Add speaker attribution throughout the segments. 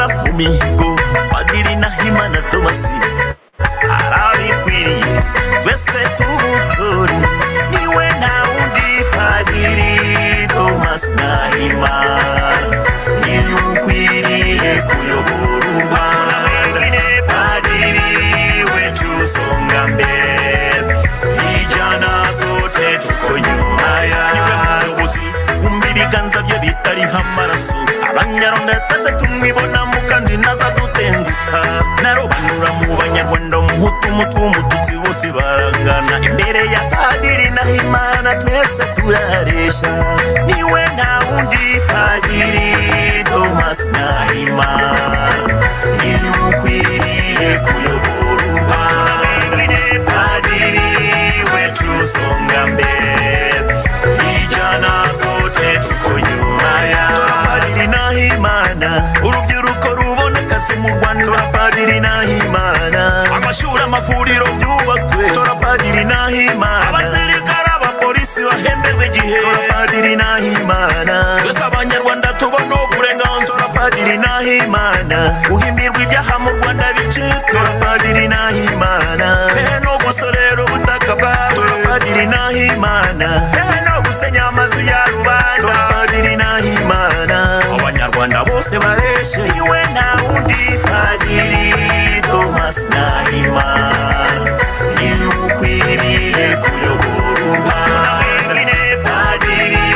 Speaker 1: n'imihigo bagiri n'ahimana tomasi arabikwiriye twese tuwutore niwe nta wundi padiri tomasi n'ahimana niwe ukwiriye kuyobora u rwanda padiri wetu usonga mbere vijana sote tuko nyuma yayobozi kumva ibiganza bye bitariho amaraso abanyaronda twese tumwibonamo kandi naza dutenguka narobanura mu banyarwanda umuhutu umutwe umututsi bose barangana imbere ya padiri naho imana twese turaresha niwe nta wundi padiri tomasi nahimana niwe ukwiriye kuyobora u rwanda padiri wetu usonga mbere vijana sote tuko nyuma ya padiri nahimana urubyiruko rubona akazi mu rwanda tora padiri nahimana amashuri amavuriro byubakwe tora padiri nahimana abasirikare abapolisi bahemberwe igihe tora padiri nahimana twese abanyarwanda tubona uburenganzira tora padiri nahimana guhimbirwa ibyaha mu rwanda bicika tora padiri nahimana hehe no gusorera ubutaka bwawe tora padiri nahimana hehe no gusenya amazu ya rubanda tora padiri nahimana abanyarwanda bose bareshe iwe nta wundi padiri tomasi nahimana niwe ukwiriye kuyobora u rwanda padiri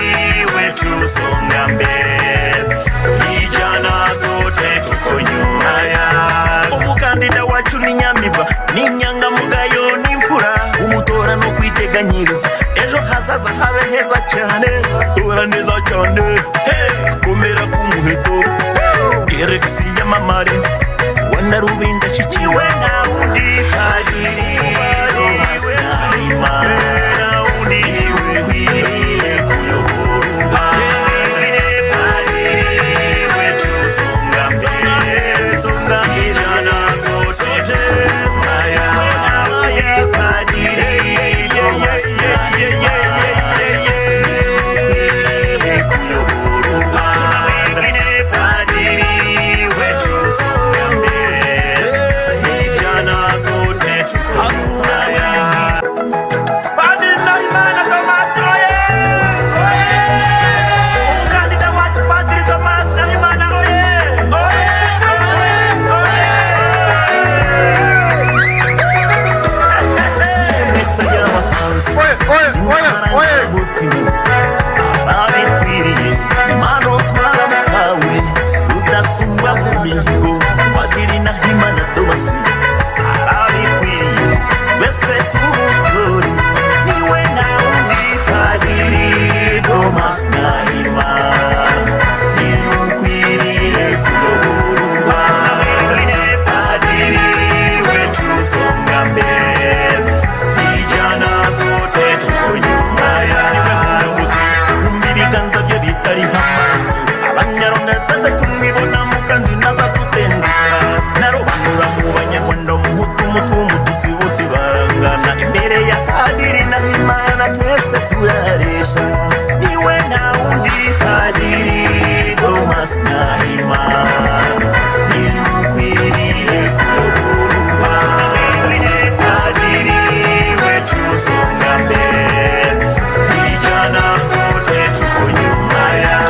Speaker 1: wetu usonga mbere vijana sote tuko nyuma ya umukandida wacu ni nyamiba ni inyangamugayo n'imfura umutora no kwiteganyiriza ejo hazaza habe heza cyane tora neza cyane hey, komera ku muheto hey, eregisi yamamare wana rubinda shikiwe na undi padiri Tomasi Nahimana, niwe ukwiriye kuyobora u Rwanda. Padiri wetu usonga mbere, vijana sote tukuma ya Padiri Tomasi Nahimana, ukwiriye kuyobora u Rwanda. Padiri wetu usonga mbere, vijana sote tukuma ya Padiri Nahimana Tomasi oye! Umukandida wacu Padiri Tomasi Nahimana oye! Oye! Oye! Oye! Misa y'abahanzi,
Speaker 2: Oye, oye, oye, oye.
Speaker 1: z'inkoramutima, ababikwiriye, impano twaramuhawe, rudasubwa mu mihigo, Padiri Nahimana Tomasi, arabikwiriye, twese tuwutore, niwe nta wundi Padiri Tomasi Nahimana. niwe ukwiriye kuyobora u Rwanda. Padiri wetu usonga mbere, vijana sote tuko nyuma ya kumva ibiganza bye bitariho amaraso abanyaronda twese tumwibonamo kandi naza dutenguka narobanura mu banyarwanda umuhutu umutwe w'umututsi bose barangana imbere ya padiri nahimana twese turaresha niwe nta wundi padiri tomasi nahimana niwe ukwiriye kuyobora u Rwanda. Padiri wetu usonga mbere vijana sote tuko nyuma ya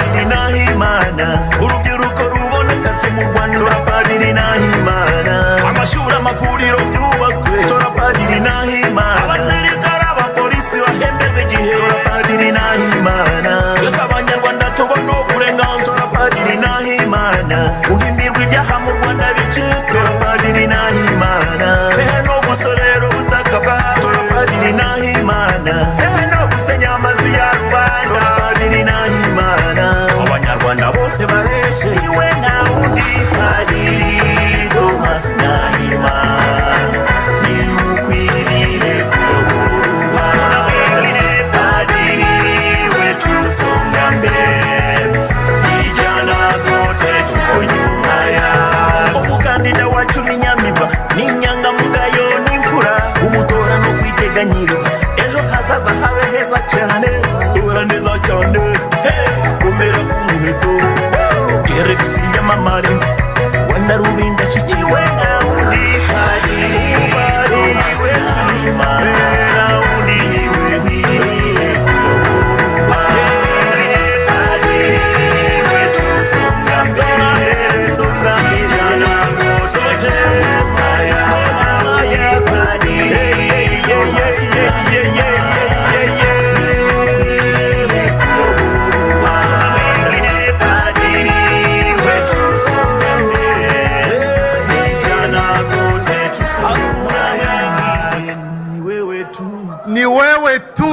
Speaker 1: Padiri Nahimana urubyiruko rubona akazi mu Rwanda tora Padiri Nahimana amashuri amavuriro byubakwe tora Padiri Nahimana abasirikare abapolisi bahemberwe igihe tora Padiri Nahimana twese abanyarwanda tubona uburenganzira tora Padiri Nahimana guhimbirwa ibyaha mu Rwanda bicika tora Padiri Nahimana hehe no gusorera ubutaka bwawe tora Padiri Nahimana hehe no gusenya amazu ya rubanda tora Padiri Nahimana abanyarwanda bose bareshe iwe nta wundi Padiri Tomasi Nahimana niwe ukwiriye kuyobora u Rwanda Padiri wetu usonga mbere vijana sote tuko nyuma ya umukandida wacu ni nyamiba ni inyangamugayo n'imfura umutora no kwiteganyiriza ejo hazaza habe heza cyane tora neza cyane hey, komera ku muheto eregisi yamamare na rulinda shichiwe na unifanye ubariwe daima na uniwe kwiliye kubariwe adiliwe tusonga mbele songa mijana sote maya maya badiliwe
Speaker 2: ni wewe tu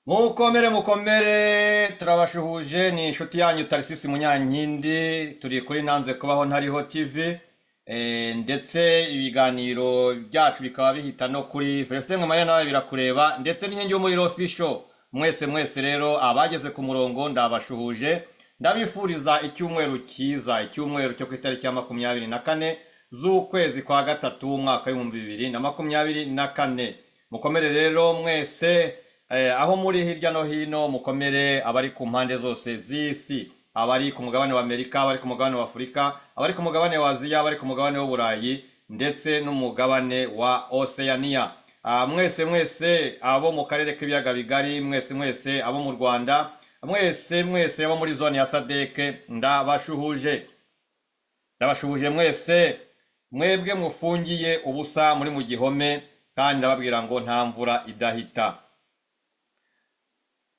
Speaker 3: mukomere mukomere turabashuhuje ni inshuti yanyu tarisisi munyankindi turi kuri nanze kubaho ntariho tv eh, ndetse ibiganiro byacu bikaba bihita no kuri felicite mwamariya nawe birakureba ndetse n'inkingi y'umuriro fisho mwese mwese rero abageze ku murongo ndabashuhuje ndabifuriza icyumweru cyiza icyumweru cyo ku itariki ya makumyabiri na kane z'ukwezi kwa gatatu umwaka w'ibihumbi bibiri na makumyabiri na kane mukomere rero mwese eh, aho muri hirya no hino mukomere abari ku mpande zose z'isi abari ku mugabane wa amerika abari ku mugabane wa afurika abari ku mugabane wa aziya abari ku mugabane w'uburayi ndetse n'umugabane wa oceania Ah, mwese mwese abo mu karere k'ibiyaga bigari mwese mwese abo mu rwanda mwese mwese abo muri zone ya sadeke ndabashuhuje ndabashuhuje mwese mwebwe mufungiye ubusa muri mu gihome kandi ndababwira ngo nta mvura idahita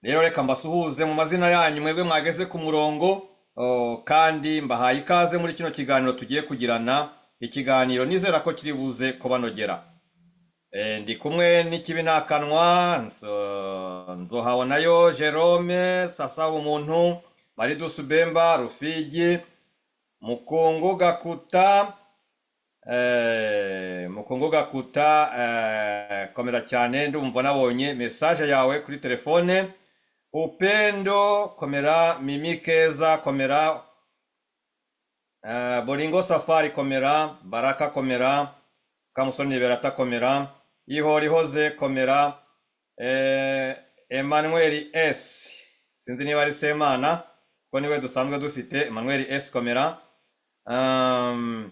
Speaker 3: rero reka mbasuhuze mu mazina yanyu mwebwe mwageze ku murongo o, kandi mbahaye ikaze muri kino kiganiro tugiye kugirana ikiganiro nizera ko kiri buze kubanogera E, ndi kumwe n'ikibi nta kanwa nso- nzohabonayo jerome sasaba umuntu maridusu bemba rufigi mukungu gakuta Eh, mukungu gakuta eh, komera cyane ndumva nabonye message yawe kuri telefone upendo komera mimi keza komera eh, boringo safari komera baraka komera kamusoni berata komera ihorihoze komera eh, emmanuel s sinzi niba ari semana kuko niwe dusanzwe dufite emmanuel s komera um,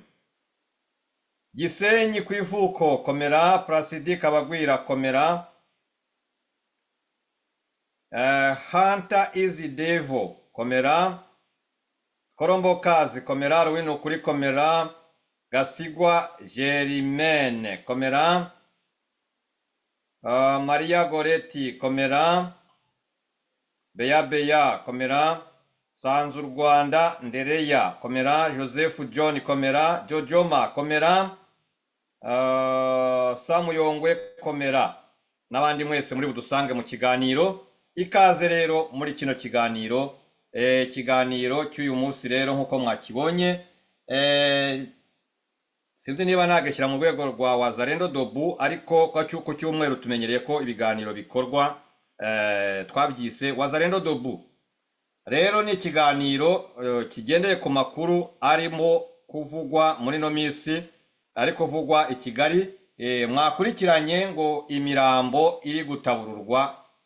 Speaker 3: gisenyi ku ivuko komera purasidi kabagwira komera eh, hanta izi devo komera korombokazi komera ruwino ukuri komera gasigwa jerimene komera uh, mariya goreti komera beya beya komera sanzu rwanda ndereya komera joseph john komera jojoma komera Uh, samuyongwe komera n'abandi mwese muri budusange mu kiganiro ikaze rero muri kino kiganiro Eh, ikiganiro cy'uyu munsi rero nk'uko mwakibonye eh, sinzi niba nagashyira mu rwego rwa wazarendo dobu ariko kwa cy'uko cyumweru tumenyereye ko ibiganiro bikorwa eh, twabyise wazarendo dobu rero ni ikiganiro eh, kigendeye ku makuru arimo kuvugwa muri ino minsi ari kuvugwa i kigali eh, mwakurikiranye ngo imirambo iri gutabururwa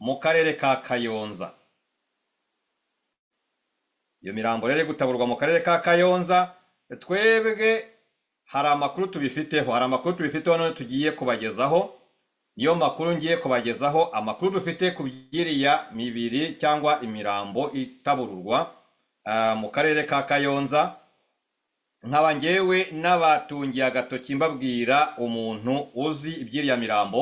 Speaker 3: mu karere ka kayonza iyo mirambo rero iri gutaburwa mu karere ka kayonza twebwe hari amakuru tubifiteho hari amakuru tubifiteho none tugiye kubagezaho niyo makuru ngiye kubagezaho amakuru dufite ku byiriya mibiri cyangwa imirambo itabururwa ah, mu karere ka kayonza nkaba ngewe n'abatungiye agatoki mbabwira umuntu uzi iby'iriya mirambo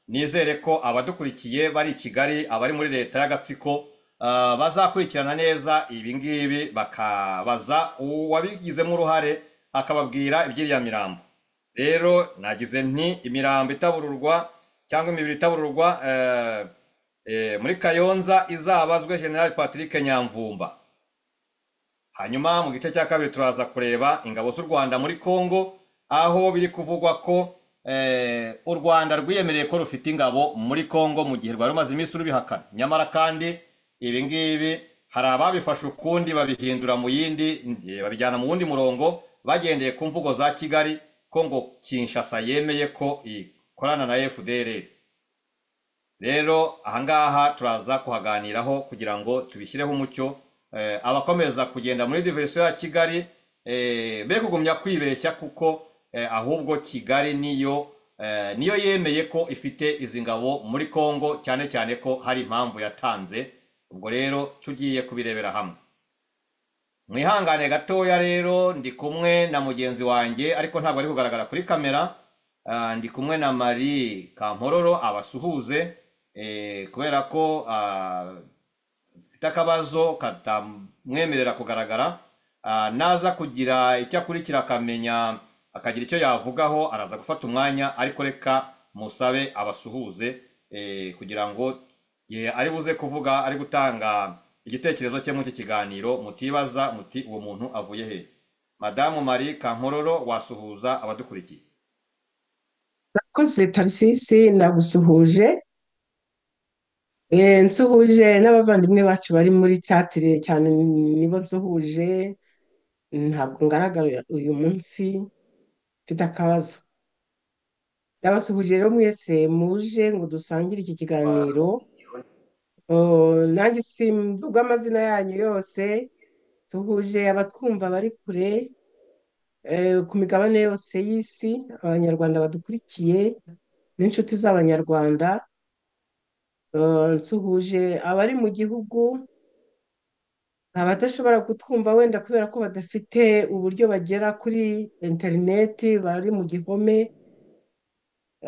Speaker 3: nizere ko abadukurikiye bari i kigali abari muri leta y'agatsiko ah, bazakurikirana neza ibi ngibi bakabaza uwabigizemo uruhare akababwira iby'iriya mirambo rero nagize nti imirambo itabururwa cyangwa imibiri itabururwa eh, eh, muri kayonza izabazwe general patrick nyamvumba hanyuma mu gice cya kabiri turaza kureba ingabo z'u rwanda muri congo aho biri kuvugwa ko eh, u rwanda rwiyemereye ko rufite ingabo muri congo mu gihe rwari rumaze iminsi rubihakana nyamara kandi ibi ngibi hari ababifashe ukundi babihindura mu yindi eh, babijyana mu wundi murongo bagendeye ku mvugo za kigali ko ngo kinshasa yemeye ko ikorana na fdr rero ahangaha turaza kuhaganiraho kugira ngo tubishyireho umucyo eh, abakomeza kugenda muri diverisiyo ya kigali eh, be kugumya kwibeshya kuko eh, ahubwo kigali niyo eh, niyo yemeye ko ifite izi ngabo muri congo cyane cyane ko hari impamvu yatanze ubwo rero tugiye kubirebera hamwe mwihangane gatoya rero ndi kumwe na mugenzi wanjye ariko ntabwo ari kugaragara kuri kamera Ah, ndi kumwe na marie kampororo abasuhuze eh, kubera ko ah, mfite akabazo katamwemerera kugaragara Ah, naza kugira icyo akurikira akamenya akagira icyo yavugaho araza gufata umwanya ariko reka musabe abasuhuze eh, kugira ngo ye ari buze kuvuga ari gutanga igitekerezo cye muri iki kiganiro mutibaza muti uwo muntu avuye he madamu marie kankororo wasuhuza abadukurikiye
Speaker 4: nakoze tarisisi nagusuhuje Eh, nsuhuje n'abavandimwe bacu bari muri cyatire cyane nibo nsuhuje ntabwo ngaragara uyu munsi mfite akabazo ndabasuhuje rero mwese muje ngo dusangire iki kiganiro Oh, nanjye simvuga amazina yanyu yose nsuhuje abatwumva bari kure eh, ku migabane yose y'isi abanyarwanda badukurikiye n'inshuti z'abanyarwanda eh, nsuhuje abari mu gihugu abatashobora kutwumva wenda kubera ko badafite uburyo bagera kuri interineti bari mu gihome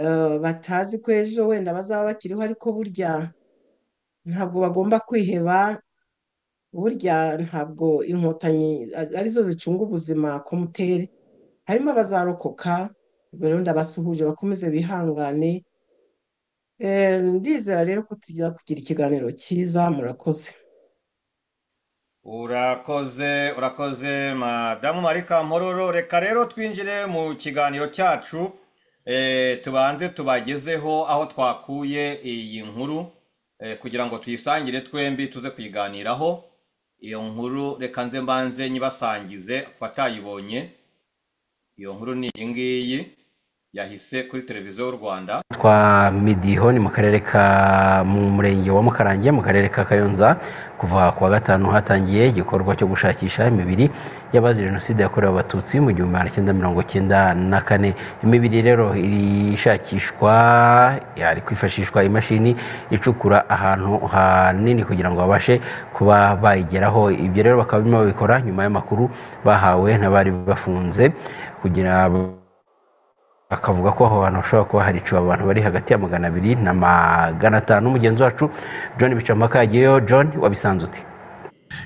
Speaker 4: eh, batazi ko ejo wenda bazaba bakiriho ariko burya ntabwo bagomba kwiheba burya ntabwo inkotanyi a- arizo zicunga ubuzima komutere harimo abazarokoka ubwo rero ndabasuhuje bakomeze bihangane Eh, ndizera rero ko tujya kugira ikiganiro cyiza murakoze
Speaker 3: Urakoze, urakoze madamu Marika Mpororo. Reka rero twinjire mu kiganiro cyacu eh, tubanze tubagezeho aho twakuye iyi nkuru eh, kugira ngo tuyisangire twembi tuze kuyiganiraho. Iyo nkuru reka nze mbanze nyibasangize ku batayibonye. Iyo nkuru ni iyi ngiyi yahise kuri televiziyo y'u Rwanda.
Speaker 5: twa midiho ni mu karere ka mu murenge wa mukarange mu karere ka kayonza kuva ku wa gatanu hatangiye igikorwa cyo gushakisha imibiri y'abazize jenoside yakorewe abatutsi mu gihumbi magana cyenda mirongo cyenda na kane imibiri rero irishakishwa yari kwifashishwa imashini icukura ahantu hanini kugira ngo babashe kuba bayigeraho ibyo rero bakaba barimo babikora nyuma y'amakuru bahawe n'abari bafunze kugira akavuga ko aho hantu hashobora kuba hari icumi abantu bari hagati ya magana abiri na magana atanu mugenzi wacu john bicamaka yagiyeyo john wabisanze uti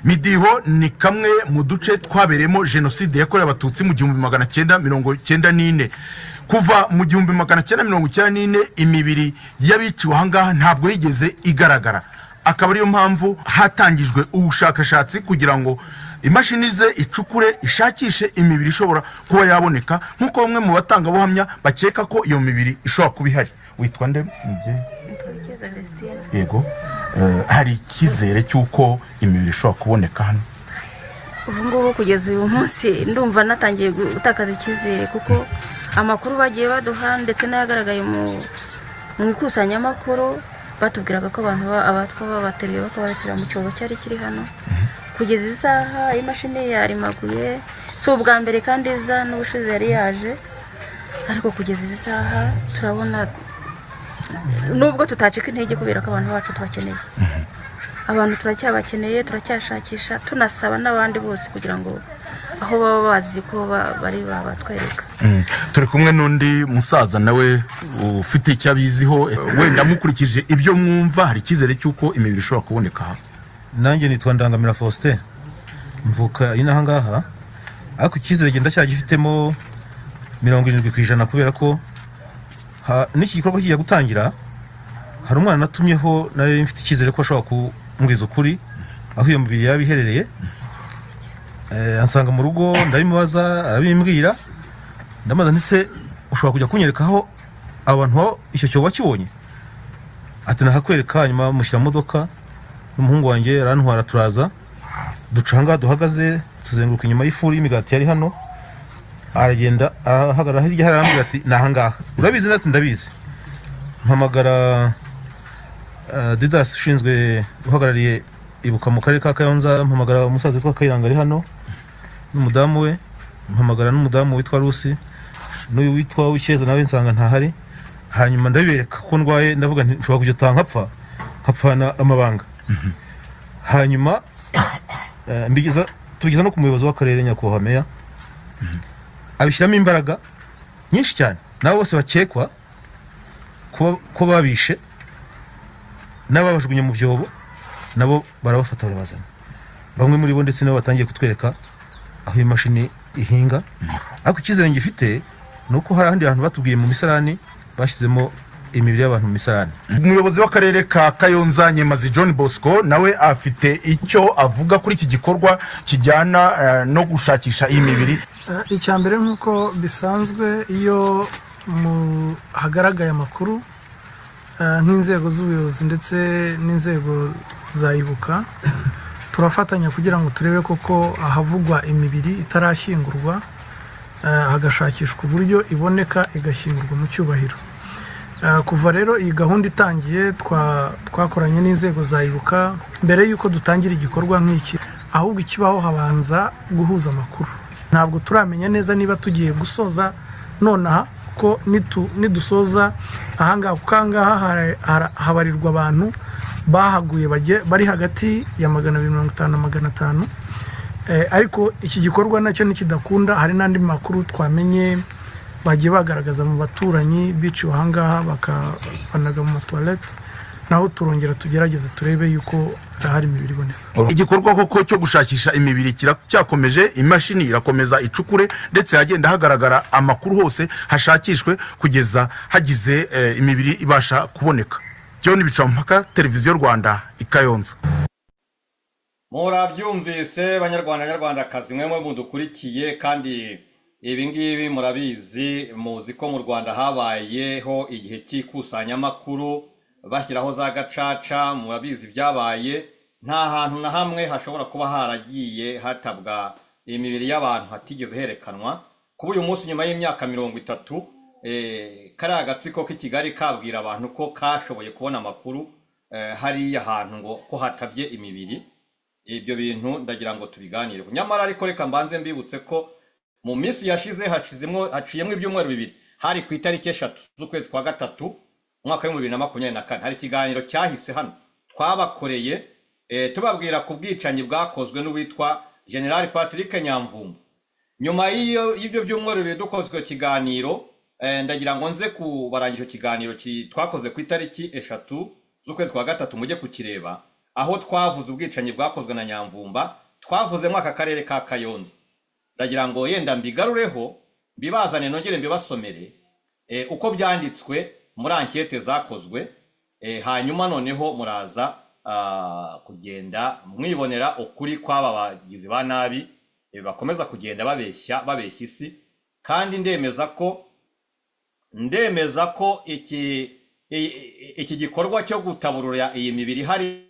Speaker 2: midiho ni kamwe mu duce twabereyemo jenoside yakorewe abatutsi mu gihumbi magana cyenda mirongo cyenda n'ine kuva mu gihumbi magana cyenda mirongo icyenda n'ine imibiri y'abiciwe ahangaha ntabwo yigeze igaragara akaba ariyo mpamvu hatangijwe ubushakashatsi kugira ngo imashini ze icukure ishakishe imibiri ishobora kuba yaboneka nk'uko bamwe mu batangabuhamya bakeka ko iyo mibiri ishobora kuba ihari witwa nde mubyeyi
Speaker 6: Tuwekeze Christine
Speaker 2: yego eh, hari icyizere cy'uko imibiri ishobora kuboneka hano
Speaker 6: ubu ngubu kugeza uyu munsi ndumva natangiye gutakaza icyizere kuko amakuru bagiye baduha ndetse n'ayagaragaye mu mu ikusanyamakuru batubwiraga ko abantu ba- abatwa babateruye bakaba bashyira mu cyobo cyari kiri hano kugeza iyi saha imashini yarimaguye si ubwa mbere kandi iza n'ubushize yari yaje ariko kugeza izi saha turabona nubwo tutacika intege kubera ko abantu bacu tubakeneye abantu turacyabakeneye turacyashakisha tunasaba n'abandi bose kugira ngo aho baba bazi ko ba- bari babatwereka
Speaker 2: turi kumwe n'undi musaza nawe ufite icyo abiziho eh, wenda mukurikije ibyo mwumva hari icyizere cy'uko imibiri ishobora kuboneka hano
Speaker 7: nanjye nitwa ndangamira faustin mvuka inaha ngaha ariko icyizere genda cyagifitemo mirongo irindwi ku ijana kubera ko ha- n'iki gikorwa kigiye gutangira hari umwana natumyeho nawe mfite icyizere ko ashobora kumbwiza ukuri aho iyo mibiri yaba iherereye Eh, ansanga mu rugo ndabimubaza arabimbwira ndamubaza nti se ushobora kujya kunyereka aho abantu baba icyo cyobo bakibonye ati nahakwereka nyuma mushyira mu modoka n'umuhungu wanjye arantwara turaza duca ahangaha duhagaze tuzenguruka inyuma y'ifuru y'imigati yari hano aragenda ahagarara hirya hari arambwira ati ni ahangaha urabizi nati ndabizi mpamagara eh, didas ushinzwe uhagarariye ibuka mu karere ka kayonza mpamagara umusaza witwa kayiranga ari hano n'umudamu we mpamagara n'umudamu witwa rusi n'uyu witwa wikeza nawe nsanga ntahari hanyuma ndabibereka ko ndwaye ndavuga nti nshobora kujya utaha nkapfa nkapfana amabanga hanyuma eh, mbigeza tubigeza no ku muyobozi w'akarere nyakubahwa meya abishyiramo imbaraga nyinshi cyane nabo bose bakekwa kuba- ko babishe n'ababajugunye mu byobo nabo barabafata barabazana bamwe muri bo ndetse nabo batangiye kutwereka aho iyi mashini ihinga ariko icyizere ngifite ni uko hari ahandi hantu batubwiye mu misarani bashyizemo imibiri y'abantu mu misarani
Speaker 2: umuyobozi w'akarere ka kayonza nyemazi john bosco nawe afite icyo avuga kuri iki gikorwa kijyana eh, no gushakisha iyi mibiri
Speaker 8: Eh, icya mbere nk'uko bisanzwe iyo mu- hagaragaye amakuru eh, nk'inzego z'ubuyobozi ndetse n'inzego za ibuka turafatanya kugira ngo turebe koko ahavugwa imibiri itarashyingurwa eh, hagashakishwa uburyo iboneka igashyingurwa mu cyubahiro Eh, kuva rero iyi gahunda itangiye twa- twakoranye n'inzego za ibuka mbere y'uko dutangira igikorwa nk'iki ahubwo ikibaho habanza guhuza amakuru ntabwo turamenya neza niba tugiye gusoza nonaha ko nitu- nidusoza ahangaha kuko ahangaha hara- hara- habarirwa abantu bahaguye bagiye- bari hagati ya magana abiri mirongo itanu na magana atanu Eh, ariko iki gikorwa nacyo nikidakunda hari n'andi makuru twamenye bagiye bagaragaza mu baturanyi biciwe ahangaha bakabanaga mu matuwarete naho turongera tugerageze turebe yuko hari imibiri iboneka
Speaker 2: igikorwa koko cyo gushakisha imibiri kiracyakomeje imashini irakomeza icukure ndetse hagenda hagaragara amakuru hose hashakishwe kugeza hagize eh, imibiri ibasha kuboneka john bicampaka televiziyo rwanda ikayonza
Speaker 3: murabyumvise banyarwanda nyarwandakazi mwe mwe mudukurikiye kandi ibi ngibi murabizi muzi ko mu rwanda habayeho igihe cy'ikusanyamakuru bashyiraho za gacaca murabizi byabaye nta hantu na hamwe hashobora kuba haragiye hatabwa imibiri y'abantu hatigeze herekanwa kuba uyu munsi nyuma y'imyaka mirongo itatu eh, kariya agatsiko k'i kigali kabwira abantu ko kashoboye kubona amakuru eh, hariya hantu ngo ko hatabye imibiri ibyo bintu ndagira ngo tubiganireho nyamara ariko reka mbanze mbibutse ko mu minsi yashize hashizemo haciyemo ibyumweru bibiri hari ku itariki eshatu z'ukwezi kwa gatatu umwaka w'ibihumbi bibiri na makumyabiri na kane hari ikiganiro cyahise hano twabakoreye eh, tubabwira ku bwicanyi bwakozwe n'uwitwa general patrick nyamvumba nyuma y'iyo- y'ibyo byumweru bibiri dukozwe ikiganiro eh, ndagira ngo nze kubarangira icyo kiganiro ki- twakoze ku itariki eshatu z'ukwezi kwa gatatu mujye kukireba aho twavuze ubwicanyi bwakozwe na nyamvumba twavuzemo aka karere ka kayonza ndagira ngo yenda mbigarureho mbibazane nongere mbibasomere eh, uko byanditswe muri ankete zakozwe eh, hanyuma noneho muraza ah, kugenda mwibonera ukuri kw'aba bagizi ba nabi eh, bakomeza kugenda babeshya babeshya isi kandi ndemeza ko ndemeza ko iki i- iki gikorwa cyo gutaburura iyi mibiri hari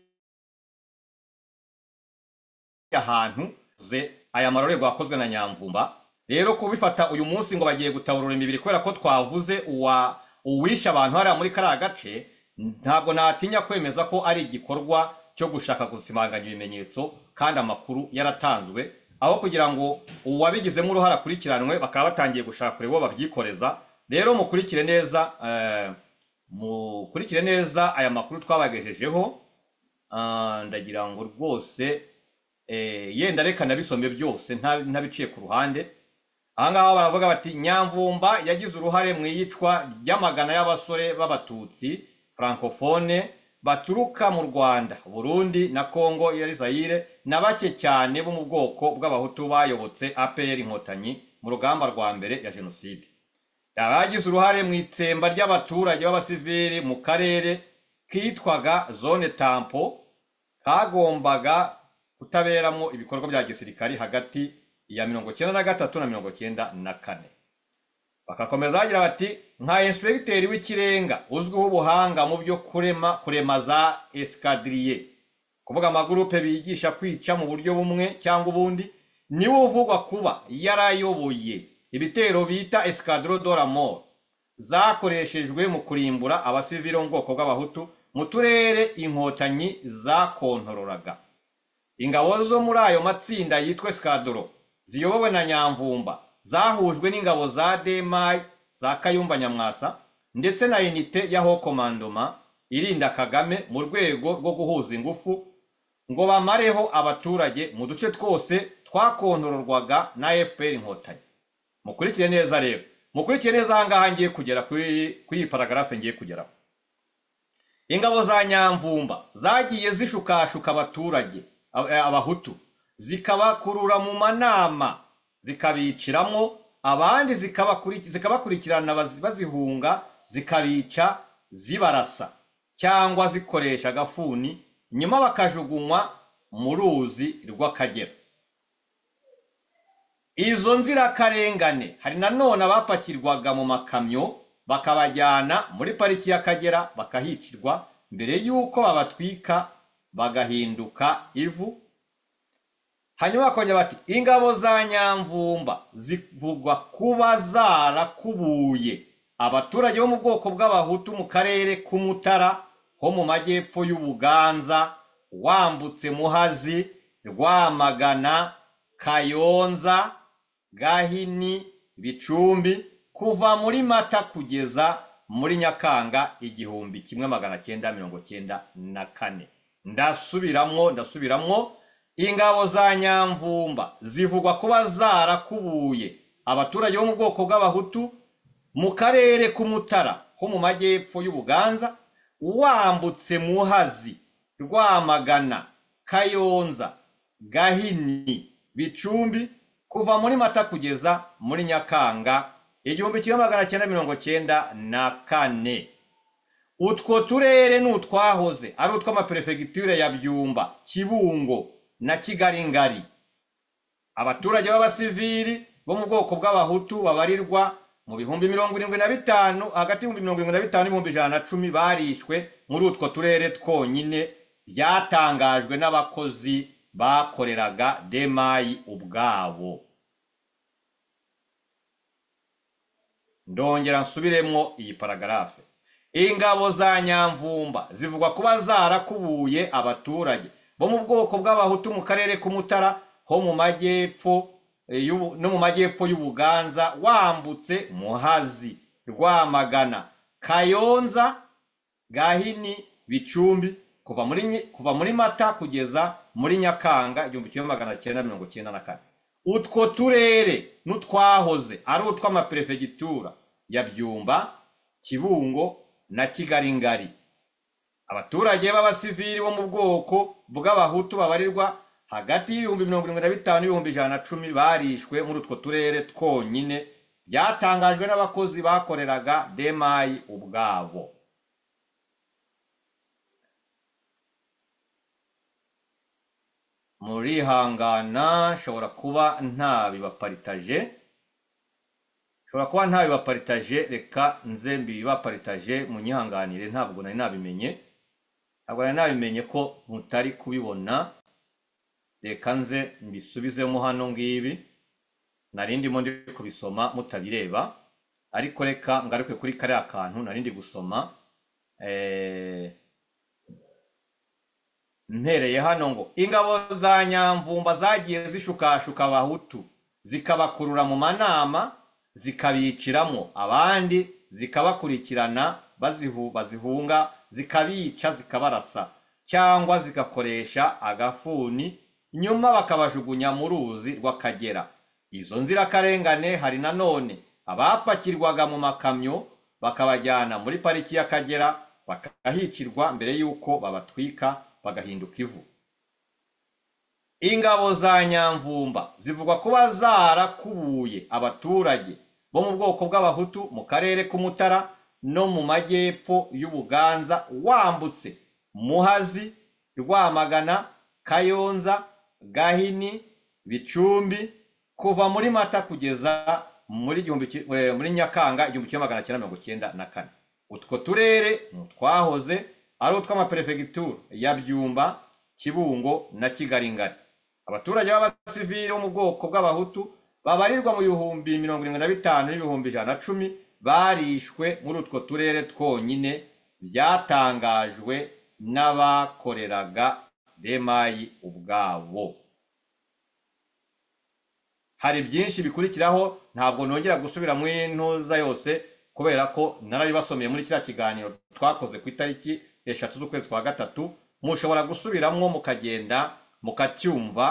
Speaker 3: ahantu ze aya marorerwa yakozwe na nyamvumba rero kubifata uyu munsi ngo bagiye gutaburura imibiri kubera ko twavuze uwa uwishe abantu hariya muri kariya gace ntabwo natinya kwemeza ko ari igikorwa cyo gushaka gusimanganya ibimenyetso kandi amakuru yaratanzwe aho kugira ngo uwabigizemo uruhare akurikiranwe bakaba batangiye gushaka kureba uwo babyikoreza rero mukurikire neza eh, mukurikire neza aya makuru twabagejejeho Ah, ndagira ngo rwose eh, yenda reka nabisome byose nta- ntabiciye ku ruhande ahangaha baravuga bati nyamvumba yagize uruhare mu iyicwa ry'amagana y'abasore b'abatutsi francophone baturuka mu rwanda burundi na congo ya zayire na bake cyane bo mu bwoko bw'abahutu bayobotse apr inkotanyi mu rugamba rwa mbere ya jenoside abagize uruhare mu itsemba ry'abaturage b'abasivili mu karere kitwaga zone tampo kagombaga kutaberamo ibikorwa bya gisirikari hagati ya mirongo icyenda na gatatu na mirongo icyenda na kane bakakomeza bagira bati nka inspekiteri w'ikirenga uzwiho ubuhanga mu byo kurema kurema za esikadiriye kuvuga amagurupe bigisha kwica mu buryo bumwe cyangwa ubundi niwe uvugwa kuba yarayoboye ibitero bita esikadiro doramoro zakoreshejwe mu kurimbura abasivili bo mu bwoko bw'abahutu mu turere inkotanyi zakontororaga ingabo zo muri ayo matsinda yitwa sikadoro ziyobowe na nyamvumba zahujwe n'ingabo za demayi za kayumba nyamwasa ndetse na inite ya hokomandoma irinda kagame mu rwego rwo guhuza ingufu ngo bamareho abaturage mu duce twose twakontororwaga na fpr inkotanyi mukurikire neza rero mukurikire neza ahangaha ngiye kugera kuri kuri iyi paragarafe ngiye kugeraho ingabo za nyamvumba zagiye zishukashuka abaturage ab- eh, abahutu zikabakurura mu manama zikabiciramo abandi zikabakuri- zikabakurikirana bazi- bazihunga zikabica zibarasa cyangwa zikoresha agafuni nyuma bakajugunywa mu ruzi rw'akagera izo nzirakarengane hari nanone abapakirwaga mu makamyo bakabajyana muri pariki y'akagera bakahicirwa mbere y'uko babatwika bagahinduka ivu hanyuma bakongera bati ingabo za nyamvumba zivugwa kuba zarakubuye abaturage bo mu bwoko bw'abahutu mu karere k'umutara ho mu majyepfo y'ubuganza wambutse muhazi rwamagana kayonza gahini bicumbi kuva muri mata kugeza muri nyakanga igihumbi kimwe magana cyenda mirongo cyenda na kane ndasubiramo ndasubiramo ingabo za nyamvumba zivugwa kuba zarakubuye abaturage bo mu bwoko bw'abahutu mu karere k'umutara ho mu majyepfo y'ubuganza wambutse muhazi rwamagana kayonza gahini bicumbi kuva muri mata kugeza muri nyakanga igihumbi kimwe magana cyenda mirongo cyenda na kane utwo turere ni utwahoze ari utw'amaperefegitura ya byumba kibungo na kigalingari abaturage b'abasivili bo mu bwoko bw'abahutu babarirwa mu bihumbi mirongo irindwi na bitanu hagati y'ibihumbi mirongo irindwi na bitanu n'ibihumbi ijana na cumi barishwe muri utwo turere twonyine byatangajwe n'abakozi bakoreraga demayi ubwabo ndongera nsubiremo iyi paragarafe ingabo za nyamvumba zivugwa kuba zarakubuye abaturage bo mu bwoko bw'abahutu mu karere k'umutara ho mu majyepfo eh, y'ubu- no mu majyepfo y'ubuganza wambutse muhazi rwamagana kayonza gahini bicumbi kuva muri Nyi- kuva muri mata kugeza muri nyakanga igihumbi kimwe magana cyenda mirongo cyenda na kane utwo turere n'utwahoze ari utw'amaperefegitura ya byumba kibungo na kigalingari abaturage b'abasivili bo mu bwoko bw'abahutu babarirwa hagati y'ibihumbi mirongo irindwi na bitanu n'ibihumbi ijana na cumi barishwe muri utwo turere twonyine byatangajwe n'abakozi bakoreraga demayi ubwabo murihangana nshobora kuba ntabibaparitaje nshobora kuba ntabibaparitaje reka nze mbibaparitaje munyihanganire ntabwo nari nabimenye ntabwo nari nabimenye ko mutari kubibona reka nze mbisubizemo hano ngibi nari ndimo ndi kubisoma mutabireba ariko reka ngaruke kuri kariya kantu nari ndi gusoma eh, ntereye hano ngo ingabo za nyamvumba zagiye zishukashuka abahutu zikabakurura mu manama zikabiciramo abandi zikabakurikirana bazihu bazihunga zikabica zikabarasa cyangwa zigakoresha agafuni nyuma bakabajugunya mu ruzi rw'akagera izo nzirakarengane hari nanone abapakirwaga mu makamyo bakabajyana muri pariki y'akagera bakahicirwa mbere y'uko babatwika bagahinduka ivu ingabo za nyamvumba zivugwa kuba zarakubuye abaturage bo mu bwoko bw'abahutu mu karere k'umutara no mu majyepfo y'ubuganza wambutse muhazi rwamagana kayonza gahini bicumbi kuva muri mata kugeza muri igihumbi ki- eh, muri nyakanga igihumbi kimwe magana cyenda mirongo cyenda na kane utwo turere ni utwahoze ari utw'amaperefegitura ya byumba kibungo na kigalingari abaturage b'abasivili bo mu bwoko bw'abahutu babarirwa mu bihumbi mirongo irindwi na bitanu n'ibihumbi ijana na cumi barishwe muri utwo turere twonyine byatangajwe n'abakoreraga remayi ubwabo hari byinshi bikurikiraho ntabwo nongera gusubira mu ntuza yose kubera ko narabibasomeye muri kiriya kiganiro twakoze ku itariki eshatu z'ukwezi kwa gatatu mushobora gusubiramo mukagenda mukacyumva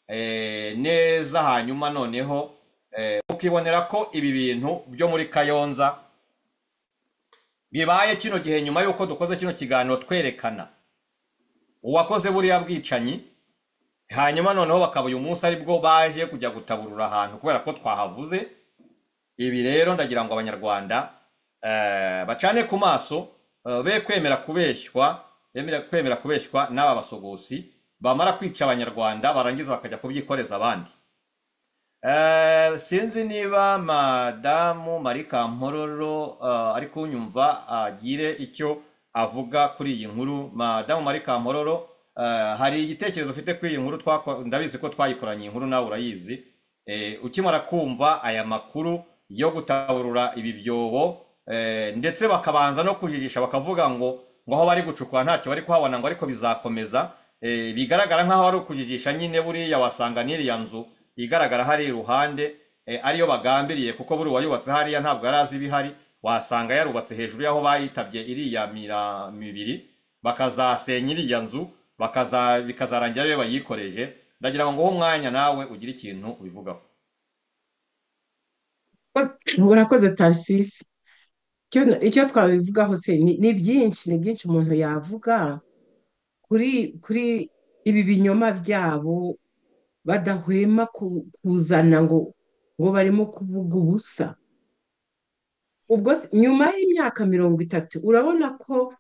Speaker 3: eh, neza hanyuma noneho eh, mukibonera ko ibi bintu byo muri kayonza bibaye kino gihe nyuma y'uko dukoze kino kiganiro twerekana uwakoze buriya bwicanyi hanyuma noneho bakaba uyu munsi aribwo baje kujya gutaburura ahantu kubera ko twahavuze ibi rero ndagira ngo abanyarwanda eh, bacane ku maso eh, be kwemera kubeshywa bemera kwemera kubeshywa n'aba basogosi bamara kwica abanyarwanda barangiza bakajya kubyikoreza abandi Eh, sinzi niba madamu marika mpororo ari kunyumva agire icyo avuga kuri iyi nkuru madamu marika mpororo eh, hari igitekerezo ufite kuri iyi nkuru twako- ndabizi ko twayikoranye iyi nkuru nawe urayizi Eh, ukimara kumva aya makuru yo gutaburura ibi byobo eh, ndetse bakabanza no kujijisha bakavuga ngo ngo aho bari gucukura ntacyo bari kuhabona ngo ariko bizakomeza eh, bigaragara nk'aho ari ukujijisha nyine buriya wasanga n'iriya nzu igaragara hari iruhande eh, ariyo bagambiriye kuko buri uwayubatse hariya ntabwo yari azi ibihari wasanga yarubatse hejuru y'aho bayitabye iriya mira- mibiri bakazasenya iriya nzu bakaza bikazarangira ariyo bayikoreje ndagira ngo nguhe umwanya nawe ugire ikintu ubivugaho
Speaker 4: urakoze tarisisi icyo icyo twabivugaho se ni ni byinshi ni byinshi umuntu yavuga kuri kuri ibi binyoma byabo badahwema ku- kuzana ngo ngo barimo kuvuga ubusa ubwo se- nyuma y'imyaka mirongo itatu urabona ko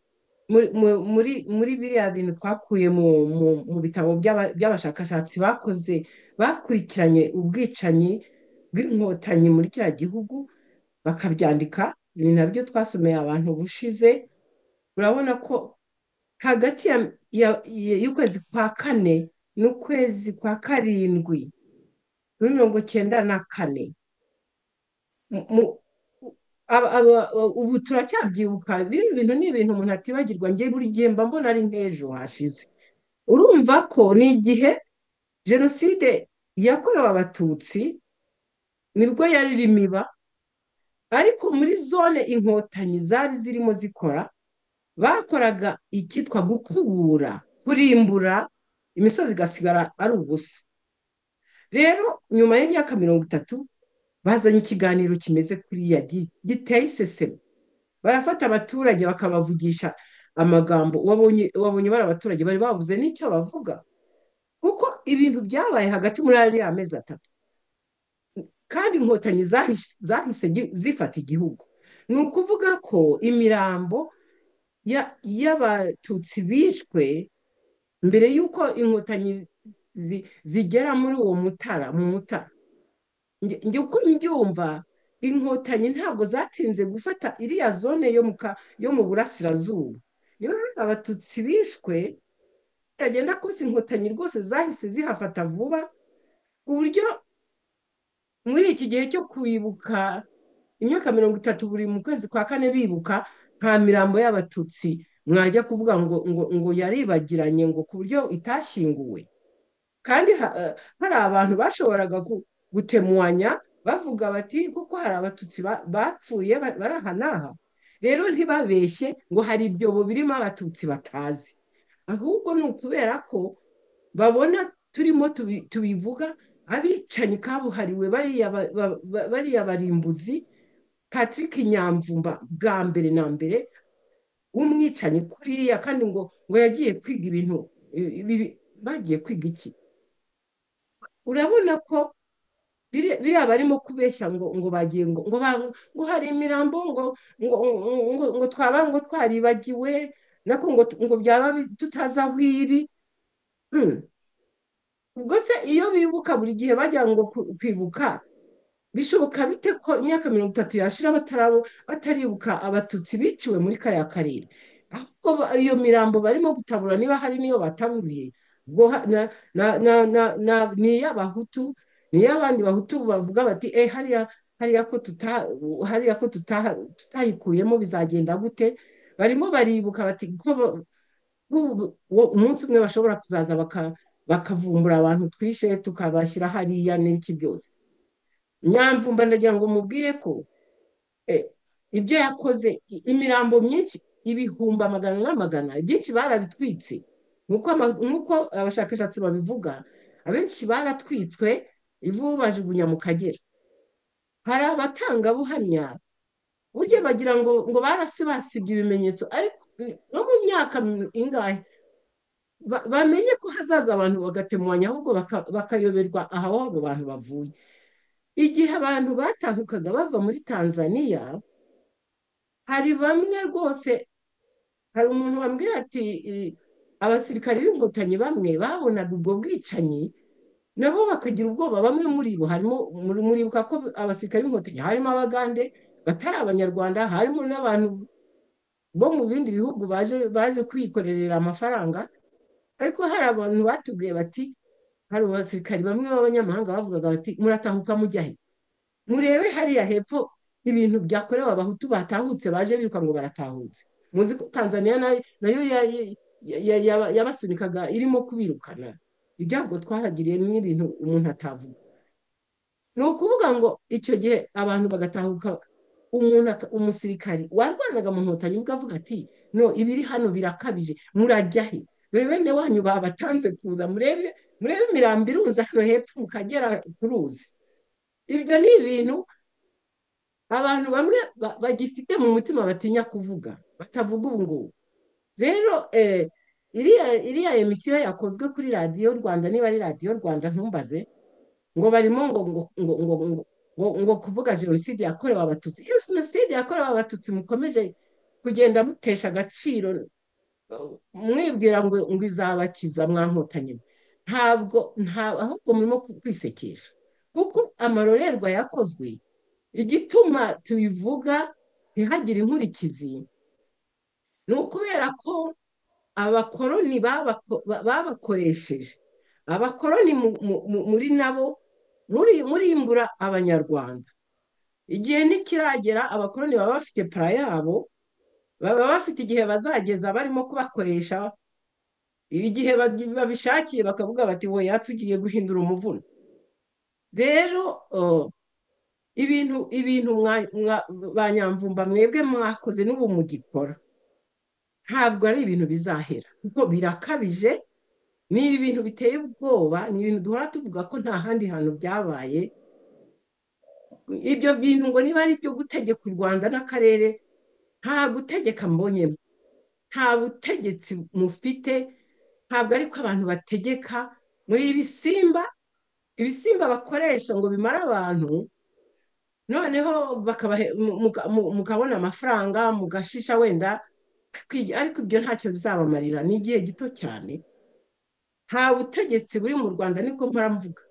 Speaker 4: muri mu- muri muri biriya bintu twakuye mu mu- mu bitabo by'aba- by'abashakashatsi bakoze bakurikiranye ubwicanyi bw'inkotanyi muri kiriya gihugu bakabyandika ni nabyo twasomeye abantu ubushize urabona ko hagati ya- ya- ya- y'ukwezi kwa kane n'ukwezi kwa karindwi muri mirongo cyenda na kane mu- mu- aba- aba- ubu turacyabyibuka biriya bintu ni ibintu umuntu atibagirwa njye buri gihe mba mbona ari nk'ejo hashize urumva ko ni igihe jenoside yakorewe abatutsi nibwo yari irimo iba ariko muri zone inkotanyi zari zirimo zikora bakoraga icyitwa gukubura kurimbura imisozi igasigara ari ubusa rero nyuma y'imyaka mirongo itatu bazanye ikiganiro kimeze kuriya gi- giteye iseseme barafata abaturage bakabavugisha amagambo wabonye wabonye bari abaturage bari babuze n'icyo bavuga kuko ibintu byabaye hagati muri ariya mezi atatu kandi inkotanyi zahise zahise gi- zifata igihugu ni ukuvuga ko imirambo ya- y'abatutsi bishwe mbere y'uko inkotanyi zi- zigera muri uwo mutara mu mutara Nge- nge uko mbyumva inkotanyi ntabwo zatinze gufata iriya zone yo mu ka- yo mu burasirazuba niyo mpamvu abatutsi bishwe yagenda kose inkotanyi rwose zahise zihafata vuba ku buryo muri iki gihe cyo kwibuka imyaka mirongo itatu buri mu kwezi kwa kane bibuka nta mirambo y'abatutsi mwajya kuvuga ngo ngo ngo yaribagiranye ngo ku buryo itashyinguwe kandi ha- eh, hari abantu bashoboraga gu- gutemuanya bavuga bati kuko hari abatutsi ba- bapfuye ba- bari aha n'aha rero ntibabeshye ngo hari ibyobo birimo abatutsi batazi ahubwo ni ukubera ko babona turimo tubi- tubivuga abicanyi kabuhariwe bariya ba- ba- ba- bariya barimbuzi Patrick Nyamvumba bwa mbere na mbere w'umwicanyi kuriya kandi ngo ngo yagiye kwiga ibintu i- ibi- bagiye kwiga iki urabona ko biri- biriya barimo kubeshya ngo ngo bagiye ngo ngo ba- ngo hari imirambo ngo ngo ngo ngo twaba ngo twaribagiwe nako ngo ngo byaba bi- tutazi aho iri Hmm. ubwo se iyo bibuka buri gihe bajya ngo ku- kwibuka bishoboka bite ko imyaka mirongo itatu yashira batarabo bataribuka abatutsi biciwe muri kariya karere ahubwo ba- iyo mirambo barimo gutabura niba hari n'iyo bataburiye ubwo ha- na- na- na- na- na- ni iy'abahutu ni iy'abandi bahutu bavuga bati eh hariya hariya ko tuta hariya ko tuta tutayikuyemo bizagenda gute barimo baribuka bati ko ba- nk'ubu wo- umunsi umwe bashobora kuzaza baka- bakavumbura abantu twishe tukabashyira hariya n'ibiki byose nyamvumba ndagira ngo mubwire ko eh, ibyo yakoze i- imirambo myinshi ibihumbi amagana n'amagana ibyinshi barabitwitse nk'uko ama- nk'uko abashakashatsi babivuga abenshi baratwitswe ivu bajugunya mu kagera hari abatangabuhamya burya bagira ngo ngo barasibasibye ibimenyetso ariko no mu myaka ingahe ba- bamenye ko hazaza abantu bagatemuwanya ahubwo baka- bakayoberwa aho abo bantu bavuye igihe abantu batahukaga bava muri tanzaniya hari bamwe rwose hari umuntu wambwiye ati "I- abasirikari b'inkotanyi bamwe babonaga ubwo bwicanyi nabo bakagira ubwoba bamwe muri bo harimo muri- muribuka ko abasirikari b'inkotanyi harimo abagande batari abanyarwanda harimo n'abantu bo mu bindi bihugu baje baje kwikorera amafaranga ariko hari abantu batubwiye bati hari abasirikari bamwe b'abanyamahanga bavugaga bati muratahuka mujya he murebe hariya hepfo ibintu byakorewe abahutu batahutse baje biruka ngo baratahutse muzi ko tanzaniya nayo nayo ya- ya- ya- ya- yabasunikaga irimo kubirukana ibyago twahagiriye ni ibintu umuntu atavuga ni ukuvuga ngo icyo gihe abantu bagatahuka umuntu aka- umusirikari warwanaga mu nkotanyi ukavuga ati no ibiri hano birakabije murajya he dore bene wanyu babatanze kuza murebe murebe imirambo irunze hano hepfo mu kagera ku ruzi ibyo ni ibintu abantu bamwe ba- bagifite mu mutima batinya kuvuga batavuga ubu ngubu rero eh, iriya iriya emisiyo yakozwe kuri radiyo rwanda niba ari radiyo rwanda ntumbaze ngo barimo ngo ngo ngo ngo ngo ngo ngo kuvuga jenoside yakorewe abatutsi iyo jenoside yakorewe abatutsi mukomeje kugenda mutesha agaciro mwibwira ngo ngo izabakiza mwankotanyi ntabwo nta ahubwo murimo kwisekesha kuko amarorerwa yakozwe igituma tubivuga ntihagire inkurikizi ni ukubera ko abakoroni babako- ba- babakoresheje abakoroni mu- mu- mu- muri nabo muri- murimbura abanyarwanda igihe ntikiragera abakoroni baba bafite para yabo baba bafite igihe bazageza barimo kubakoresha igihe bagi- babishakiye bakavuga bati wowe tugiye guhindura umuvuno rero oh, ibintu ibintu mwa- mwa- ba nyamvumba mwebwe mwakoze n'ubu mugikora ntabwo ari ibintu bizahera kuko birakabije ni ibintu biteye ubwoba ni ibintu duhora tuvuga ko nta handi hantu byabaye ibyo bintu ngo niba ari ibyo gutegeka u rwanda n'akarere nta gutegeka mbonyemo nta butegetsi mufite ntabwo ari ko abantu bategeka muri ibisimba ibisimba bakoresha ngo bimare abantu noneho bakabahe- mu- muka- mu- mukabona amafaranga mugashisha wenda kwigi- ariko ibyo ntacyo bizabamarira ni igihe gito cyane nta butegetsi buri mu rwanda niko mpora mvuga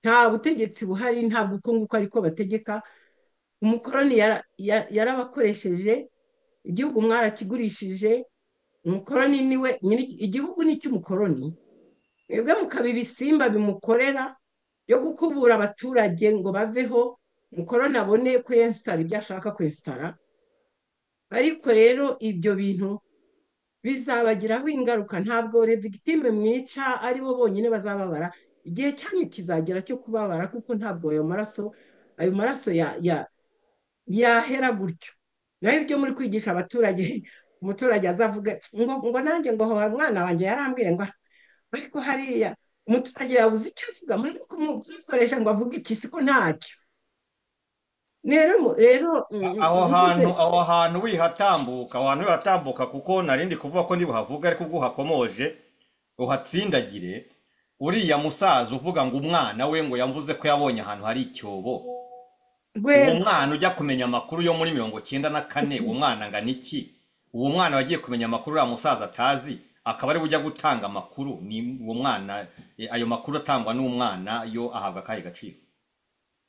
Speaker 4: nta butegetsi buhari ntabwo uko nguko ariko bategeka umukoroni yara- ya- yarabakoresheje igihugu mwarakigurishije umukoroni niwe nyiri- igihugu ni icy'umukoroni mwebwe mukaba ibisimba bimukorera byo gukubura abaturage ngo baveho mukoroni abone kwensitara ibyo ashaka kwensitara ariko rero ibyo bintu bizabagiraho ingaruka ntabwo revigitime mwica ari bo bonyine bazababara igihe cyanyu kizagera cyo kubabara kuko ntabwo ayo maraso ayo maraso ya- ya- yahera gutyo naho ibyo muri kwigisha abaturage umuturage azavuga ngo ngo nanjye ngo ho umwana wanjye yarambwiye ngo ariko hariya umuturage yabuze icyo avuga muri kumukoresha ngo avuge iki siko ntacyo rero mu- rero mm,
Speaker 3: aho
Speaker 4: ngize
Speaker 3: hantu aho hantu wihatambuka aho hantu wihatambuka kuko narindi kuvuga ko ntibuhavuga ariko ubwo uhakomoje uhatsindagire uriya musaza uvuga ngo umwana we ngo yavuze ko yabonye ahantu hari icyobo uwo
Speaker 4: rwego
Speaker 3: mwana ujya kumenya amakuru yo muri mirongo cyenda na kane uwo mwana angana iki uwo mwana wagiye kumenya amakuru uriya musaza atazi akaba ari we ujya gutanga amakuru ni uwo mwana eh, ayo makuru atangwa n'umwana yo ahabwa akahe gaciro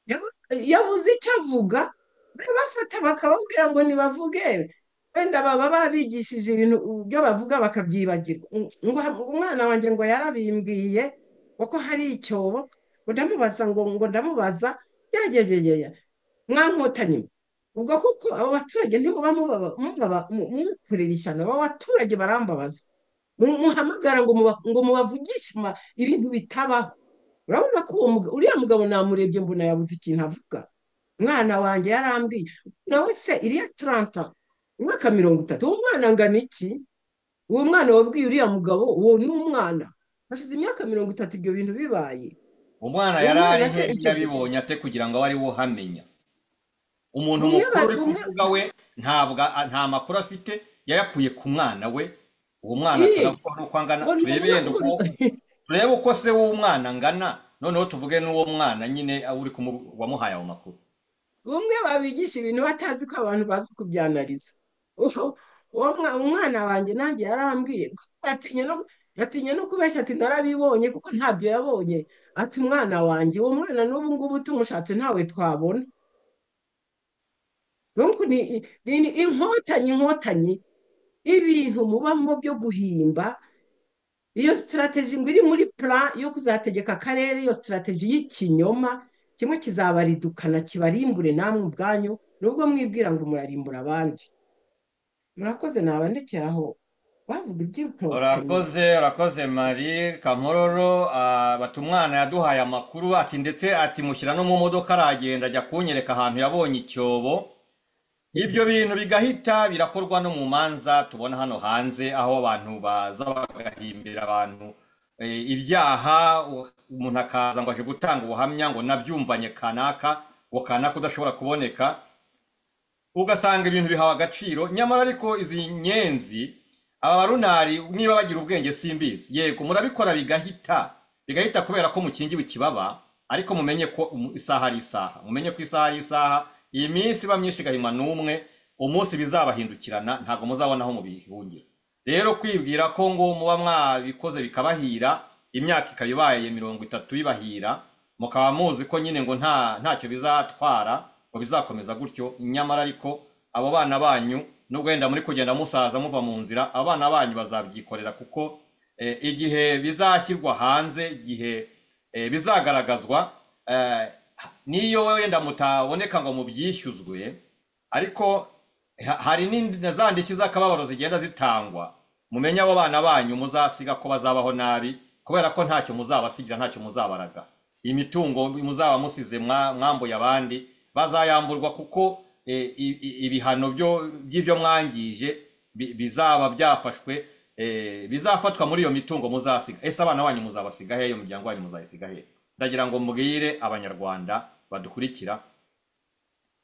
Speaker 4: Yabu- yabuze icyo avuga babafata bakababwira ngo ntibavuge wenda baba babigishije ibintu byo bavuga bakabyibagirwa Mm, ngo umwana wanjye ngo yarabimbwiye ngo ko hari icyobo ngo ndamubaza ngo ngo ndamubaza yagegeyeya mwankotanyi ubwo kuko abo baturage ntimuba mubaba- mubaba- mu- mubakorera ishyano abo baturage barambabaza mu- muhamagara ngo muba- ngo mubavugishe ma- ibintu bitabaho urabona ko uwo muga- uriya mugabo namurebye mbona yabuze ikintu avuga umwana wanjye yarambwiye nawe se iriya taranta umwaka mirongo itatu uwo mwana angana iki uwo mwana wabwiye uriya mugabo uwo ni umwana hashize imyaka mirongo itatu ibyo bintu bibaye
Speaker 3: umwana
Speaker 4: Uwo
Speaker 3: yari
Speaker 4: mwana
Speaker 3: ari
Speaker 4: se
Speaker 3: hehe
Speaker 4: icyo gihe?
Speaker 3: yabibonye ate kugira ngo abe ari wo uhamenya umuntu
Speaker 4: Umwe
Speaker 3: mukuru
Speaker 4: ba-
Speaker 3: uri ku
Speaker 4: umwe-
Speaker 3: mbuga we ntabwo a- nta makuru afite yayakuye ku mwana we uwo mwana
Speaker 4: Ih,
Speaker 3: turavuga n'uko angana
Speaker 4: ngo ni
Speaker 3: turebe
Speaker 4: umwana-
Speaker 3: yenda uko turebe uko se w'umwana angana noneho tuvuge n'uwo mwana nyine uri kumu- wamuhaye ayo makuru
Speaker 4: bumwe babigisha ibintu batazi ko abantu bazi kubyanariza Ufu- uwo mwa- umwana wanjye nanjye yarambwiye atinya no atinya no kubeshya ati narabibonye kuko ntabyo yabonye ati umwana wanjye uwo mwana n'ubu ngubu tumushatse ntawe twabona Nuko ni ni- ni inkotanyi inkotanyi ibintu mubamo byo guhimba iyo sitarateji ngo iri muri plan yo kuzategeka akarere iyo sitarateji y'ikinyoma kimwe kizabaridukana kibarimbure namwe ubwanyu nubwo mwibwira ngo murarimbura abandi murakoze nabandekeye aho bavuga iby'inkotanyi
Speaker 3: urakoze urakoze mari kamororo ah, bati umwana yaduhaye amakuru ati ndetse ati mushyira no mu modoka aragenda ajya kunyereka ahantu yabonye icyobo ibyo bintu bigahita birakorwa no mu manza tubona hano hanze aho abantu baza bagahimbira abantu eh, ibyaha u- umuntu akaza ngo aje gutanga ubuhamya ngo nabyumvanye kanaka ngo kanaka udashobora kuboneka ugasanga ibintu bihawe agaciro nyamara ariko izi nyenzi aba barunari niba bagira ubwenge simbizi yego murabikora bigahita bigahita kubera ko mukingiwe ikibaba ariko mumenye ko umu- isaha ari isaha mumenye ko isaha ari isaha iyi minsi iba myinshi igahima n'umwe umunsi bizabahindukirana ntabwo muzabona aho mubihungira rero kwibwira ko ngo muba mwabikoze bikabahira imyaka ikaba ibaye mirongo itatu bibahira mukaba muzi ko nyine ngo nta ntacyo bizatwara ngo bizakomeza gutyo nyamara ariko abo bana banyu nubwo wenda muri kugenda musaza muva mu nzira abo bana banyu bazabyikorera kuko eh, igihe bizashyirwa hanze igihe eh, bizagaragazwa eh, niyo wenda mutaboneka ngo mubyishyuzwe ariko ha- hari n'indi- na za ndishyi z'akababaro zigenda zitangwa mumenye abo bana banyu muzasiga ko bazabaho nabi kubera ko ntacyo muzabasigira ntacyo muzabaraga imitungo muzaba musize mwa- mwambuye abandi bazayamburwa kuko eh, i- i- ibihano byo by'ibyo mwangije bi- bizaba byafashwe eh, bizafatwa muri iyo mitungo muzasiga ese abana banyu muzabasiga hehe iyo miryango yanyu muzayisiga hehe ndagira ngo mbwire abanyarwanda badukurikira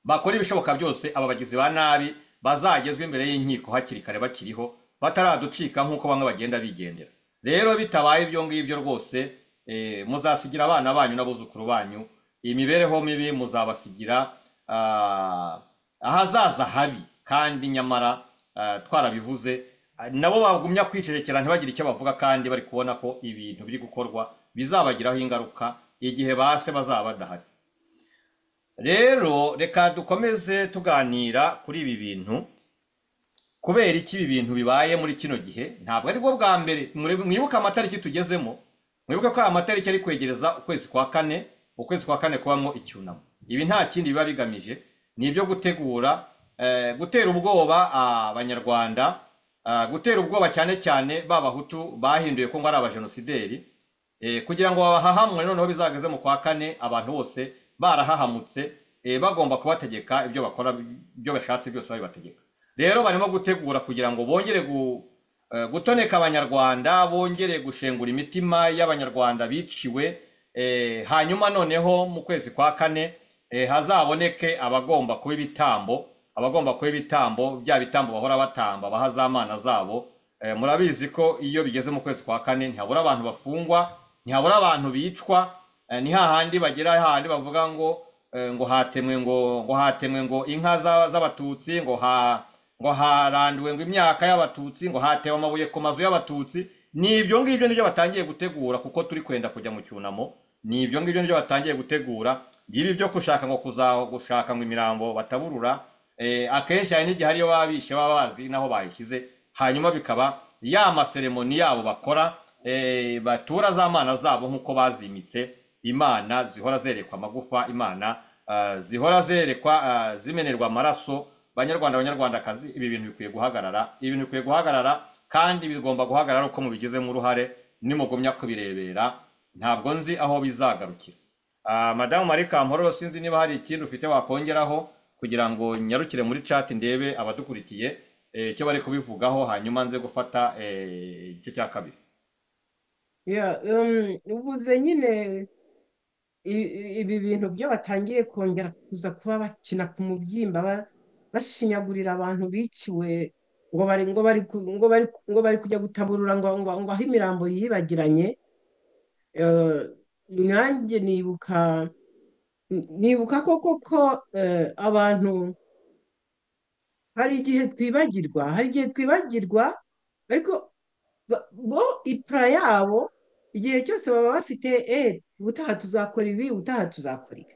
Speaker 3: bakora ibishoboka byose aba bagizi ba nabi bazagezwa imbere y'inkiko hakiri kare bakiriho bataraducika nk'uko bamwe bagenda bigendera rero bitabaye ibyo ngibyo rwose eh, muzasigira abana banyu n'abuzukuru banyu imibereho mibi muzabasigira ah, ahazaza habi kandi nyamara ah, twarabivuze ah, nabo bagumya kwicerekera ntibagire icyo bavuga kandi bari kubona ko ibintu biri gukorwa bizabagiraho ingaruka igihe base bazaba badahari rero reka dukomeze tuganira kuri ibi bintu kubera iki ibi bintu bibaye muri kino gihe ntabwo ari bwo bwa mbere Muri- mwibuke amatariki tugezemo mwibuke ko aya matariki ari kwegereza ukwezi kwa kane ukwezi kwa kane kubamo icyunamo ibi nta kindi biba bigamije ni ibyo gutegura eh, gutera ubwoba abanyarwanda ah, gutera ubwoba cyane cyane b'abahutu bahinduye ko ngo ari abajenosideri Eh, kugira ngo babahahamwe noneho bizageze mu kwa kane abantu bose barahahamutse eh, bagomba kubategeka ibyo bakora ibyo bashatse byose babibategeka rero barimo gutegura kugira ngo bongere gu- eh, gutoneka abanyarwanda bongere gushengura imitima y'abanyarwanda biciwe eh, hanyuma noneho mu kwezi kwa kane eh, hazaboneke abagomba kuba ibitambo abagomba kuba ibitambo bya bitambo bahora batamba baha za mana zabo Eh, murabizi ko iyo bigeze mu kwezi kwa kane ntihabura abantu bafungwa ntihabura abantu bicwa eh, ni hahandi bagera hahandi bavuga ngo eh, ngo hatemwe ngo ngo hatemwe ngo inka za- z'abatutsi ngo ha ngo haranduwe ngo imyaka y'abatutsi ngo hatewe amabuye ku mazu y'abatutsi ni ibyo ngibyo nibyo batangiye gutegura kuko turi kwenda kujya mu cyunamo ni ibyo ngibyo nibyo batangiye gutegura ibi byo gushaka ngo kuza gushaka ngo imirambo bataburura eh, akenshi hari n'igihe ariyo baba bishe baba bazi n'aho bayishyize hanyuma bikaba ya maseremoni yabo bakora eh, batura za mana zabo nk'uko bazimitse imana zihora zerekwa amagufa imana ah, zihora zerekwa ah, zimenerwa amaraso banyarwanda banyarwandakazi ibi bintu bikwiye guhagarara ibi bintu bikwiye guhagarara kandi bigomba guhagarara uko mubigizemo uruhare nimugumya kubirebera ntabwo nzi aho bizagarukira Ah, madamu marie kampororo sinzi niba hari ikindi ufite wakongeraho kugira ngo nyarukire muri chat ndebe abadukurikiye eh, icyo bari kubivugaho hanyuma nze gufata eh, igice cya kabiri
Speaker 4: Yeah, um, ubuze nyine i- i- ibi bintu byo batangiye kongera kuza kuba bakina ku mubyimba ba- bashinyagurira abantu biciwe ngo bari ngo bari ku- ngo bari ku- ngo bari kujya gutaburura ngo ngo, ngo aho imirambo yibagiranye eh, nanjye nibuka nibuka koko ko eh, abantu hari igihe twibagirwa hari igihe twibagirwa ariko ba- bo ipura yabo igihe cyose baba bafite e ubutaha tuzakora ibi ubutaha tuzakora ibi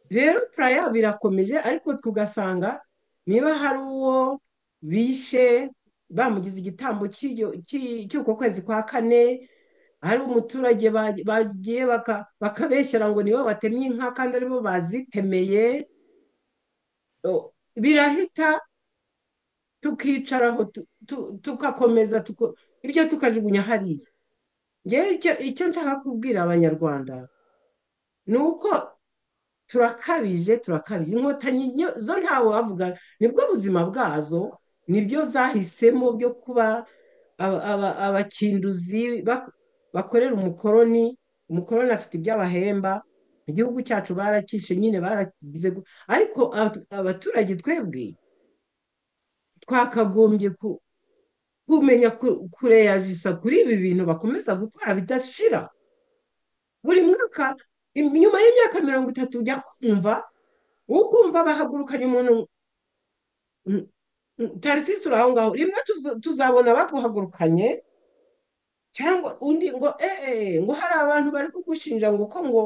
Speaker 4: rero ipura yabo irakomeje ariko tugasanga niba hari uwo bishe bamugize igitambo cy'iryo- cy'i- cy'uko kwezi kwa kane hari umuturage ba- bagiye baka- bakabeshyera ngo nibo batemye inka kandi aribo bazitemeye o- birahita tukicaraho tu- tu- tugakomeza tuko- ibyo tukajugunya hariya ngewe icyo icyo nshaka kubwira abanyarwanda ni uko turakabije turakabije inkotanyi nyo- zo ntawe wavuga nibwo buzima bwazo nibyo zahisemo byo kuba aba- aba- abakinduzi bak- bakorera umukoroni umukoroni afite ibyo abahemba igihugu cyacu barakishe nyine baragize gu- ariko abatu- abaturage twebwe twakagombye ku kumenya ku- kureyajisa kuri ibi bintu bakomeza gukora bidashira buri mwaka im- nyuma y'imyaka mirongo itatu ujya kumva ukumva bahagurukanye umuntu mm, mm, tarisisi uri aho ngaho rimwe tuzo- tuzabona baguhagurukanye cyangwa undi ngo ee ngo hari abantu bari kugushinja ngo ko ngo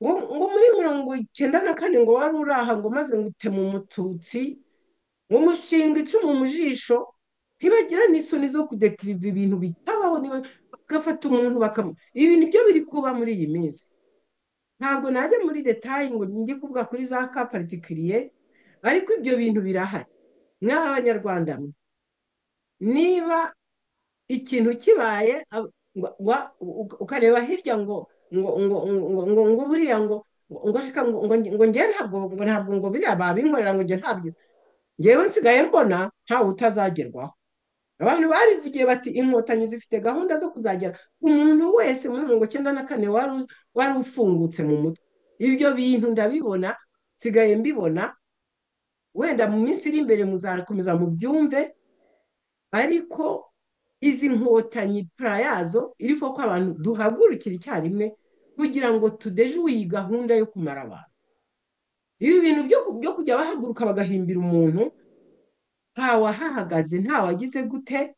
Speaker 4: ngo ngo muri mirongo icyenda na kane ngo wari uri aha ngo maze ngo utema umututsi ngo mushinga icumu mu jisho ntibagira n'isoni zo kudekiriva ibintu bitabaho niba bagafata umuntu bakamu ibi nibyo biri kuba muri iyi minsi ntabwo najya muri detayi ngo njye kuvuga kuri za ka particulier ariko ibyo bintu birahari mwaha abanyarwanda mwe niba ikintu kibaye ab- wa- wa- u- ukareba hirya ngo ngo ngo ngo ngo ngo buriya ngo ngo reka ngo ngo ngo njye ntabwo ngo ntabwo ngo biriya babinkorera ngo njye ntabyo njyewe nsigaye mbona ntawe utazagerwaho abantu barivugiye bati inkotanyi zifite gahunda zo kuzagera umuntu wese muri mirongo icyenda na kane wari u- wari ufungutse mu mutwe ibyo bintu ndabibona nsigaye mbibona wenda mu minsi iri imbere muzakomeza mubyumve ariko izi nkotanyi pra yazo iriho ko abantu duhagurukira icyarimwe kugira ngo tudejuye iyi gahunda yo kumara abantu ibi bintu byo byo kujya bahaguruka bagahimbira umuntu ntawahahagaze ntawagize gute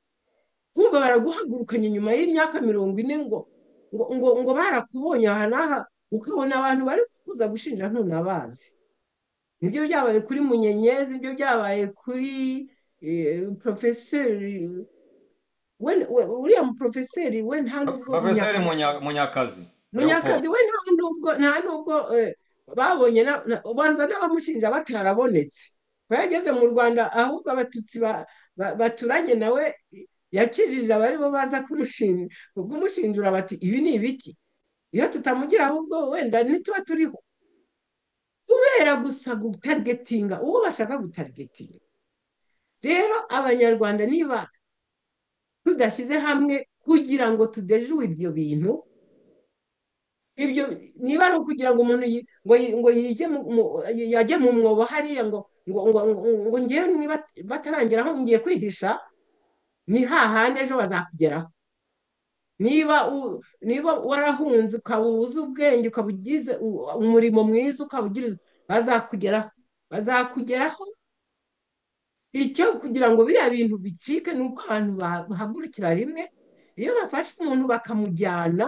Speaker 4: kumva baraguhagurukanye nyuma y'imyaka mirongo ine ngo ngo ngo ngo barakubonye aha n'aha ukabona abantu bari kuza gushinja ntunabazi nibyo byabaye kuri munyenyezi nibyo byabaye kuri porofeseri we we- uriya muporofeseri we nta n'ubwo
Speaker 3: profeseri
Speaker 4: munyakazi
Speaker 3: munyakazi
Speaker 4: munyakazi
Speaker 3: leopold
Speaker 4: we nta nubwo nta nubwo eh, babonye na- na- ubanza n'abamushinja batarabonetse ko yageze mu rwanda ahubwo abatutsi ba- ba- baturanye nawe eh, yakijije abari bo baza kumushin- kumushinjura bati ibi ni ibiki iyo tutamugira ahubwo wenda ntituba turiho kubera gusa gutagetinga uwo bashaka gutagetinga rero abanyarwanda niba tudashyize hamwe kugira ngo tudejuwe ibyo bintu ibyo niba ari ukugira ngo umuntu yi- ngo yi- ngo yige mu- mu- yajye mu mwobo hariya ngo ngo ngo ngo- ngo ngewe niba batarangira aho ngiye kwihisha ni hahandi ejo bazakugeraho niba u- niba warahunze ukaba ubuze ubwenge ukaba ugize u- umurimo mwiza ukaba ugira bazakugeraho bazakugeraho icyo kugira ngo biriya bintu bicike ni uko abantu ba- bahagurukira rimwe iyo bafashe umuntu bakamujyana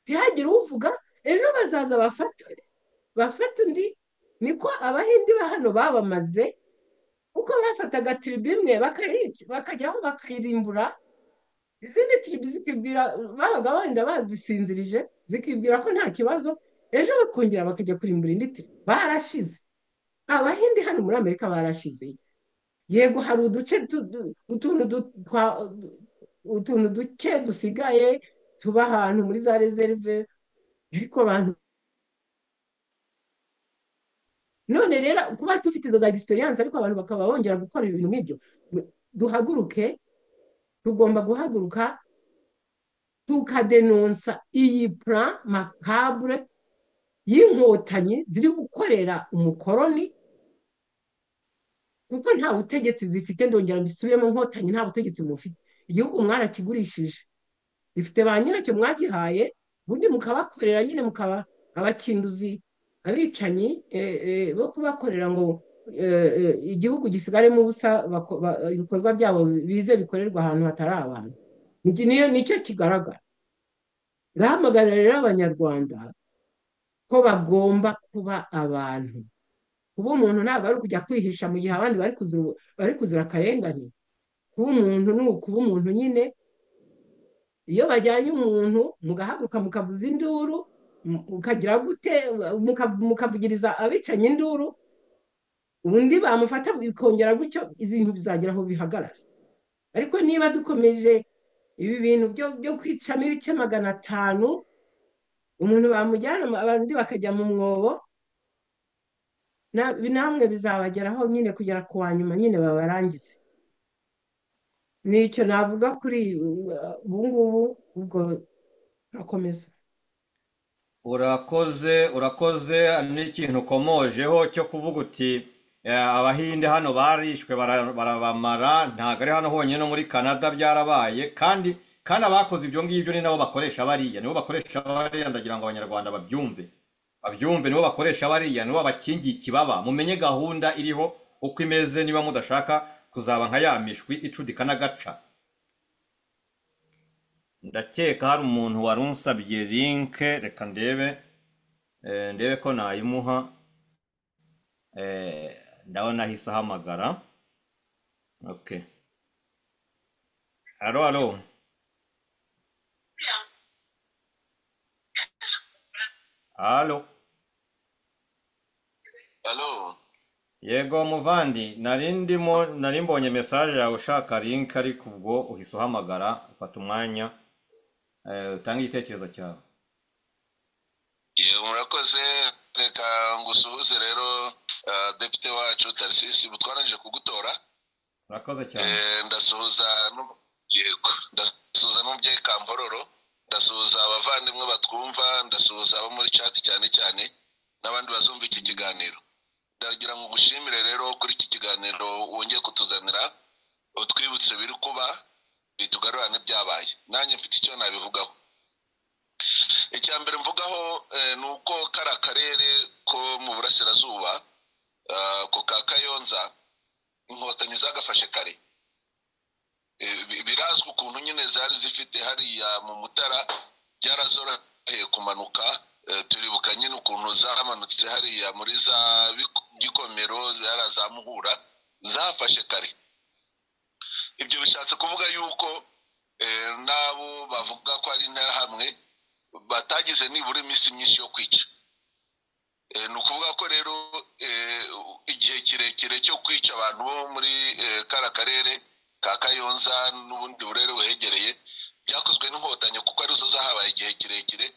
Speaker 4: ntihagire uvuga ejo bazaza bafata undi bafata undi niko abahindi ba hano babamaze kuko bafataga tiribu imwe bakayica- bakajyaho bakayirimbura izindi tiribu zikibwira babaga wenda bazisinzirije zikibwira ko nta kibazo ejo bakongera bakajya kurimbura indi tiribu barashize abahindi hano muri amerika barashize yego hari uduce tu- du- utuntu du- twa- utuntu duke dusigaye tuba ahantu muri za rezerive ariko abantu none rero kuba dufite izo za egisperiyanse ariko abantu bakaba bongera gukora ibintu nk'ibyo duhaguruke tugomba guhaguruka tukadenonsa iyi pura makabure y'inkotanyi ziri gukorera umukoroni kuko nta butegetsi zifite ndongera mbisubiremo nkotanyi nta butegetsi mufite igihugu mwarakigurishije bifite ba nyiracyo mwagihaye ubundi mukabakorera nyine mukaba abakinduzi abicanyi eh, eh, bo kubakorera ngo eh, eh, igihugu gisigaremo ubusa bako- ba- ibikorwa byabo bize bikorerwa ahantu hatari abantu Iki niyo nicyo kigaragara irahamagarira rero abanyarwanda ko bagomba kuba abantu kuba umuntu ntabwo ari ukujya kwihisha mu gihe abandi bari kuzira bari kuzira akarengane kuba umuntu ni ukuba umuntu nyine iyo bajyanye umuntu mugahaguruka mukavuza induru mu- mukagira gute muka- mukavugiriza abicanye induru undi bamufata bikongera gutyo izi bintu bizagira aho bihagarara ariko niba dukomeje ibi bintu byo- byo kwicamo ibice magana atanu umuntu bamujyana abandi bakajya mu mwobo na- namwe bizabageraho nyine kugera ku wa nyuma nyine babarangize nicyo navuga kuri uh, ubu ngubu ubwo ntakomeza
Speaker 3: urakoze urakoze n'ikintu ukomojeho cyo kuvuga uti eh, abahinde hano barishwe bara- barabamara ntabwo ari hano honyine no muri canada byarabaye kandi kandi abakoze ibyo ngibyo ni nabo bakoresha bariya nibo bakoresha bariya ndagira ngo abanyarwanda babyumve babyumve nibo bakoresha bariya nibo bakingiye ikibaba mumenye gahunda iriho uko imeze niba mudashaka kuzaba nka ya mishwi icudika n'agaca ndakeka hari umuntu wari unsabye linke reka ndebe Eh, ndebe ko nayimuha Eh, ndabona ahise ahamagara okay halo halo halo
Speaker 9: Halo,
Speaker 3: yego muvandi nari ndimo nari mbonye mesaje yawe ushaka link ariko ubwo uhise uhamagara ufata umwanya eh, utange igitekerezo cyawe
Speaker 9: yego murakoze reka ngusuhuze rero ah, depite wacu Tarsisi butwaranje kugutora
Speaker 3: urakoze cyane
Speaker 9: Eh, ndasuhuza n'um- yego ndasuhuza n'umubyeyi Kambororo ndasuhuza abavandimwe batwumva ndasuhuza abo muri chat cyane cyane n'abandi bazumva iki kiganiro ndagira ngo ngushimire rero kuri iki kiganiro wongeye kutuzanira utwibutse biri kuba bitugarurane byabaye nanjye mfite icyo nabivugaho icya mbere mvugaho eh, ni uko kari akarere ko mu burasirazuba ah, ako ka kayonza inkotanyi zagafashe kare Eh, bi- birazwi ukuntu nyine zari zifite hariya mu mutara byarazoroheye kumanuka Eh, turibuka nyine ukuntu zamanutse hariya muri za Biko- gikomero zara za muhura zafashe kare ibyo bishatse kuvuga yuko eh, n'abo bavuga ko ari interahamwe batagize nibura iminsi myinshi yo kwica Eh, ni ukuvuga ko rero eh, igihe kirekire cyo kwica abantu bo muri eh, kara karere ka kayonza n'ubundi burere buhegereye byakozwe n'inkotanyi kuko arizo zahabaye igihe kirekire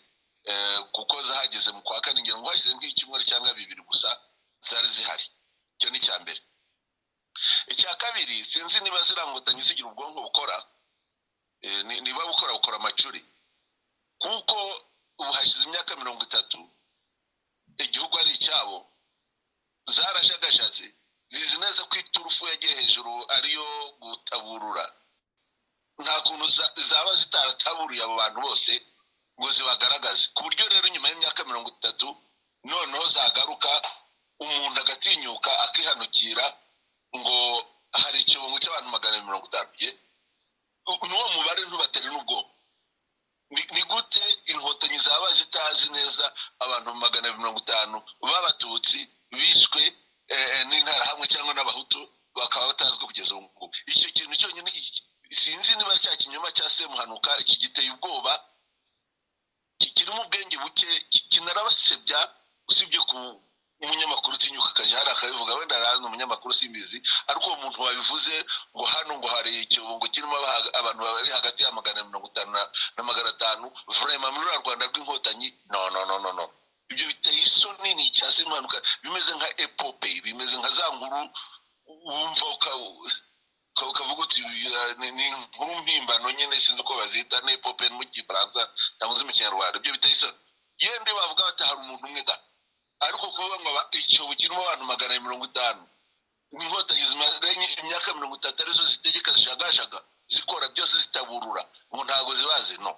Speaker 9: eh, kuko zahageze mu kwa kane ngira ngo hashize nk'icyumweru cyangwa bibiri gusa zari zihari icyo ni icya mbere icya kabiri sinzi niba zirangotanyi zigira ubwonko bukora eh, ni- niba bukora bukora amacuri kuko ubu hashize imyaka mirongo itatu igihugu ari icyabo zarajagajaze zizi neza ko iturufu yagiye hejuru ariyo gutaburura nta kuntu za- zaba zitarataburiye abo bantu bose ngo zibagaragaze ku buryo rero nyuma y'imyaka mirongo itatu noneho zagaruka umuntu agatinyuka akihanukira ngo hari ikibungo cy'abantu magana abiri mirongo itanu ye n'uwo mubare ntubatera n'ubwoba ni ni gute inkotanyi zaba zitazi neza abantu magana abiri mirongo itanu b'abatutsi bishwe eh, n'interahamwe cyangwa n'abahutu bakaba batazwi kugeza ubu ngubu icyo kintu cyonyine iki- sinzi niba cya kinyoma cya semuhanuka iki giteye ubwoba ki- kirimo ubwenge buke ki- kinarabasebya usibye ku umunyamakuru utinyuka akajya hari akabivuga wenda arazi umunyamakuru simbizi ariko uwo muntu wabivuze ngo hano ngo hari ikirungo kirimo aba- abantu bari hagati ya magana na mirongo itanu na- na magana atanu vrema muri rwa rwanda rw'inkotanyi no no no no no ibyo biteye isoni ni icyasi impanuka bimeze nka epope bimeze nka za nkuru wumva uka- ukaba ukavuga uti "Ya, ni ni inkuru mpimbano nyine sinzi uko bazita ni epope mu gifaransa cyangwa se mu kinyarwanda ibyo biteye isoni yende bavuga bati hari umuntu umwe da ariko kuvuga ngo aba- icyobo kirimo abantu magana abiri mirongo itanu inkotanyi zimarenye imyaka mirongo itatu arizo zitegeka zishagajaga zikora byose zitaburura ngo ntago zibazi no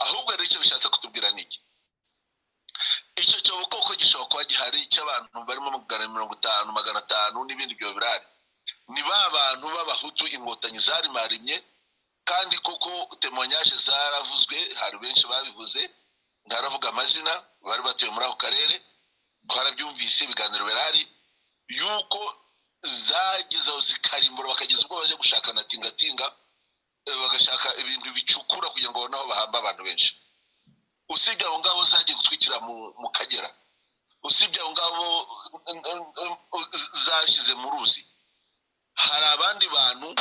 Speaker 9: ahubwo rero icyo bishatse kutubwira ni iki icyo cyobo koko gishobora kuba gihari cy'abantu barimo magana abiri mirongo itanu magana atanu n'ibindi byo birahari ni ba bantu b'abahutu inkotanyi zarimarimye kandi koko temoyanyaje zaravuzwe hari benshi babivuze ntaravuga amazina bari batuye muri ako karere twarabyumvise ibiganiro birahari yuko zageze aho zikarimbura bakageza ubwo bajya gushaka na tingatinga eh, bagashaka ibintu bicukura kugira ngo babone aho bahamba abantu benshi usibye aho ngaho zagiye gutwikira mu, mu kagera usibye aho ngaho eh, eh, eh, zashyize mu ruzi hari abandi bantu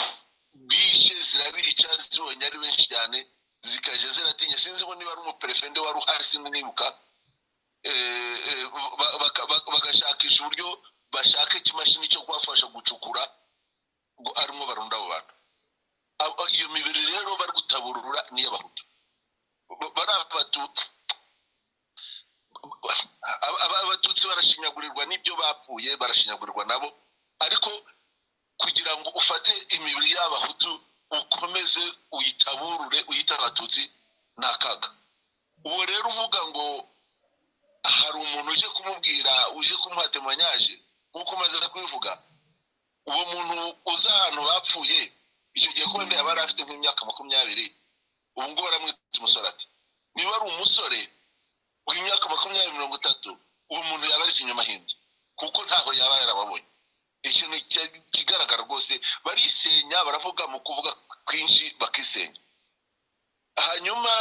Speaker 9: bishe zirabica zibonye ari benshi cyane zikajya ziratinya sinzi ngo niba ari umuperefende wari uhari sinzi nibuka Eh, eh, ba- baka- ba- bagashakisha uburyo bashaka ikimashini cyo kubafasha gucukura ngo arimo barunda abo bantu Abo- iyo mibiri rero bari gutaburura n'iy'abahutu Ba- bari abatutsi Aba- aba- abatutsi barashinyagurirwa n'ibyo bapfuye barashinyagurirwa nabo ariko kugira ngo ufate imibiri y'abahutu ukomeze uyitaburure uyita abatutsi ni akaga uwo rero uvuga ngo hari umuntu uje kumubwira uje kumuha temanyaje nk'uko umaze kubivuga uwo muntu uza ahantu bapfuye icyo gihe kuba yaba yari afite nk'imyaka makumyabiri ubu ngubu baramwita umusore ati niba ari umusore w'imyaka makumyabiri mirongo itatu uwo muntu yaba ari ikinyamahindi kuko ntaho yaba yarababonye ikintu ki- kigaragara rwose barisenya baravuga mu kuvuga kwinshi bakisenya hanyuma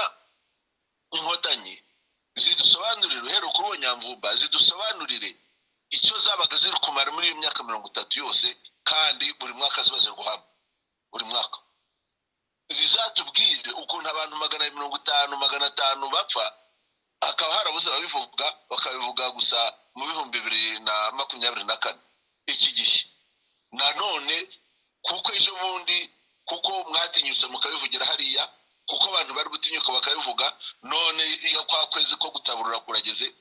Speaker 9: inkotanyi zidusobanurire uhereye kuri uwo nyamvumba zidusobanurire icyo zabaga ziri kumara muri iyo myaka mirongo itatu yose kandi buri mwaka ziba ziri guhama buri mwaka zizatubwire ukuntu abantu magana abiri mirongo itanu magana atanu bapfa hakaba harabuze ababivuga bakabivuga gusa mu bihumbi bibiri na makumyabiri na kane iki gihe nanone kuko ejo bundi kuko mwatinyutse mukabivugira hariya kuko abantu bari gutinyuka bakabivuga none iyo kwa kwezi ko gutaburura kurageze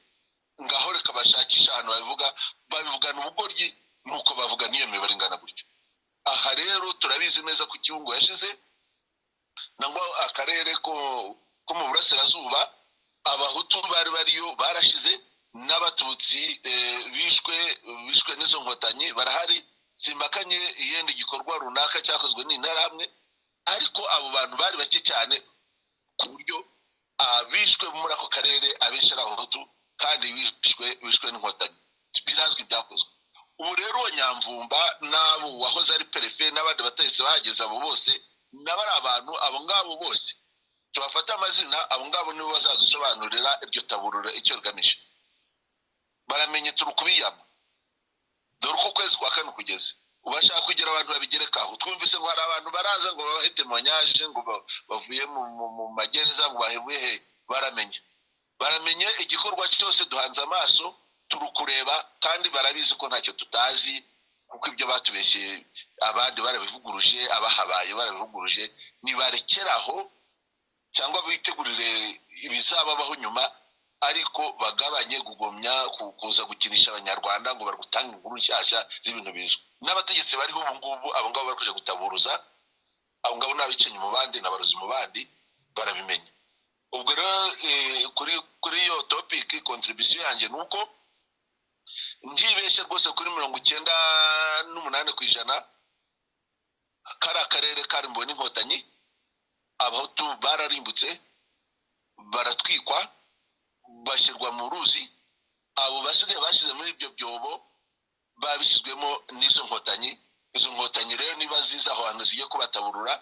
Speaker 9: ngaho reka bashakisha ahantu babivuga babivugana ubugoryi nuko bavuga n'iyo mibare ingana gutyo aha rero turabizi neza ko igihugu yashize nangwa akarere ko ko mu burasirazuba abahutu bari bariyo barashize n'abatutsi eh, bishwe bishwe n'izo nkotanyi barahari simbakanye yenda igikorwa runaka cyakozwe n'interahamwe ariko abo bantu bari bake cyane ku buryo abishwe muri ako karere abenshi ari abahutu kandi bishwe bishwe n'inkotanyi birazwi ibyakozwe ubu rero uwo nyamvumba n'abo wahoze ari perefe n'abandi batahise bahageze abo bose nabo ari abantu abo ngabo bose tubafate amazina abo ngabo nibo bazadusobanurira iryo taburura icyo rigamije baramenye turi kubiyama dore uko ukwezi kwa kane kugeze ubashaka kugira abantu babigerekaho twumvise ngo hari abantu baraza ngo babahe temonyaje ngo ba- bavuye mu, mu, mu magereza ngo bahebuye he baramenye baramenye igikorwa cyose duhanze amaso turi kureba kandi barabizi ko ntacyo tutazi kuko ibyo batubeshye abandi barabivuguruje abahabaye barabivuguruje nibarekeraho cyangwa bitegurire ibizababaho nyuma ariko bagabanye kugomya ku- kuza gukinisha abanyarwanda ngo bari gutanga inkuru nshyashya z'ibintu bizwi n'abategetsi bariho ubu ngubu abo ngabo bari kujya gutaburuza abo ngabo ni abicanyi mu bandi ni abarozi mu bandi barabimenya ubwo rero eh, kuri kuri iyo topiki kontribisiyo yanjye ni uko ntibeshye rwose kuri mirongo icyenda n'umunani ku ijana kari akarere karimbuwe n'inkotanyi abahutu bararimbutse baratwikwa bashyirwa mu ruzi abo basigaye bashyize muri ibyo byobo babishyizwemo n'izo nkotanyi izo nkotanyi rero niba ziza aho hantu zigiye kubataburura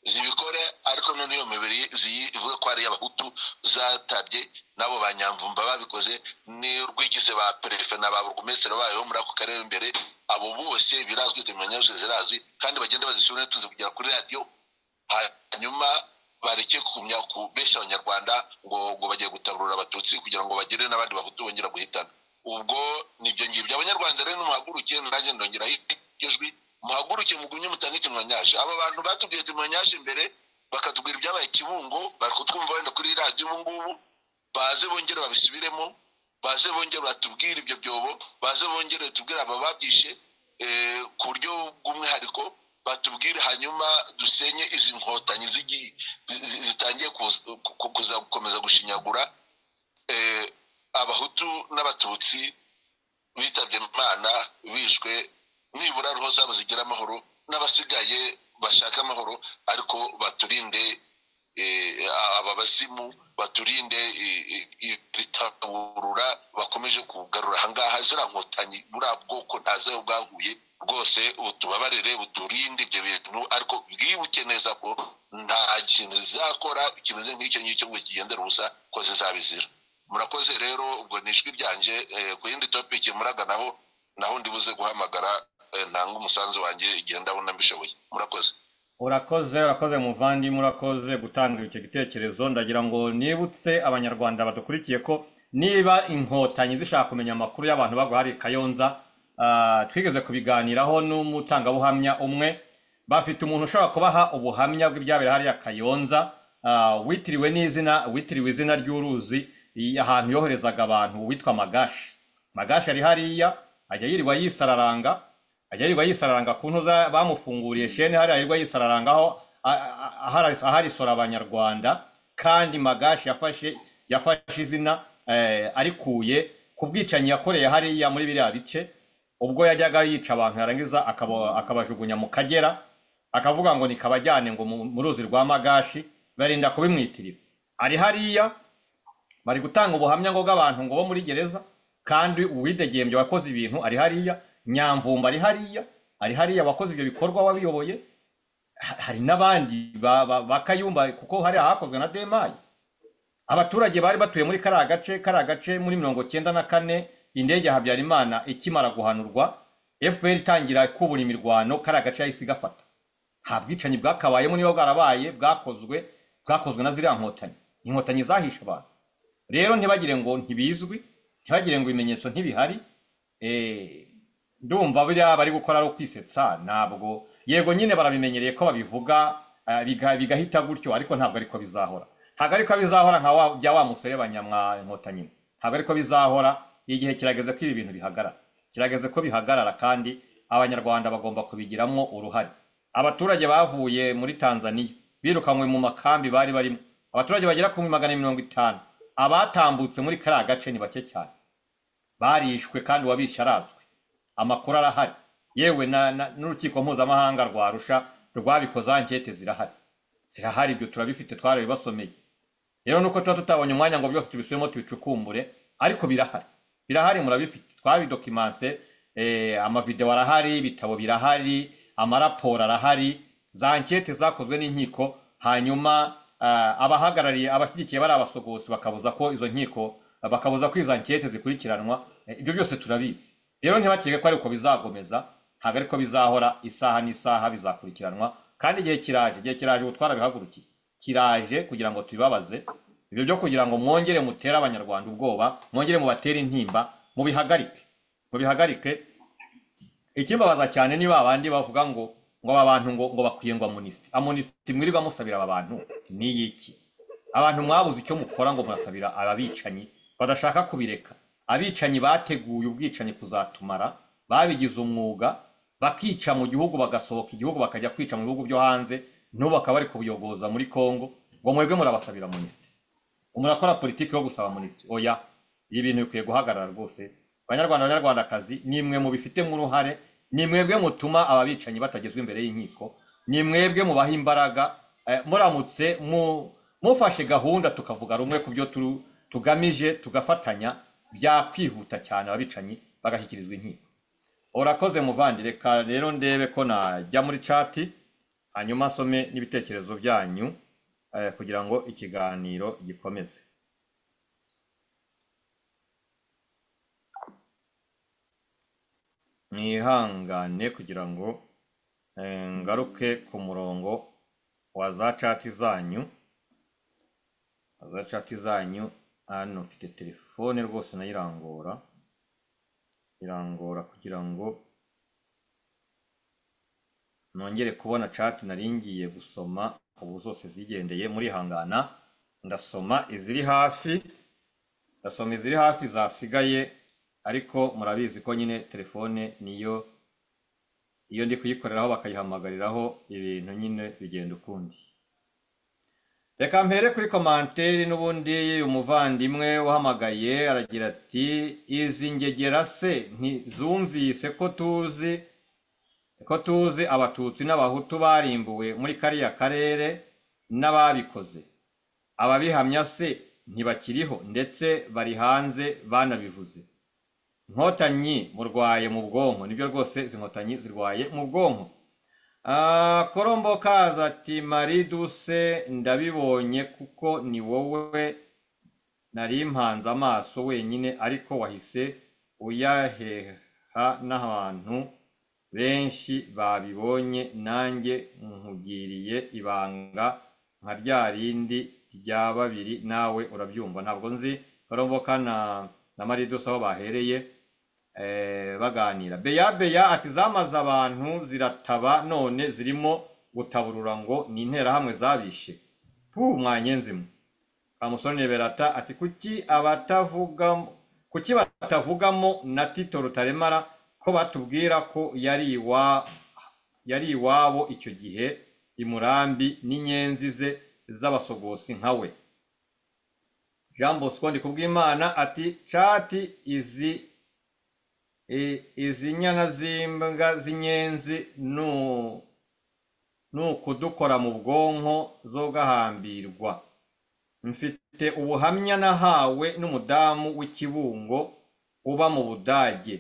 Speaker 9: zibikore ariko none iyo mibiri zivuge ko ari iy'abahutu zatabye n'abo banyamvumba babikoze ni urw'igize ba perefe na ba burugumesitiri bayo muri ako karere imbere abo bose birazwi zimenya zirazwi kandi bagenda bazisubira tuzi kugera kuri radiyo hanyuma bareke kumya kubesha abanyarwanda ngo ngo bagiye gutaburura abatutsi kugira ngo bagere n'abandi bahutu bongera guhitana ubwo nibyo ngibyo abanyarwanda rero nimuhaguruke nanjye ndongera ijwi muhaguruke mugumye mutange ikinywanyaje abo bantu batubwiye ikinywanyaje imbere bakatubwira ibyabaye kibungo bari kutwumva wenda kuri radiyo ubu ngubu baze bongere babisubiremo baze bongere batubwire ibyo byobo baze bongere batubwire aba babyishe eh, ku buryo bw'umwihariko batubwire hanyuma dusenye izi nkotanyi zigi- zi- zi- zitangiye kuza- ku- ku- kuza- gukomeza gushinyagura eh, abahutu n'abatutsi bitabye imana bishwe nibura roho zabo zigira amahoro n'abasigaye bashaka amahoro ariko baturinde eh, aba basimu baturinde eh, eh, iritaburura bakomeje kugarura ahangaha zira nkotanyi buriya bwoko ntazeho bwahuye rwose butubabarire buturinde ibyo bintu ariko bwibuke neza ko nta kintu zizakora kimeze nk'icyo ngicyo ngo kigendere ubusa ko zizabizira murakoze rero ubwo ni ijwi ryanje eh, ku yindi topiki muraganaho naho ndibuze guhamagara eh, ntanga umusanzu wanjye igihe ndabona mbishoboye murakoze
Speaker 3: urakoze urakoze muvandimwe urakoze gutanga icyo gitekerezo ndagira ngo nibutse abanyarwanda badukurikiye ko niba inkotanyi zishaka kumenya amakuru y'abantu bagwa hari kayonza ah, twigeze kubiganiraho n'umutangabuhamya umwe bafite umuntu ushobora kubaha ubuhamya bw'ibyabera hariya kayonza ah, witiriwe n'izina witiriwe izina ry'uruzi i- ahantu yoherezaga abantu witwa magashi magashi ari hariya ajya yirirwa yisararanga ajya yirirwa yisararanga ku ntuza bamufunguriye shene hariya yirirwa yisararangaho aharisora abanyarwanda kandi magashi yafashe yafashe izina eh, arikuye ku bwicanyi yakoreye hariya muri biriya bice ubwo yajyaga yica abantu yarangiza akaba- akabajugunya mu kagera akavuga ngo nikabajyane ngo mu mu ruzi rwa magashi barinda kubimwitirira ari hariya bari gutanga ubuhamya ngo bw'abantu ngo bo muri gereza kandi uwidegembye wakoze ibintu ari hariya nyamvumba ari hariya ari hariya wakoze ibyo bikorwa wabiyoboye Ha- hari n'abandi ba- ba- ba Kayumba kuko hariya hakozwe na demayi abaturage bari batuye muri kariya gace kariya gace muri mirongo cyenda na kane indege ya habyarimana ikimara guhanurwa fpr itangira kubura imirwano kariya gace yahise igafata nta bwicanyi bwakabayemo niba bwarabaye bwakozwe bwakozwe na ziriya nkotanyi inkotanyi zahishe abantu rero ntibagire ngo ntibizwi ntibagire ngo ibimenyetso ntibihari eh, ndumva biriya bari gukora ari ukwisetsa ntabwo yego nyine barabimenyereye ko babivuga eh, biga- bigahita gutyo ariko ntabwo ariko bizahora ntabwo ariko bizahora nka wa- bya wa muserebanya mwa nkotanyi ntabwo ariko bizahora igihe kirageze ko ibi bintu bihagarara kirageze ko bihagarara kandi abanyarwanda bagomba kubigiramo uruhare abaturage bavuye muri tanzania birukanywe mu makambi bari barimo abaturage bagera ku magana mirongo itanu abatambutse muri kariya gace ni bake cyane barishwe kandi uwabishe arazwi amakuru arahari yewe na- na- n'urukiko mpuzamahanga rwa arusha rwabikoze ankete zirahari zirahari ibyo turabifite twarabibasomeye rero nuko tuba tutabonye umwanya ngo byose tubisubiremo tubicukumbure ariko birahari birahari murabifite twabidokimanse eh, amavideo arahari ibitabo birahari amaraporo arahari za ankete zakozwe n'inkiko hanyuma ah, abahagarariye abashyigikiye bari abasogotsi bakabuza ko izo nkiko bakabuza ko izo ankete zikurikiranwa Eh, ibyo byose turabizi rero ntibakeke ko ariko bizagomeza ntabwo ariko bizahora isaha n'isaha bizakurikiranwa kandi igihe kiraje igihe kiraje ubu twarabihagurukiye kiraje kugira ngo tubibabaze ibyo byo kugira ngo mwongere mutere abanyarwanda ubwoba mwongere mubatere intimba mubihagarike mubihagarike ikimbabaza cyane ni ba bandi bavuga ngo ngo aba bantu ngo ngo bakwiye ngo amunisiti amunisiti mwirirwa musabira aba bantu ni iki abantu mwabuze icyo mukora ngo murasabira ababicanyi badashaka kubireka abicanyi bateguye ubwicanyi kuzatumara babigize umwuga bakica mu gihugu bagasohoka igihugu bakajya kwica mu bihugu byo hanze n'ubu bakaba bari kubuyogoza muri kongo ngo mwebwe murabasabira amunisiti murakora politiki yo gusaba amunisiti oya ibi bintu bikwiye guhagarara rwose banyarwanda banyarwandakazi ni mwe mubifitemo uruhare ni mwebwe mutuma aba bicanyi batagezwa imbere y'inkiko ni mwebwe mubaha imbaraga eh, muramutse mu- mufashe gahunda tukavuga rumwe ku byo turu- tugamije tugafatanya byakwihuta cyane ababicanyi bagashyikirizwa inkiko urakoze muvandi reka rero ndebe ko najya muri cati hanyuma asome n'ibitekerezo byanyu eh, kugira ngo ikiganiro gikomeze mwihangane kugira ngo eh, ngaruke ku murongo wa za cati zanyu wa za cati zanyu hano mfite telefone rwose nayirangura irangora kugira ngo nongere kubona cati nari ngiye gusoma ubu zose zigendeye murihangana ndasoma iziri hafi ndasoma iziri hafi zasigaye ariko murabizi ko nyine telefone niyo iyo ndi kuyikoreraho bakayihamagariraho ibintu nyine bigenda ukundi reka mpere kuri komanteri n'ubundi umuvandimwe uhamagaye aragira ati izi ngegera se ntizumvise ko tuzi ko tuzi abatutsi n'abahutu barimbuwe muri kariya karere n'ababikoze ababihamya se ntibakiriho ndetse bari hanze banabivuze inkotanyi murwaye mu bwonko nibyo rwose izi nkotanyi zirwaye mu bwonko Ah, korombo kaza ati marie duse ndabibonye kuko ni wowe nari mpanze amaso wenyine ariko wahise uyaheha n'abantu benshi babibonye nanjye nkugiriye ibanga nka rya rindi rya babiri nawe urabyumva ntabwo nzi koromboka na na maridusa aho bahereye eh, baganira beya beya ati zamaze abantu zirataba none zirimo gutaburura ngo ni interahamwe zabishe pu mwanyenzimu kamusoni berata ati kuki abatavuga kuki batavugamo na tito rutaremara ko batubwira ko yari iwa yari iwabo icyo gihe i murambi n'inyenzi ze z'abasogosi nka we jean bosco ndikubwimana ati cati izi i- izi nyana z'imbwa z'inyenzi nu- ni ukudukora mu bwonko zo gahambirwa mfite ubuhamya nahawe n'umudamu w'ikibungo uba mu budage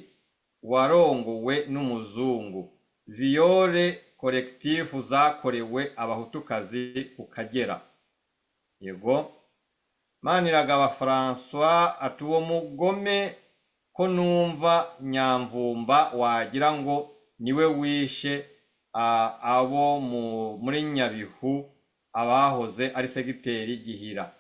Speaker 3: warongowe n'umuzungu viyore korekitifu zakorewe abahutukazi ku kagera yego maniragaba françois ati uwo mugome ko numva nyamvumba wagira ngo niwe wishe ah, abo mu- muri nyabihu abahoze ari segiteri gihira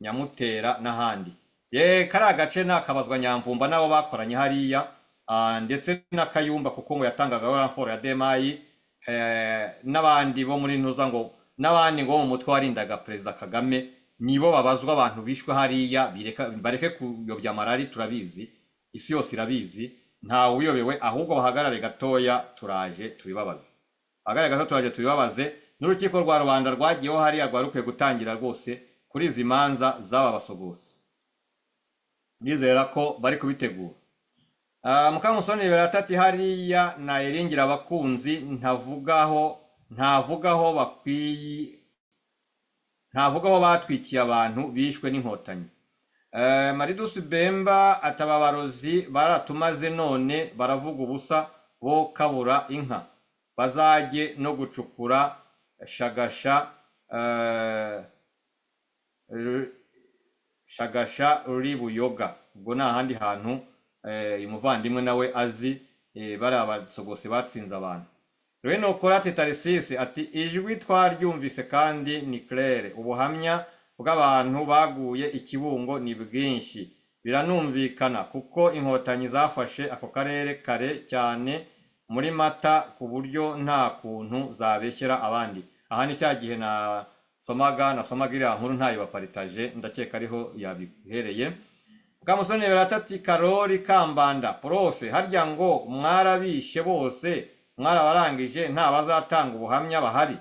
Speaker 3: nyamutera n'ahandi ye kariya gace nakabazwa nyamvumba n'abo bakoranye hariya ah, ndetse na kayumba kuko ngo yatangaga ramforo ya demayi eh, n'abandi bo muri ntuza ngo n'abandi ngo bo mu mutwe warindaga perezida kagame nibo babazwa abantu bishwe hariya bireka- bareke kuyobya marari turabizi isi yose irabizi ntawe uyobewe ahubwo bahagarare gatoya turaje tubibabaze bahagarare gato turaje tubibabaze n'urukiko rwa rubanda rwagiyeho hariya rwari rukwiye gutangira rwose kuri izi manza z'aba basogose ndizera ko bari kubitegura Ah, mukamusoni biratati hariya nayiringira abakunzi ntavugaho ntavugaho bakwiye ntavugaho batwikiye abantu bishwe n'inkotanyi Eh, maridusi bemba atababarozi baratumaze none baravuga ubusa bo kabura inka bazajye no gucukura shagasha eh, ru- shagasha ruri buyoga ubwo ni ahandi hantu eh, uyu muvandimwe nawe azi eh, bari abasogose batsinze abantu rwino korate tarisisi ati ijwi twaryumvise kandi ni claire ubuhamya bw'abantu baguye ikibungo ni bwinshi biranumvikana kuko inkotanyi zafashe ako karere kare cyane muri mata ku buryo nta kuntu zabeshyera abandi aha ni cya gihe na somaga nasomaga iriya nkuru ntayo baparitaje ndakeka ariho yabihereye bwamusoni baratati karori kambanda profe harya ngo mwarabishe bose mwarabarangije nta bazatanga ubuhamya bahari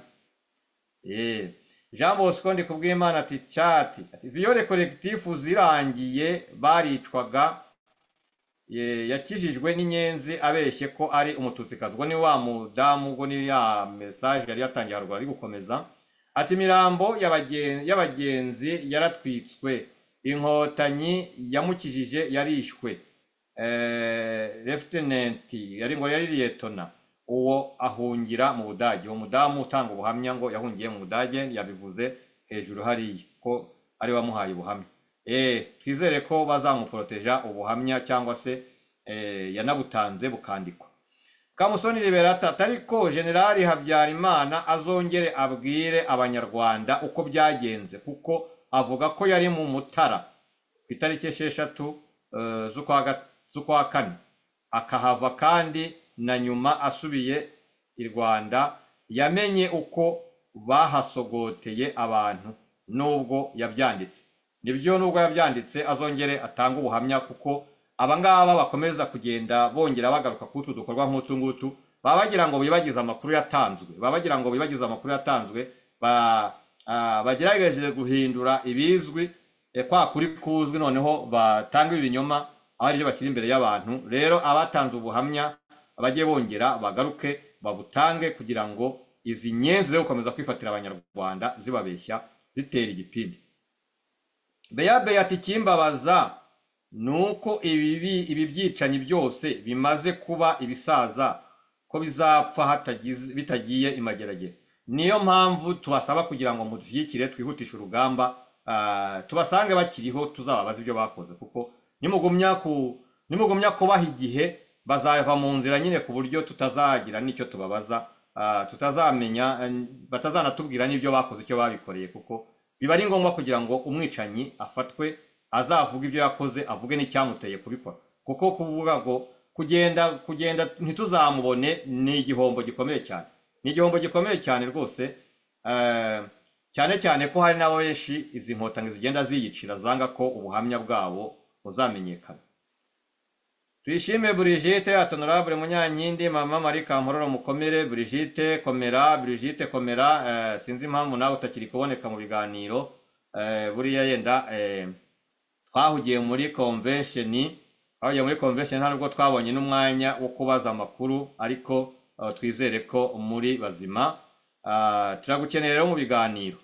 Speaker 3: Eh, jean bosco ndikubwimana ati cati ati viyore korekitifu zirangiye baricwaga Eh, yakijijwe n'inyenzi abeshye ko ari umututsikazi ubwo ni wa mudamu ubwo ni ya mesaje yari yatangiye haruguru ari gukomeza ati imirambo y'abagen- y'abagenzi yaratwitswe inkotanyi yamukijije yarishwe Eh, Lieutenant yari ngo yari liyetona uwo ahungira mu budage uwo mudamu utanga ubuhamya ngo yahungiye mu budage yabivuze hejuru hariya ko ari wamuhaye ubuhamya Eh, twizere ko bazamuporoteja ubuhamya cyangwa se eh, yanabutanze bukandikwa kamusoni liberata atariko generali habyarimana azongere abwire abanyarwanda uko byagenze kuko avuga ko yari mu mutara ku itariki esheshatu eh, z'ukwa ga- z'ukwa kane akahava kandi na nyuma asubiye i rwanda yamenye uko bahasogoteye abantu nubwo yabyanditse nibyo nubwo yabyanditse azongere atanga ubuhamya kuko abangaba bakomeza kugenda bongera bagaruka ku utu dukorwa nk'utu ngutu baba bagira ngo bibagize amakuru yatanzwe baba bagira ngo bibagize amakuru yatanzwe ba- ah, bagerageje guhindura ibizwi eh, kwa kuri kuzwi noneho batanga ibinyoma aho aribyo bashyira imbere y'abantu rero abatanze ubuhamya bajye bongera bagaruke babutange kugira ngo izi nyenzi zo gukomeza kwifatira abanyarwanda zibabeshya zitera igipindi beya beya ati ikimbabaza ni uko ibi ibi byicanyi byose bimaze kuba ibisaza ko bizapfa hatagize- bitagiye imageragere niyo mpamvu tubasaba kugira ngo mudushyigikire twihutishe urugamba ah, tubasange bakiriho tuzababaza ibyo bakoze kuko nimugumya ku nimugumya kubaha igihe bazava mu nzira nyine ku buryo tutazagira n'icyo tubabaza ah, tutazamenya eh, batazanatubwira n'ibyo bakoze icyo babikoreye kuko biba ari ngombwa kugira ngo umwicanyi afatwe azavuga ibyo yakoze avuge n'icyamuteye kubikora kuko kuvuga ngo kugenda kugenda ntituzamubone ni igihombo gikomeye cyane ni igihombo gikomeye cyane rwose eh, cyane cyane ko hari n'abo benshi izi nkotanyi zigenda ziyicira zanga ko ubuhamya bwabo buzamenyekana tuyishime burigite atonora buri munyankindi mama mari kampororo mukomere burigite komera burigite komera eh, sinzi impamvu nawe utakiri kuboneka mu biganiro eh, buriya yenda eh, twahugiye muri convention twahugiye muri convention nta nubwo twabonye n'umwanya wo kubaza amakuru ariko eh, twizere ko muri bazima Ah, turagukeneye rero mu biganiro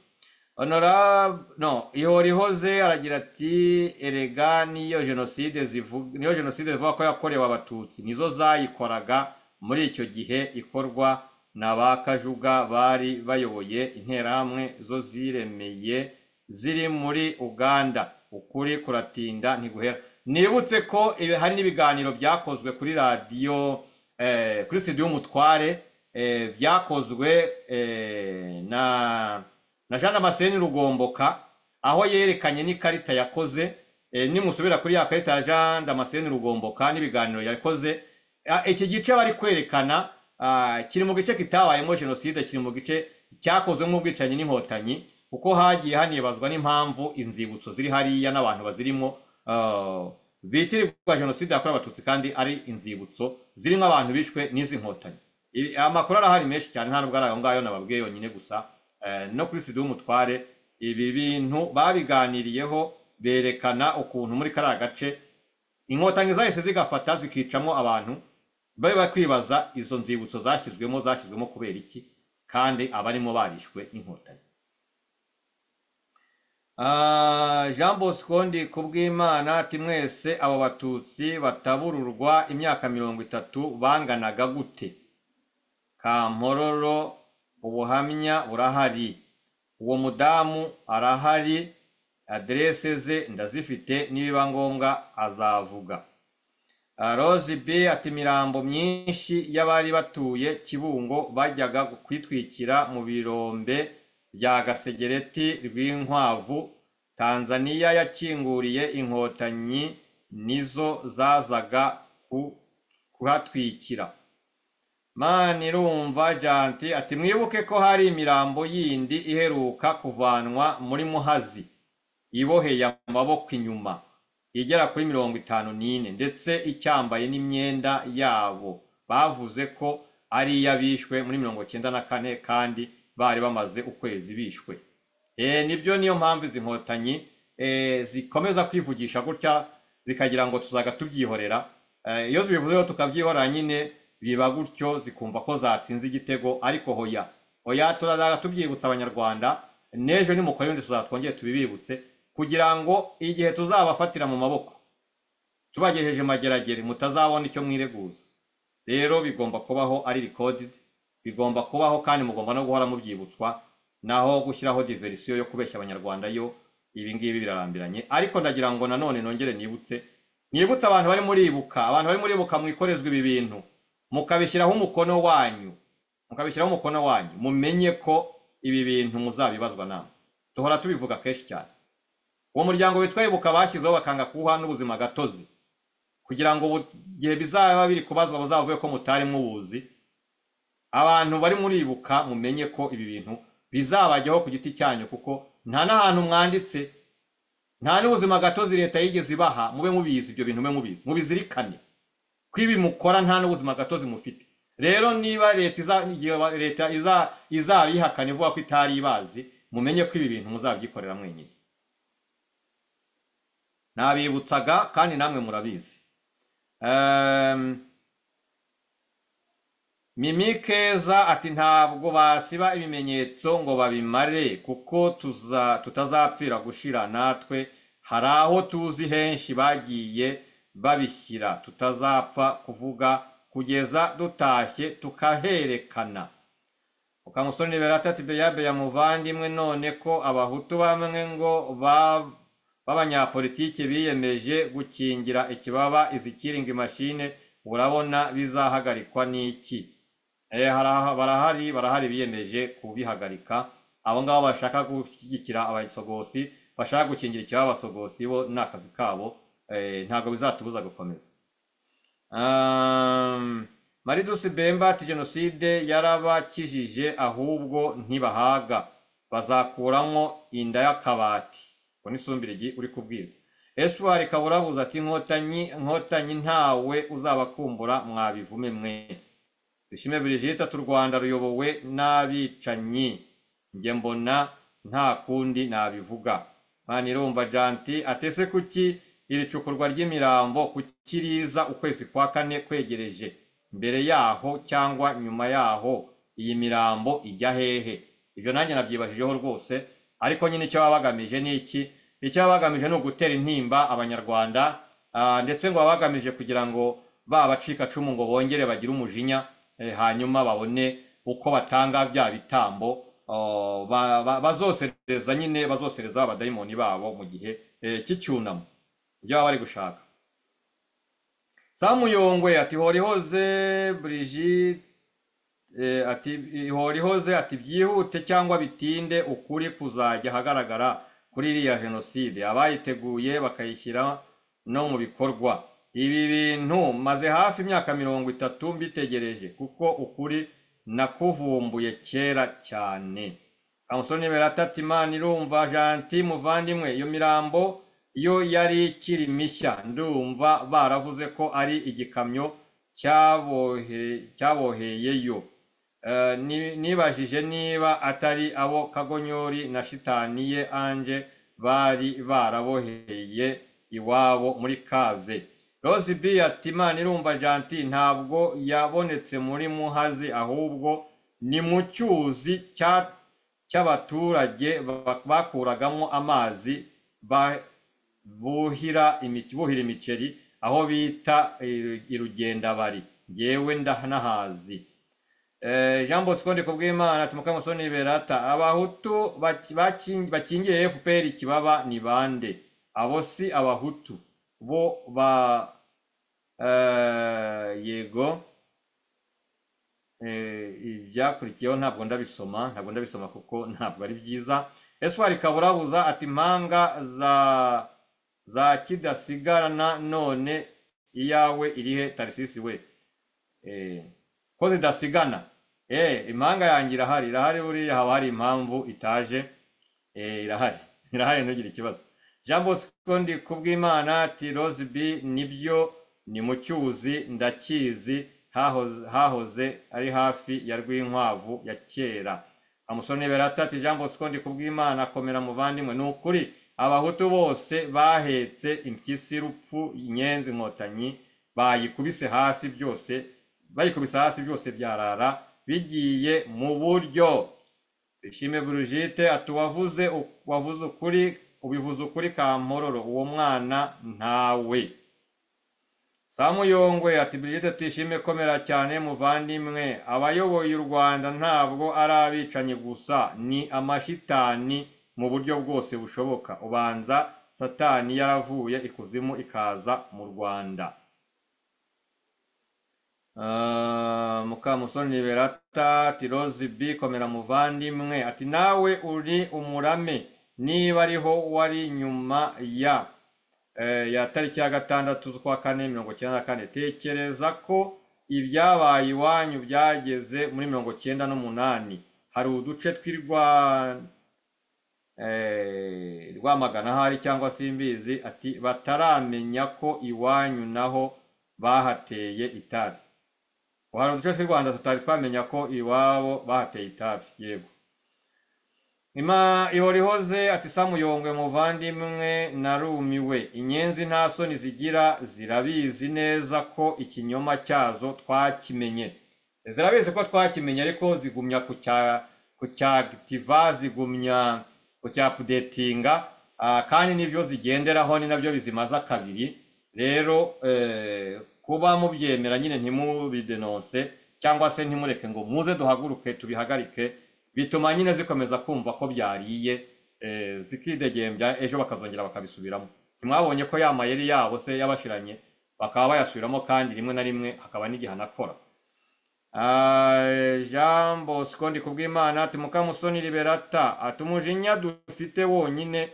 Speaker 3: honora no ihorihoze aragira ati erega niyo jenoside zivuga niyo jenoside zivuga ko yakorewe abatutsi nizo zayikoraga muri icyo gihe ikorwa na ba kajuga bari bayoboye interahamwe zo ziremeye ziri muri uganda ukuri kuratinda ntiguhera nibutse ko ibi- hari n'ibiganiro byakozwe kuri radiyo eh, kuri studio y'umutware eh, byakozwe eh, na na jean damascene rugomboka aho yerekanye n'ikarita yakoze eh, nimusubira kuri ya karita ya jean damascene rugomboka n'ibiganiro yakoze Ah, iki gice bari kwerekana ah, kiri mu gice kitabayemo jenoside kiri mu gice cyakozwemo ubwicanyi n'inkotanyi kuko hagiye hanibazwa n'impamvu inzibutso ziri hariya n'abantu bazirimo ah, bitirirwa jenoside yakorewe abatutsi kandi ari inzibutso zirimo abantu bishwe n'izi nkotanyi Ibi- amakuru arahari menshi cyane nta nubwo ari ayo ngayo nababwiye yonyine gusa eh, no kuri studio y'umutware ibi bintu babiganiriyeho berekana ukuntu muri kariya gace inkotanyi zahise zigafata zikicamo abantu bari bakwibaza izo nzibutso zashyizwemo zashyizwemo kubera iki kandi abarimo barishwe n'inkotanyi Ah, Jean Bosco ndi kubw'Imana ati mwese abo batutsi batabururwa imyaka mirongo itatu banganaga gute Kampororo ubuhamya burahari uwo mudamu arahari aderese ze ndazifite nibiba ngombwa azavuga Ah, Rose B ati imirambo myinshi y'abari batuye Kibungo bajyaga kwitwikira mu birombe bya Gasegereti rw'inkwavu Tanzania yakinguriye inkotanyi nizo zazaga ku- kuhatwikira mani irumva janti ati mwibuke ko hari imirambo yindi iheruka kuvanwa muri muhazi iboheye amaboko inyuma igera kuri mirongo itanu n'ine ndetse icyambaye n'imyenda yabo bavuze ko ari iy'abishwe muri mirongo cyenda na kane kandi bari bamaze ukwezi bishwe Eh, nibyo niyo mpamvu izi nkotanyi eh, zikomeza kwivugisha gutya zikagira ngo tuzaga tubyihorera Eh, iyo zibivuze rero tukabyihorera nyine biba gutyo zikumva ko zatsinze igitego ariko hoya hoya turazaga tubyibutsa abanyarwanda n'ejo nimukora ibindi tuzatwongere tubibibutse kugira ngo igihe tuzabafatira mu maboko tubagejeje mageragere mutazabona icyo mwireguza rero bigomba kubaho ari recorded bigomba kubaho kandi mugomba no guhora mubyibutswa naho gushyiraho diverisiyo yo kubeshya abanyarwanda yo ibi ngibi birarambiranye ariko ndagira ngo nanone nongere nibutse nibutse abantu bari muribuka abantu bari muribuka mwikorezwa ibi bintu mukabishyiraho umukono wanyu mukabishyiraho umukono wanyu mumenye ko ibi bintu muzabibazwa nama duhora tubivuga kenshi cyane uwo muryango witwa ibuka bashyizeho bakanga kuwuha n'ubuzima gatozi kugira ngo ubu- igihe bizaba biri kubazwa bazavuge ko mutari mubuzi abantu bari muri ibuka mumenye ko ibi bintu bizabajyaho ku giti cyanyu kuko nta n'ahantu mwanditse nta n'ubuzima gatozi leta yigeze ibaha mube mubizi ibyo bintu mube mubizi mubizirikane ko ibi mukora nta n'ubuzima gatozi mufite rero niba leta iza- igihe ba- leta iza- izabihakana ivuga ko itari ibazi mumenye ko ibi bintu muzabyikorera mwenyine nabibutsaga kandi namwe murabizi Ehm, mimi keza ati ntabwo basiba ibimenyetso ngo babimare kuko tuza tutazapfira gushira natwe hari aho tuzi henshi bagiye babishyira tutazapfa kuvuga kugeza dutashye tukaherekana ukamusoni berata ati beyabe ya muvandimwe none ko abahutu bamwe ngo ba- b'abanyapolitiki biyemeje gukingira ikibaba izi kiringi mashine urabona bizahagarikwa n'iki Eh, haraha- barahari barahari biyemeje kubihagarika abo ngabo bashaka gushyigikira abasogosi bashaka gukingira icyaba abasogosi bo n'akazi kabo eh, ntabwo bizatubuza gukomeza Um, maridusi bemba ati jenoside yarabakijije ahubwo ntibahaga bazakuramo inda y'akabati ngo nisumbirigi uri kubwira eswari kaburabuza ati inkotanyi inkotanyi ntawe uzabakumbura mwabivume mwe dushime Brigitte ati u Rwanda ruyobowe n'abicanyi njye mbona nta kundi nabivuga Manirumva Janti atese kuki iri cukurwa ry'imirambo kuki riza ukwezi kwa kane kwegereje mbere yaho cyangwa nyuma yaho iyi mirambo ijya hehe ibyo nanjye nabyibajijeho rwose ariko nyine icyo baba bagamije ni iki icyo baba bagamije ni ugutera intimba abanyarwanda ah, ndetse ngo baba bagamije kugira ngo ba bacikacumu ngo bongere bagire umujinya eh, hanyuma babone uko batanga bya bitambo oh, ba- ba- bazosereza nyine bazosereza abadayimoni babo mu gihe eh, cy'icyunamo ibyo baba bari gushaka samuyongwe ati horihoze brigitte Eh, ati ihorihoze ati byihute cyangwa bitinde ukuri kuzajya ahagaragara kuri iriya jenoside abayiteguye bakayishyira no mu bikorwa ibi bintu maze hafi imyaka mirongo itatu mbitegereje kuko ukuri nakuvumbuye kera cyane kamusoni beratati imana irumva janti muvandimwe iyo mirambo yo yari ikiri mishya ndumva baravuze ko ari igikamyo cyabohe- cyaboheyeyo Eh, ni- nibajije niba atari abo kagonyori na shitani ye anje bari baraboheye iwabo muri kave rose b ati imana irumva janti ntabwo yabonetse muri muhazi ahubwo ni mu cyuzi cya- cy'abaturage ba- bakuragamo amazi ba- buhira imic- buhira imiceri aho bita eh, irugendabari ngewe ndanahazi Eh, Jean Bosco Ndikubwimana ati Mukamusoni Berata abahutu baki- baki- bakingiye FPR ikibaba ni bande abo si abahutu bo ba eh, yego eh, ibyakurikiyeho ntabwo ndabisoma ntabwo ndabisoma kuko ntabwo ari byiza eswari kaburabuza ati impanga za za kidasigarana none iyawe irihe tarisisi we eh, ko zidasigana eh impanga yanjye irahari irahari buriya haba hari impamvu itaje eh irahari irahari ntugire ikibazo jean bosco ndi kubw'imana ati rose b nibyo ni mu cyuzi ndakizi hahoze, hahoze ari hafi ya rwinkwavu ya kera amusoni berata ati jean bosco ndi kubw'imana komera muvandimwe ni ukuri abahutu bose bahetse impyisi rupfu inyenzi inkotanyi bayikubise hasi byose bayikubise hasi byose byarara bigiye mu buryo ishime Brigitte ati wavuze wavuze ukuri ubivuze ukuri kampororo uwo mwana ntawe samuyongwe ati Brigitte tuyishime komera cyane muvandimwe abayoboye u Rwanda ntabwo ari abicanyi gusa ni amashitani mu buryo bwose bushoboka ubanza satani yaravuye ikuzimu ikaza mu Rwanda Ah, mukamusoni berata ati rose b komera muvandimwe ati nawe uri umurame niba ariho wari nyuma ya eh, ya tariki ya gatandatu z'ukwa kane mirongo cyenda na kane tekereza ko ibyabaye iwanyu byageze muri mirongo cyenda n'umunani hari uduce tw'irwa eh, rwamagana ahari cyangwa simbizi ati bataramenya ko iwanyu naho bahateye itabi hari uduce tw'i rwanda tutari twamenya ko iwabo bahateye itabi yego Ima ihorihoze ati samuyongwe muvandimwe narumiwe inyenzi nta soni zigira zirabizi neza ko ikinyoma cyazo twakimenye zirabizi ko twakimenye ariko zigumya kucya kucyagitiva zigumya kucyapudetinga ah, kandi nibyo zigenderaho ni nabyo bizimaza kabiri rero eh, kuba mubyemera nyine ntimubidenonse cyangwa se ntimureke ngo muze duhaguruke tubihagarike bituma nyine zikomeza kumva ko byariye eh, zikidegembya ejo bakazongera bakabisubiramo ntimwabonye ko ya mayeri yabo se yabashiranye bakaba bayasubiramo kandi rimwe na rimwe hakaba n'igihano akora Ah, Jean Bosco Ndikubwimana ati Mukamusoni Liberata ati umujinya dufite wonyine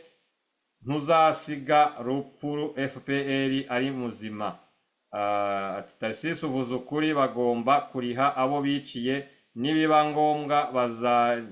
Speaker 3: ntuzasiga rupfu FPR ari muzima Ah, ati Tarcisse uvuze ukuri bagomba kuriha abo biciye nibiba ngombwa baza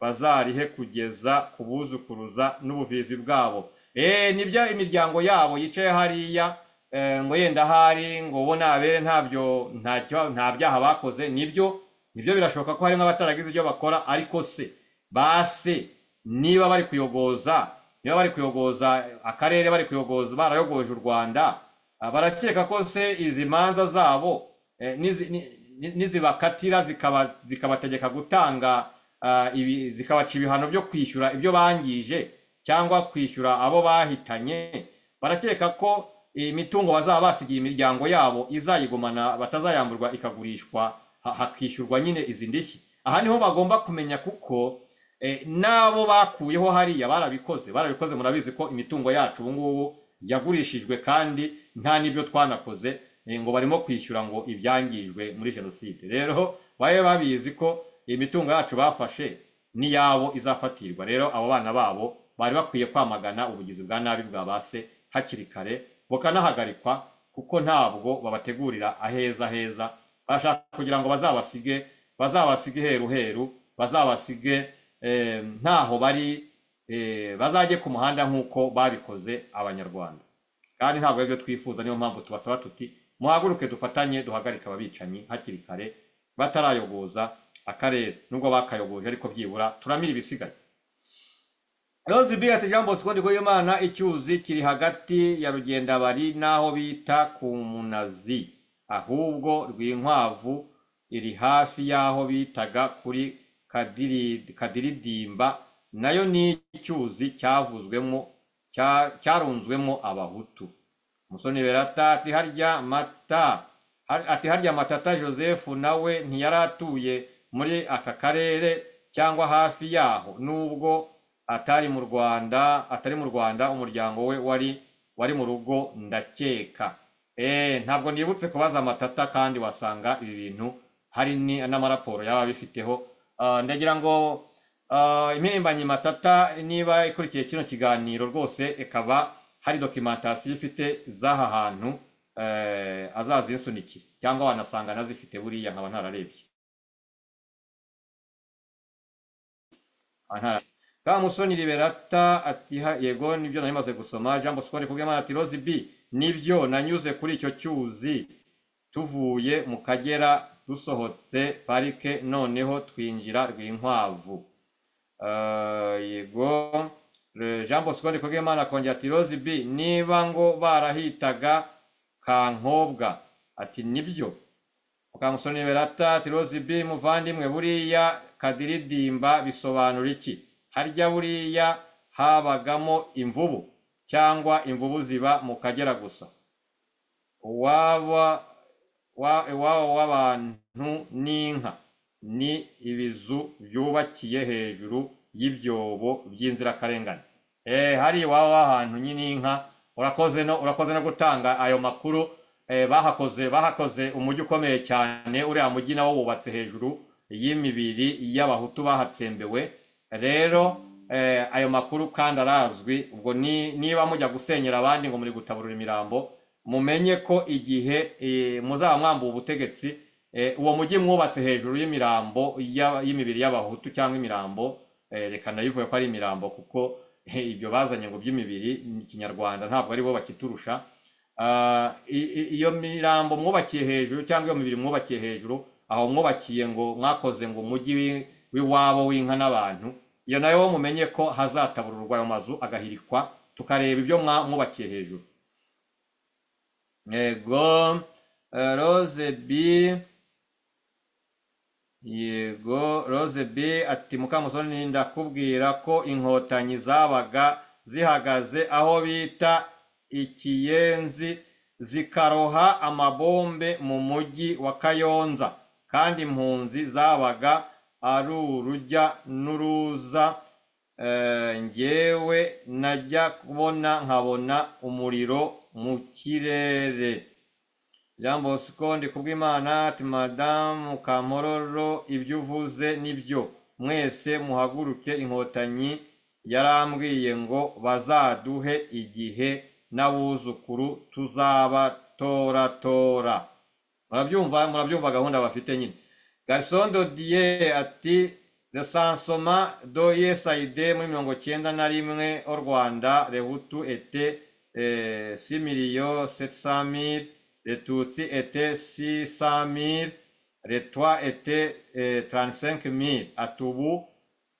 Speaker 3: bazarihe kugeza kubuzukuruza n'ubuvivi bwabo eh nibyo imiryango yabo yicaye hariya eh, ngo yenda hari ngo bo nabere ntabyo ntacyo nta byaha bakoze nibyo nibyo birashoboka ko harimo abataragize ibyo bakora ariko se base niba bari kuyogoza niba bari kuyogoza akarere bari kuyogoza barayogoje u rwanda ah, barakeka ko se izi manza zabo eh, nizi- ni- ni- nizibakatira zikaba- zikabategeka gutanga ah, ibi- zikabaca ibihano byo kwishyura ibyo bangije cyangwa kwishyura abo bahitanye barakeka ko iyi mitungo bazaba basigiye imiryango yabo izayigumana batazayamburwa ikagurishwa ha- hakishyurwa nyine izi ndishyi aha niho bagomba kumenya kuko eh, n'abo bakuyeho hariya barabikoze barabikoze murabizi ko imitungo yacu ubu ngubu yagurishijwe kandi nta n'ibyo twanakoze eh, ngo barimo kwishyura ngo ibyangijwe muri jenoside rero babe babizi ko imitungo yacu bafashe n'iyabo izafatirwa rero abo bana babo bari bakwiye kwamagana ubugizi bwa nabi bwa ba se hakiri kare bukanahagarikwa kuko ntabwo babategurira aheza heza barashaka kugira ngo bazabasige bazabasige heru heru bazabasige eh, ntaho bari eh, bazajye ku muhanda nk'uko babikoze abanyarwanda kandi ntabwo aribyo twifuza niyo mpamvu tubasaba tuti muhaguruke dufatanye duhagarike ababicanyi hakiri kare batarayogoza akarere nubwo bakayogoje ariko byibura turamira ibisigaye Rose B ati Jean Bosco Ndikoyimana icyuzi kiri hagati ya Rugendabari n'aho bita ku Munazi ahubwo rw'inkwavu iri hafi y'aho bitaga kuri Kadiri- Kadiridimba nayo ni icyuzi cyavuzwemo cya- cyarunzwemo abahutu Musoni Berata ati harya mata har- ati harya matata Joseph nawe ntiyari atuye muri aka karere cyangwa hafi yaho nubwo atari mu Rwanda atari mu Rwanda umuryango we wari wari mu rugo ndakeka eh ntabwo nibutse kubaza matata kandi wasanga ibi bintu hari ni n'amaraporo yaba bifiteho Ah, ndagira ngo ah, impirimbanyi matata niba ikurikiye kino kiganiro rwose ikaba hari documentation ifite z'aha hantu eh, azazinsunikire cyangwa wanasanga nazifite buriya nkaba ntararebye Nkaba ntara- Kamusoni Liberata ati ha- yego nibyo nari maze gusoma Jean Bosco Kubwimana ati Rose B nibyo nanyuze kuri icyo cyuzi tuvuye mu Kagera dusohotse parike noneho twinjira Rwinkwavu Ah, yego Le- Jean Bosco Kubwimana akongera ati Rose B niba ngo barahitaga kankobwa ati nibyo Mukamusoni Berata ati Rose B muvandimwe buriya kadiridimba bisobanura iki? Harya buriya habagamo imvubu cyangwa imvubu ziba mu Kagera gusa. Uwaba wa iwabo w'abantu n'inka ni ibizu byubakiye hejuru y'ibyobo by'inzirakarengane. Eh hari iwabo w'ahantu nyine inka urakoze no urakoze no gutanga ayo makuru eh, bahakoze bahakoze umujyi ukomeye cyane uriya mujyi nawo wubatse hejuru y'imibiri y'abahutu bahatsembewe rero eh, ayo makuru kandi arazwi ubwo ni- niba mujya gusenyera abandi ngo muri gutaburura imirambo mumenye ko igihe eh, muzaba mwambuye ubutegetsi eh, uwo mujyi mwubatse hejuru y'imirambo y'aba- y'imibiri y'abahutu cyangwa imirambo eh, reka nayivuge ko ari imirambo kuko eh, ibyo bazanye ngo by'imibiri ni kinyarwanda ntabwo ari bo bakiturusha Ah, i- i- iyo mirambo mwubakiye hejuru cyangwa iyo mibiri mwubakiye hejuru aho mwubakiye ngo mwakoze ngo umujyi wi- w'iwabo w'inka n'abantu iyo nayo wo mumenye ko hazatabururwa ayo mazu agahirikwa tukareba ibyo mwa- mwubakiye hejuru yego eh, rose b yego rose b ati mukamusoni ndakubwira ko inkotanyi zabaga zihagaze aho bita ikiyenzi zikaroha amabombe mu mujyi wa kayonza kandi impunzi zabaga ari urujya n'uruza Eh, njyewe najya kubona nkabona umuriro mu kirere jean bosco ndi kubw'imana ati madamu kampororo ibyo uvuze nibyo mwese muhaguruke inkotanyi yarambwiye ngo bazaduhe igihe n'abuzukuru tuzabatoratora murabyumva murabyumva gahunda bafite nyine garison dodiye ati resansoma do yesaide muri mirongo cyenda na rimwe o rwanda rehutu ete eh, six millions sept cent mille retutsi ete six cent mille retwa ete eh, trente cinq mille ati ubu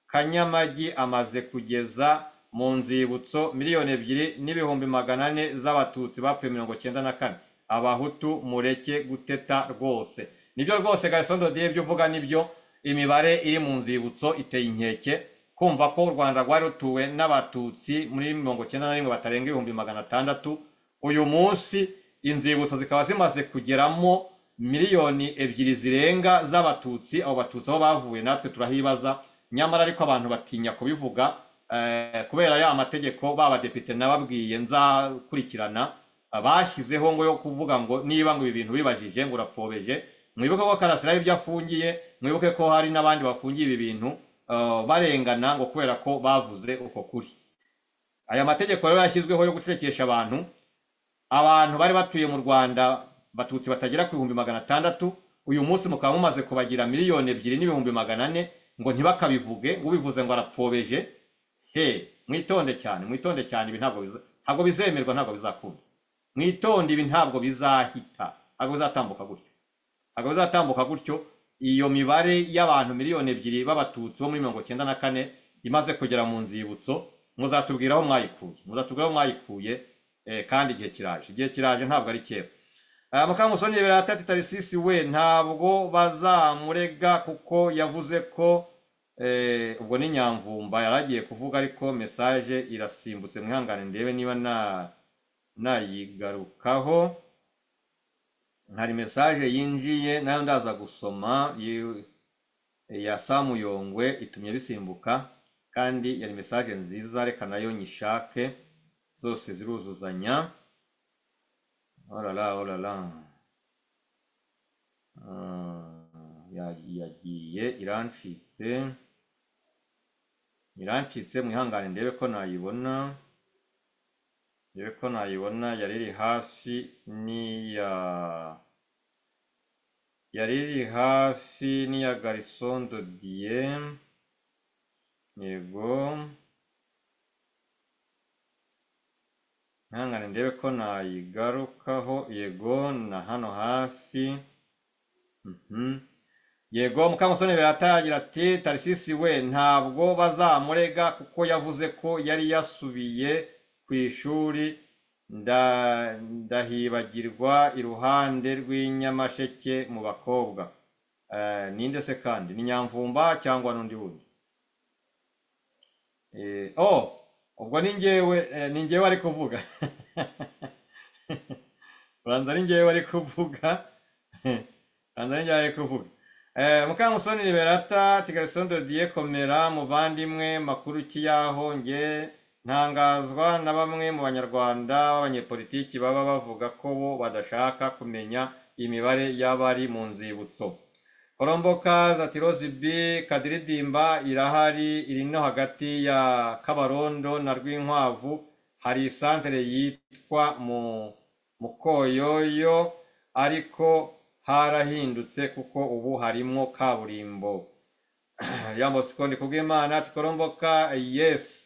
Speaker 3: kanyamagi amaze kugeza mu nzibutso miliyoni ebyiri n'ibihumbi magana ane z'abatutsi bapfuye mirongo cyenda na kane abahutu mureke guteta rwose nibyo rwose garisondo diye ibyo uvuga nibyo imibare iri mu nzibutso iteye inkeke kumva ko u rwanda rwari rutuwe n'abatutsi muri mirongo cyenda na rimwe batarenga ibihumbi magana atandatu uyu munsi inzibutso zikaba zimaze kugeramo miliyoni ebyiri zirenga z'abatutsi abo batutsi aho bavuye natwe turahibaza nyamara ariko abantu batinya kubivuga eh, kubera ya mategeko babadepite nababwiye nzakurikirana ah, bashyizeho ngo yo kuvuga ngo niba ngo ibi bintu bibajije ngo urapfobeje mwibuke ko karasira ibyo afungiye mwibuke ko hari n'abandi bafungiye ibi bintu ah, barengana ngo kubera ko bavuze uko kuri aya mategeko rero yashyizweho yo gucecekesha abantu abantu bari batuye mu rwanda batutsi batagera ku bihumbi magana atandatu uyu munsi mukaba mumaze kubagira miliyoni ebyiri n'ibihumbi magana ane ngo ntibakabivuge ubivuze ngo arapfobeje he mwitonde cyane mwitonde cyane ibi ntabwo biza- ntabwo bizemerwa ntabwo bizakunda mwitonde ibi ntabwo bizahita ntabwo bizatambuka gutyo ntabwo bizatambuka gutyo iyo mibare y'abantu miliyoni ebyiri b'abatutsi bo muri mirongo cyenda na kane imaze kugera mu nzibutso muzatubwira aho mwayikuye muzatubwira aho mwayikuye eh, kandi igihe kiraje igihe kiraje ntabwo ari kera aya mukamusoni biratati tarisisi we ntabwo bazamurega kuko yavuze ko eh, ubwo ni nyamvumba yaragiye kuvuga ariko mesaje irasimbutse mwihangane ndebe niba na nayigarukaho hari mesaje yinjiye nayo ndaza gusoma yi- ya samuyongwe itumye bisimbuka kandi yari mesaje nziza reka nayo nyishake zose ziruzuzanya Oh là là, oh là là. Ah, ya- yagiye irancitse irancitse mwihangane ndebe ko nayibona ndebe ko nayibona yari iri hafi n'iya yari iri hafi n'iya garison dodiye yego Mwihangane ndebe ko nayigarukaho yego na hano hafi Mhm. yego mukamusoni birata yagira ati tarisisi we ntabwo bazamurega kuko yavuze ko yari yasubiye ku ishuri nda- ndahibagirwa iruhande rw'inyamasheke mu bakobwa Eh, ninde se kandi ni nyamvumba cyangwa n'undi wundi Eh, oh ubwo ni njyewe eh, ni njyewe ari kuvuga ubanza ari njyewe ari kuvuga ubanza ari njyewe ari kuvuga Eh, mukamusoni liberata kigali sondo diye komera muvandimwe makuru ki yaho nge ntangazwa na bamwe mu banyarwanda b'abanyepolitiki baba bavuga ko bo badashaka kumenya imibare y'abari mu nzibutso korombokazi ati rozibi kadiridimba irahari iri no hagati ya kabarondo na rwinkwavu hari isantere yitwa mu mukoyoyo ariko harahindutse kuko ubu harimo kaburimbo yambo sikondi kubw'imana ati koromboka yesi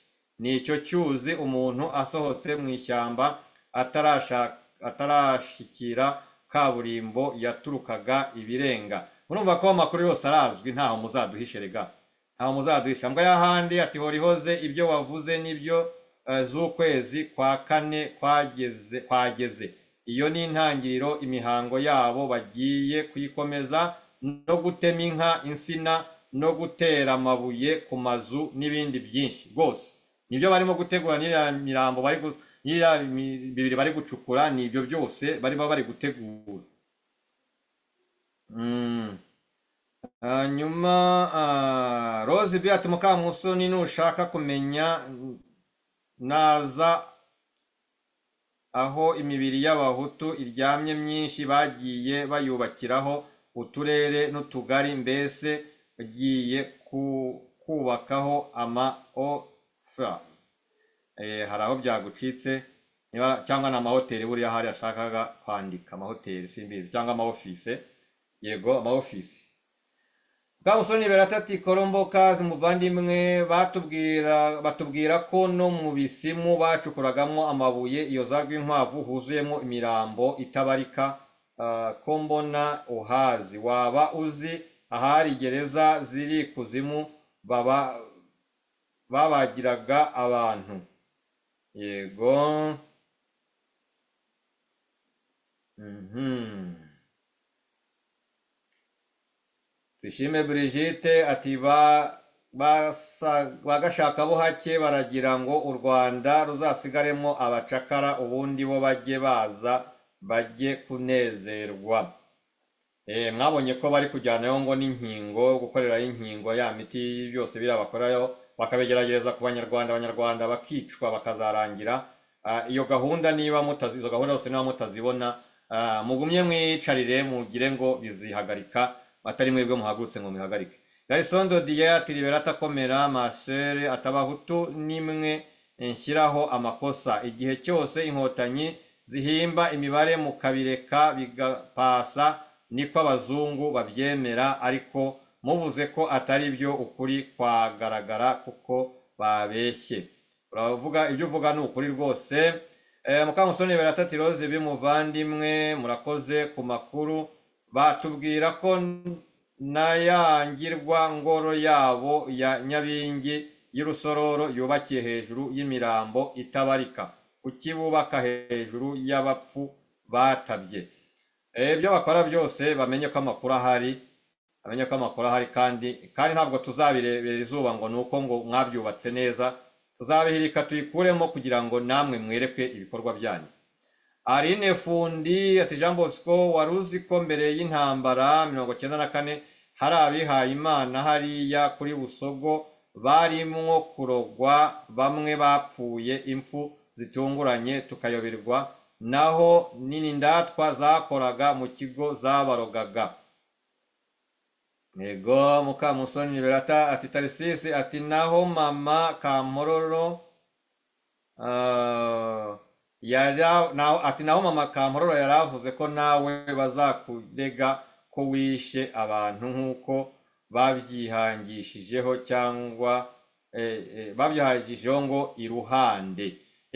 Speaker 3: ni icyo cyuzi umuntu asohotse mu ishyamba atarashaka atarashikira kaburimbo yaturukaga ibirenga murumva ko amakuru yose arazwi ntaho muzaduhishe rega ntaho muzaduhisha mbwa y'ahandi ati horihoze ibyo wavuze n'ibyo eh, z'ukwezi kwa kane kwageze kwageze iyo ni intangiriro imihango yabo bagiye kuyikomeza no gutema inka insina no gutera amabuye ku mazu n'ibindi byinshi rwose nibyo barimo gutegura n'iriya mirambo bari gu- n'iriya mi- bibiri bari gucukura ni ibyo byose barimo bari gutegura Mm. hanyuma ah, rose bi ati mukamusoni nushaka kumenya mm, naza aho imibiri y'abahutu iryamye myinshi bagiye bayubakiraho uturere n'utugari mbese bagiye ku- kubakaho ama ofas hari aho byagucitse niba cyangwa ni amahoteli buriya hari yashakaga kwandika amahoteli simbizi cyangwa amaofise yego amaofisi bwa musore beratati korombokazi muvandimwe batubwira batubwira ko no mu bisimu bacukuragamo amabuye iyo za rwinkwavu huzuyemo imirambo itabarika ah, ko mbona uhazi waba uzi ahari gereza ziri ikuzimu baba babagiraga abantu yego mhm Dushime Brigitte ati ba basa- bagashaka bo hake baragira ngo u Rwanda ruzasigaremo abacakara ubundi bo bajye baza bajye kunezerwa. Eh mwabonye ko bari kujyanayo ngo n'inkingo gukorerayo inkingo ya miti byose birabakorayo bakabigeragereza ku banyarwanda abanyarwanda bakicwa bakazarangira Ah, iyo gahunda niba mutazi izo gahunda zose niba mutazibona ah, mugumye mwicarire mugire ngo bizihagarika atari mwebwe muhagurutse ngo mubihagarike garison dodiye ati liberata komera masere atabahutu nimwe nshyiraho amakosa igihe cyose inkotanyi zihimba imibare mukabireka bigapasa niko abazungu babyemera ariko muvuze ko atari byo ukuri kwagaragara kuko babeshye uravuga ibyo uvuga ni ukuri rwose Eh, mukamusoni beratati rose bimuvandimwe murakoze ku makuru batubwira ko n- n'ayangirwa ngoro yabo ya nyabingi y'urusororo yubakiye hejuru y'imirambo itabarika kuki bubaka hejuru y'abapfu batabye Eh, ibyo bakora byose bamenye ko amakuru ahari bamenye ko amakuru ahari kandi kandi ntabwo tuzabirebera izuba ngo ni uko ngo mwabyubatse neza tuzabihirika tuyikuremo kugira ngo namwe mwereke ibikorwa byanyu Aline Fundi ati Jean Bosco wari uzi ko mbere y'intambara mirongo cyenda na kane hari abihaye Imana hariya kuri Busogo barimwo kurogwa bamwe bapfuye impfu zitunguranye tukayoberwa naho n'inindatwa zakoraga mu kigo zabarogaga Ego Mukamusoni Liberata ati Tarisisi ati naho mama Kampororo Ah, yara naho ati naho mama Kampororo yari avuze ko nawe bazakurega ko wishe abantu nk'uko babyihangishijeho cyangwa eh, eh, babyihangishijeho ngo iruhande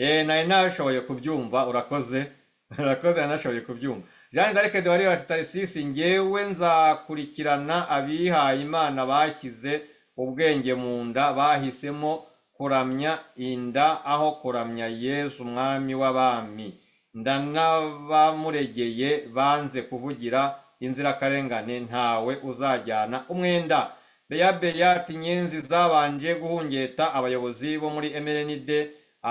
Speaker 3: eh nari nashoboye kubyumva urakoze urakoze nanashoboye kubyumva Jeanne d'Arc de Warrior ati Tarisisi njyewe nzakurikirana abihaye Imana bashyize ubwenge mu nda bahisemo kuramya inda aho kuramya yesu umwami w'abami ndanabamuregeye banze kuvugira inzirakarengane ntawe uzajyana umwenda beya beyati nyenzi zabanje guhungeta abayobozi bo muri mrnd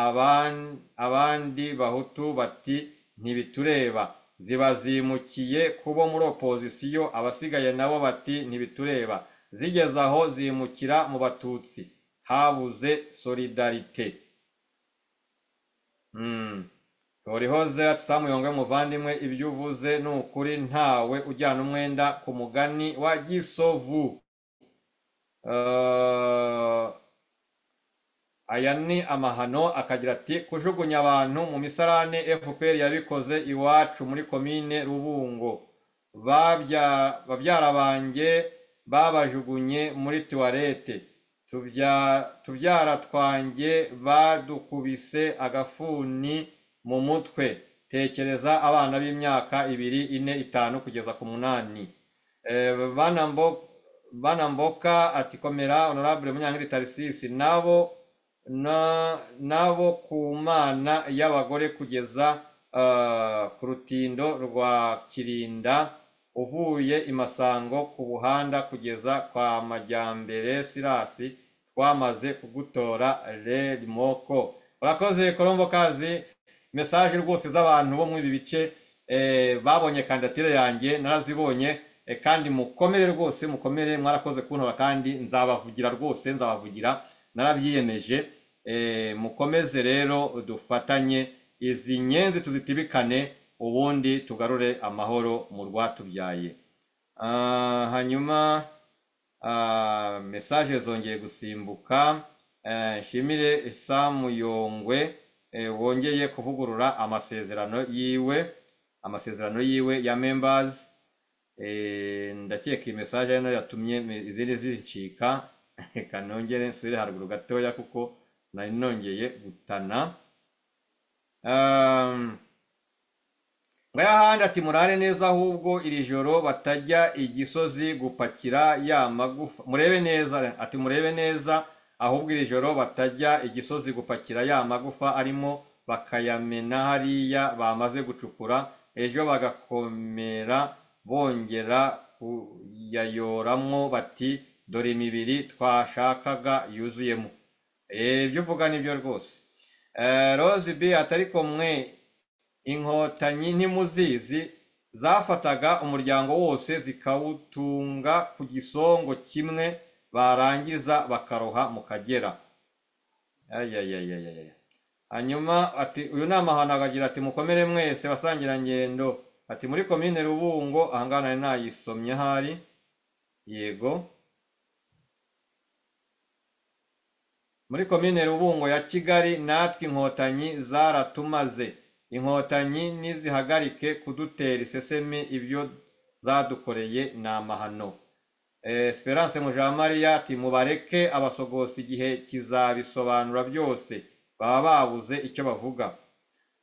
Speaker 3: aban- abandi bahutu bati ntibitureba zibazimukiye kubo muri opozisiyo abasigaye nabo bati ntibitureba zigeze aho zimukira mu batutsi habuze solidarite nturihoze ati samuyonga muvandimwe ibyo uvuze ni ukuri ntawe ujyana umwenda ku mugani wa gisovu Eh, aya ni amahano akagira ati kujugunya abantu mu misarane fpr yabikoze iwacu muri komine rubungo Babya- babyara banjye babajugunye muri tuwarete Tubya- tubyara twanjye badukubise agafuni mu mutwe tekereza abana b'imyaka ibiri ine itanu kugeza ku munani Eh, bana mbo- bana mboka ati komera honorable munyangiri tarisisi nabo na- nabo ku mana y'abagore kugeza ah, ku rutindo rwa kirinda uvuye i masango ku buhanda kugeza kwa majyambere sirasi twamaze kugutora red moko urakoze kolombo kazi mesaje rwose z'abantu bo muri ibi bice eh, babonye kandidatire yanjye narazibonye eh, kandi mukomere rwose mukomere mwarakoze kuntora kandi nzabavugira rwose nzabavugira narabyiyemeje eh, mukomeze rero dufatanye izi nyenzi tuzitibikane ubundi tugarure amahoro mu rwatubyaye Ah, hanyuma ah, mesaje zongeye gusimbuka Eh, nshimire samuyongwe eh, wongeye kuvugurura amasezerano yiwe amasezerano yiwe ya members Eh, ndakeka iyi mesaje hano yatumye me- izindi zicika reka nongere nsubire haruguru gatoya kuko nari nongeye gutana Um, ngayahandi ati murare neza ahubwo iri joro batajya igisozi gupakira ya magufa murebe neza ati murebe neza ahubwo iri joro batajya igisozi gupakira ya magufa arimo bakayamena hariya bamaze gucukura ejo bagakomera bongera kuyayoramo bati dore imibiri twashakaga yuzuyemo Eh, ibyo uvuga nibyo rwose Eh, Rose B atari kumwe inkotanyi ntimuzizi zafataga umuryango wose zikawutunga ku gisongo kimwe barangiza bakaroha mu kagera ayayayayaya hanyuma ati uyu ni amahano akagira ati mukomere mwese basangira ngendo ati muri komine rubungo ahangaha nari nayisomye ahari yego muri komine rubungo ya kigali natwe inkotanyi zaratumaze inkotanyi nizihagarike kudutera isesemi ibyo zadukoreye ni amahano Eh, esperance mujamariya ati mubareke abasogosi igihe kizabisobanura byose baba babuze icyo bavuga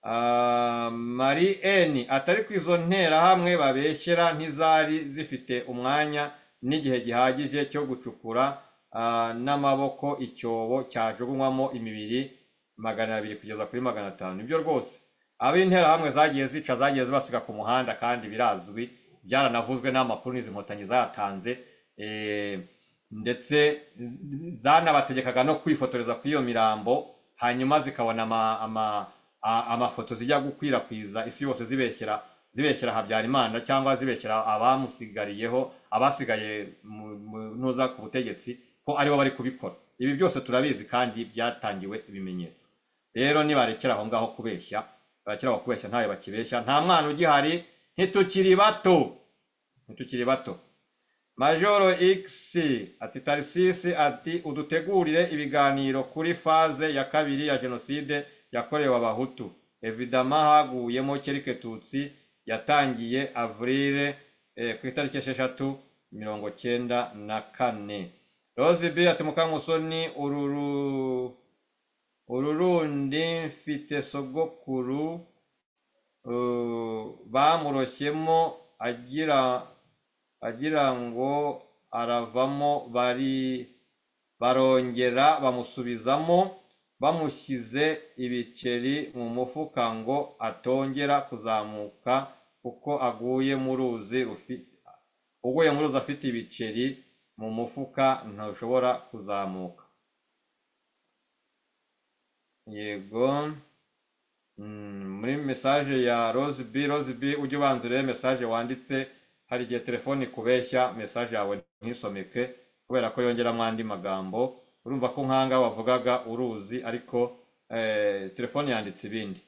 Speaker 3: Ah, Marie N atari ku izo nterahamwe babeshyera ntizari zifite umwanya n'igihe gihagije cyo gucukura ah, n'amaboko icyobo cyajugunywamo imibiri magana abiri kugeza kuri magana atanu nibyo rwose ab'interahamwe zagiye zica zagiye zibasiga ku muhanda kandi birazwi byaranavuzwe n'amakuru n'izi nkotanyi zayatanze eh, ndetse zanabategekaga no kwifotoreza kuri iyo mirambo hanyuma zikabona ama, ama, a- amafoto zijya gukwirakwiza isi yose zibeshyera zibeshyera habyarimana cyangwa zibeshyera abamusigariyeho abasigaye mu- mu- ntuza ku butegetsi ko aribo bari kubikora ibi byose turabizi kandi byatangiwe ibimenyetso rero nibarekera aho ngaho kubeshya barekera aho kubeshya ntawe bakibeshya nta mwana ugihari ntitukiri bato ntitukiri bato Majoro X ati Tarisisi ati udutegurire ibiganiro kuri faze ya kabiri ya jenoside yakorewe abahutu evidama haguyemo kerike tutsi yatangiye avurile eh, ku itariki esheshatu mirongo cyenda na kane Rose B ati Mukamusoni ururu ururundi mfite sogokuru eh, bamuroshyemo agira agira ngo aravamo bari barongera bamusubizamo bamushyize ibiceri mu mufuka ngo atongera kuzamuka kuko aguye mu ruzi rufi- uguye mu ruzi afite ibiceri mu mufuka ntushobora kuzamuka yego Mm, muri mesaje ya Rose B Rose B ujye ubanza urebe mesaje wanditse hari igihe telefone ikubeshya mesaje yawe ntisomeke kubera ko yongeramo andi magambo urumva ko nkanga wavugaga uruzi ariko eh, telefone yanditse ibindi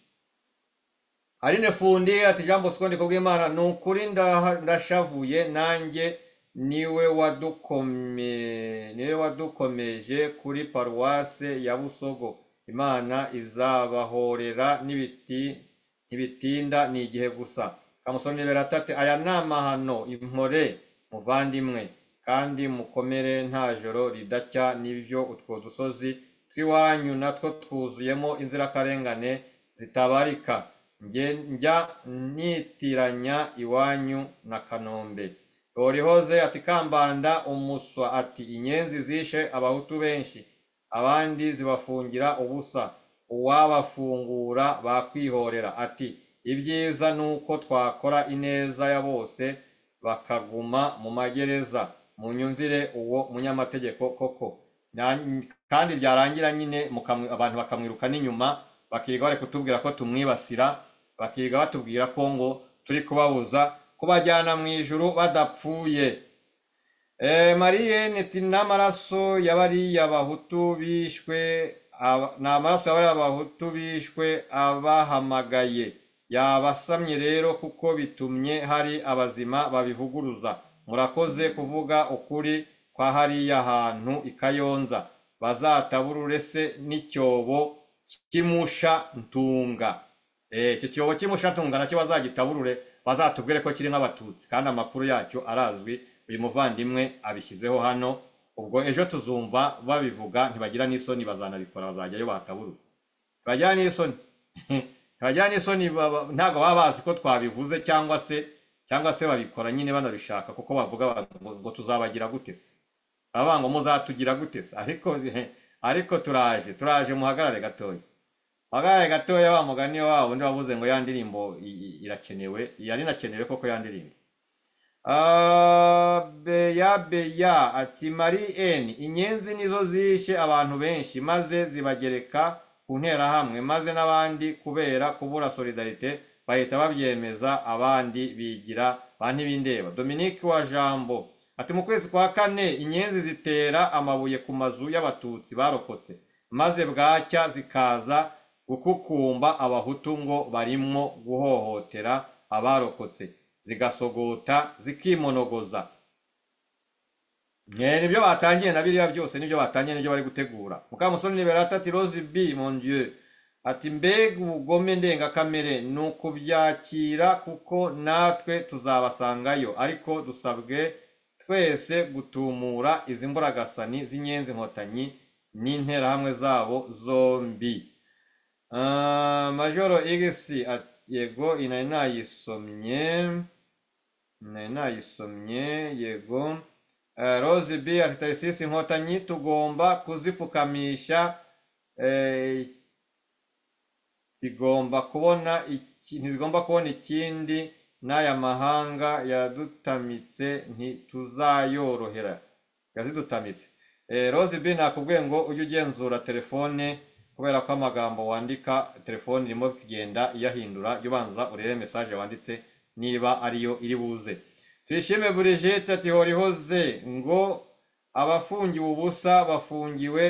Speaker 3: aline fundi ati jambo sikondiko bw'imana ni ukuri ndaha- ndashavuye nanjye niwe wadukome niwe wadukomeje kuri paruwase ya busogo imana izabahorera n'ibiti ntibitinda ni igihe gusa kamusoni beratate aya ni amahano impore muvandimwe kandi mukomere nta joro ridacya n'ibyo utwo dusozi tw'iwanyu natwo twuzuyemo inzirakarengane zitabarika Nge- njya nitiranya iwanyu na kanombe horihoze ati kambanda umuswa ati inyenzi zishe abahutu benshi abandi zibafungira ubusa uwabafungura bakwihorera ati ibyiza ni uko twakora ineza ya bose bakaguma mu magereza munyumvire uwo munyamategeko koko Na- kandi byarangira nyine mukamwi- abantu bakamwiruka n'inyuma bakiga bari kutubwira ko tumwibasira bakiga batubwira ko ngo turi kubabuza kubajyana mu ijuru badapfuye Eh, Mariye iti n'amaraso ya bariya bahutu bishwe aba- ni amaraso ya bariya bahutu bishwe abahamagaye yabasamye rero kuko bitumye hari abazima babivuguruza murakoze kuvuga ukuri kwa hariya hantu i Kayonza bazataburure se n'icyobo kimusha ntunga Eh, icyo cyobo kimusha ntunga nacyo bazagitaburure bazatubwire ko kiri nk'abatutsi kandi amakuru yacyo arazwi uyu muvandimwe abishyizeho hano ubwo ejo tuzumva babivuga ntibagira n'isoni bazanabikora bazajyayo bakaburura ntibagira n'isoni ntibagira n'isoni baba- ntabwo baba bazi ko twabivuze cyangwa se cyangwa se babikora nyine banabishaka kuko bavuga bati ngo- ngo tuzabagira gute se baravuga ngo muzatugira gute se ariko ariko turaje turaje muhagarare gatoya muhagarare gatoya wa mugani wabo undi wavuze ngo ya ndirimbo i- i- irakenewe yari inakenewe koko ya ndirimbo Ah, beya beya ati mari eni inyenzi nizo zishe abantu benshi maze zibagereka ku nterahamwe maze n'abandi kubera kubura solidarite bahita babyemeza abandi bigira ba ntibindeba dominique wa jambo ati mu kwezi kwa kane inyenzi zitera amabuye ku mazu y'abatutsi barokotse maze bwacya zikaza gukukumba abahutu ngo barimwo guhohotera abarokotse zigasogota zikimonogoza Eh, nibyo batangiye na biriya byose nibyo batangiye nibyo bari gutegura mukamusoni liberata ati rose b mon dieu ati mbega ubugome ndengakamere ni ukubyakira kuko natwe tuzabasangayo ariko dusabwe twese gutumura izi mburagasani z'inyenzi nkotanyi n'interahamwe zabo zombi Ah, majoro igisi yego iyi nari nayisomye nari nayisomye yego Eh, rose b ati tarisisi inkotanyi tugomba kuzipfukamisha eh, zigomba kubona iki- ntizigomba kubona ikindi n'aya mahanga yadutamitse ntituzayorohera yazidutamitse Eh, rose b nakubwiye ngo ujye ugenzura telefone kubera ko amagambo wandika telefone irimo kugenda iyahindura jya ubanza urebe mesaje wanditse niba ariyo iri buze tuyishime burigite ati horihoze ngo abafungiwe ubusa bafungiwe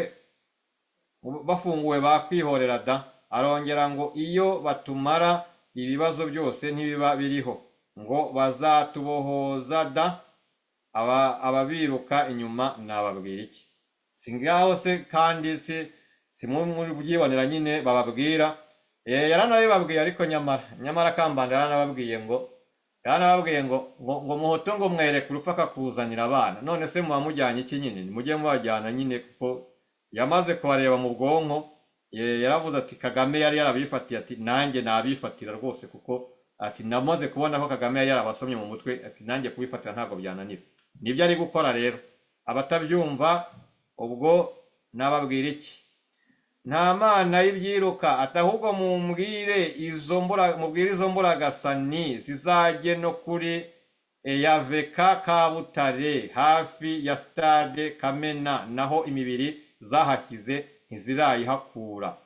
Speaker 3: bafunguwe bakwihorera da arongera ngo iyo batumara ibibazo byose ntibiba biriho ngo bazatubohoza da aba ababiruka inyuma nababwira iki si ngaho se kandi si si mu- muri byibonera nyine bababwira Eh, yaranabibabwiye ariko nyamara nyamara kambanda yaranababwiye ngo yaranababwiye ngo ngo ngo muhoto ngo mwereke urupfu akakuzanira abana none se muba mujyanye iki nyine mujye mubajyana nyine kuko yamaze kubareba mu bwonko eh, yaravuze ati kagame yari yarabifatiye ati nanjye nabifatira rwose kuko ati namaze kubona ko kagame yari yarabasomye mu mutwe ati nanjye kubifatira ntabwo byananira nibyo ari gukora rero abatabyumva ubwo nababwira iki nta mana y'ibyiruka ati ahubwo mumbwire izo mbura mubwire izo mburagasani zizajye no kuri eyaveka kabutare hafi ya stade kamena naho imibiri zahashyize ntizirayihakura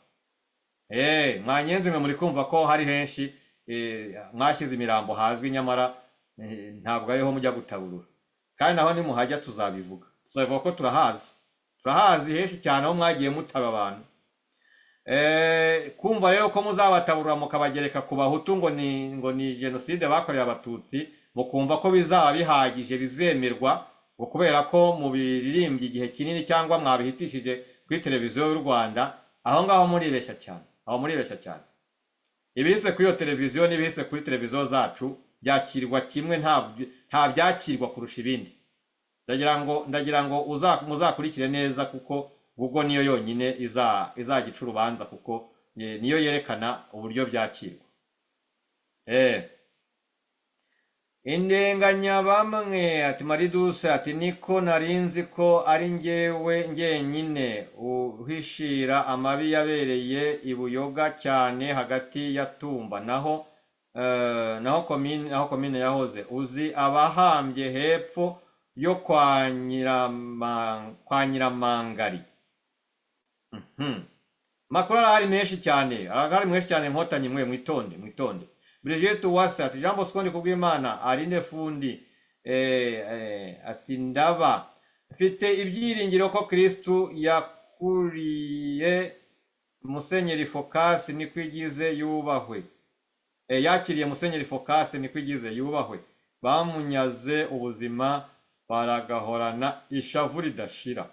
Speaker 3: Eh, mwanyenzi mwe muri kumva ko hari henshi eh, mwashyize imirambo hazwi nyamara eh, ntabwo ariho mujya gutaburura kandi naho nimuhajya tuzabivuga tuzabivuga ko turahazi turahazi henshi cyane aho mwagiye mutaba abantu Eh, kumva rero ko muzabataburura mukabagereka ku bahutu ngo ni ngo ni jenoside bakorewe abatutsi mukumva ko bizaba bihagije bizemerwa ngo kubera ko mubiririmbye igihe kinini cyangwa mwabihitishije kuri televiziyo y'u rwanda aho ngaho muribeshya cyane aho muribeshya cyane ibihise kuri iyo televiziyo n'ibihise kuri televiziyo zacu byakirwa kimwe nta nta byakirwa kurusha ibindi ndagira ngo ndagira ngo uza- muzakurikire neza kuko google niyo yonyine iza- izagica urubanza kuko eh, niyo yerekana uburyo byakirwa eh indenganya bamwe ati mariduse ati niko narinzi ko ari njyewe njyenyine uhishira amabi yabereye i buyoga cyane hagati ya tumba naho eh, naho komine naho komine yahoze uzi abahambye hepfo yo kwa nyirama- kwa nyiramangari Mhm. makuru arahari menshi cyane arahari menshi cyane nkotanyi mwe mwitonde mwitonde Brigitte Uwase ati Jean Bosco ndi kubw'Imana Aline Fundi eh, eh, ati ndaba mfite ibyiringiro ko Kristu yakuriye Musenyeri Focas Nikwigize yubahwe eh, yakiriye Musenyeri Focas Nikwigize yubahwe bamunyaze ubuzima baragahorana ishavu ridashira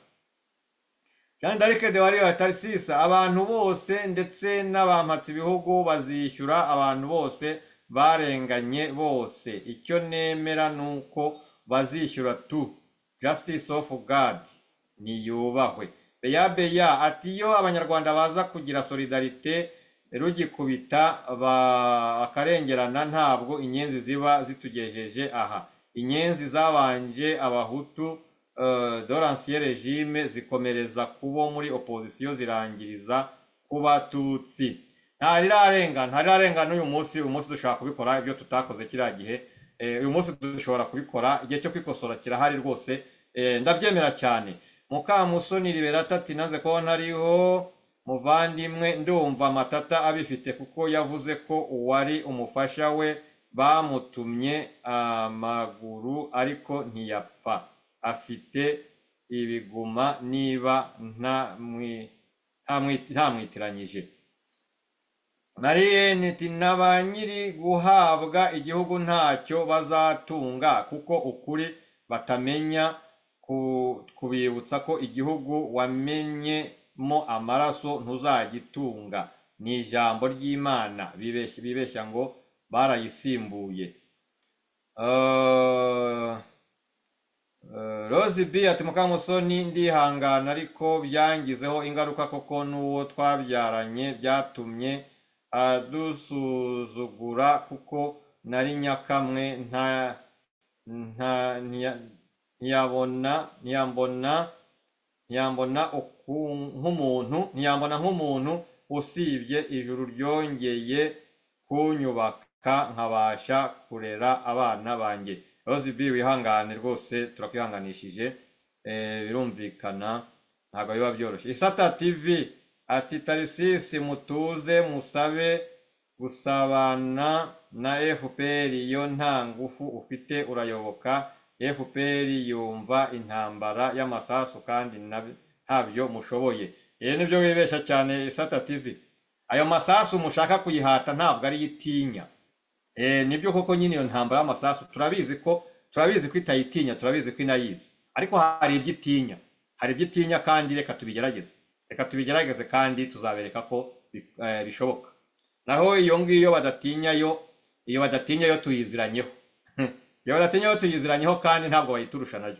Speaker 3: Jean d'Arc de Wario Tarsisa abantu bose ndetse n'abampatse ibihugu bazishyura abantu bose barenganye bose icyo nemera nuko bazishyura tu justice of God niyubahwe Beya Beya ati iyo abanyarwanda baza kugira solidarite rugikubita ba- bakarengerana ntabwo inyenzi ziba zitugejeje aha inyenzi zabanje abahutu euh, dans l'ancien régime zikomereza kubo muri opposition zirangiriza ku batutsi ntarirarenga ntarirarenga n'uyu munsi uyu munsi dushobora kubikora ibyo tutakoze kiriya gihe Eh, uyu munsi dushobora kubikora igihe cyo kwikosora kirahari rwose Eh, ndabyemera cyane mukamusoni liberata ati nanze kuba ntariho muvandimwe ndumva matata abifite kuko yavuze ko uwari umufasha we bamutumye amaguru ariko ntiyapfa afite ibiguma niba ntamwi- ntamwi- ntamwitiranyije mariyeni ati na ba nyiri guhabwa igihugu ntacyo bazatunga kuko ukuri batamenya ku- kubibutsa ko igihugu wamenyemo amaraso ntuzagitunga ni ijambo ry'imana bibeshya bibeshya ngo barayisimbuye Eh, Eh, Rose B ati Mukamusoni ndihangana ariko byangizeho ingaruka koko n'uwo twabyaranye byatumye adusuzugura kuko nari nyakamwe nta nta ntiya- ntiyabona ntiyambona ntiyambona uku- nk'umuntu ntiyambona nk'umuntu usibye ijuru ryongeye kunyubaka nkabasha kurera abana banjye rose b wihangane rwose turakwihanganishije Eh, birumvikana ntabwo biba byoroshye isata tv ati tarisisi mutuze musabe gusabana na fpr iyo nta ngufu ufite urayoboka fpr yumva intambara y'amasasu kandi na- ntabyo mushoboye ibi nibyo wibeshya cyane isata tv ayo masasu mushaka kuyihata ntabwo ariyo itinya Eh, nibyo koko nyine iyo ntambara y'amasasu turabizi ko turabizi ko itayitinya turabizi ko inayizi ariko hari ibyo itinya hari ibyo itinya kandi reka tubigerageze reka tubigerageze kandi tuzabereka ko bi- eh, bishoboka naho iyo ngiyo badatinya yo iyo badatinya yo tuyiziranyeho iyo badatinya yo tuyiziranyeho kandi ntabwo bayiturusha nayo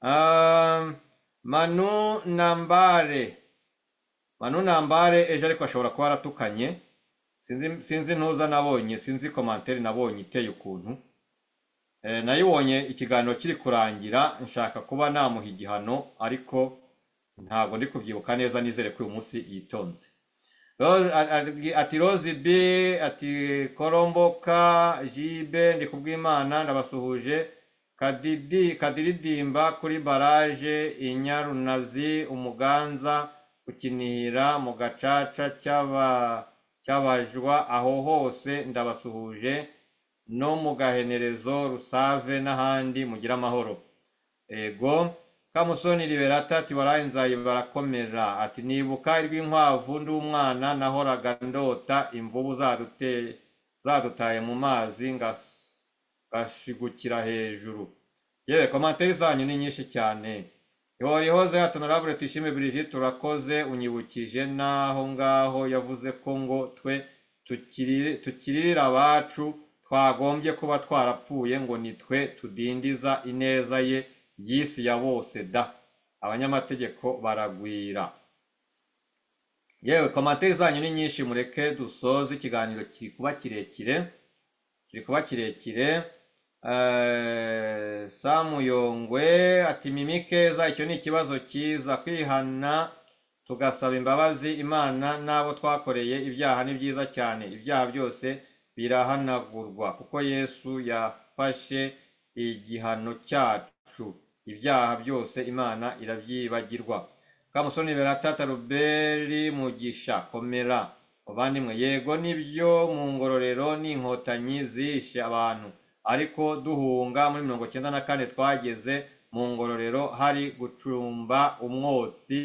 Speaker 3: Ah, manu nambare manu nambare ejo ariko ashobora kuba yaratukanye sinzi sinzi ntuza nabonye sinzi komantere nabonye iteye ukuntu Eh, nayibonye ikiganiro kiri kurangira nshaka kuba namuha igihano ariko ntabwo ndi kubyibuka neza nizere ko uyu munsi yitonze Rose- a- a- ati rose b ati koromboka jibe ndi kubw'imana ndabasuhuje kadidi kadiridimba kuri baraje inyarunazi umuganza gukinira mu gacaca cy'aba cy'abajwa aho hose ndabasuhuje no mu gahenerezo rusave n'ahandi mugira amahoro ego kamusoni liberata ati warayenzaye barakomera ati nibuka rw'inkwavu ndi umwana nahoraga ndota imvubu zadute- zadutaye mu mazi ngas- ngashigukira hejuru yewe komantere zanyu ni nyinshi cyane ihorihoze hatonarabure tuyishime birigi turakoze unyibukije n'aho ngaho yavuze ko ngo twe tukiri- tukirira abacu twagombye kuba twarapfuye ngo ni twe tudindiza ineza ye y'isi ya bose da abanyamategeko baragwira yewe komantere zanyu ni nyinshi mureke dusoze ikiganiro kiri kuba kirekire kiri kuba kirekire Eh, Samu Yongwe ati mimi keza icyo ni ikibazo cyiza kwihana tugasaba imbabazi imana n'abo twakoreye ibyaha ni byiza cyane ibyaha byose birahanagurwa kuko yesu yafashe igihano cyacu ibyaha byose imana irabyibagirwa kamusoni beratata ruberi mugisha komera muvandimwe yego nibyo mu ngororero n'inkotanyi zishe abantu ariko duhunga muri mirongo cyenda na kane twageze mu ngororero hari gucumba umwotsi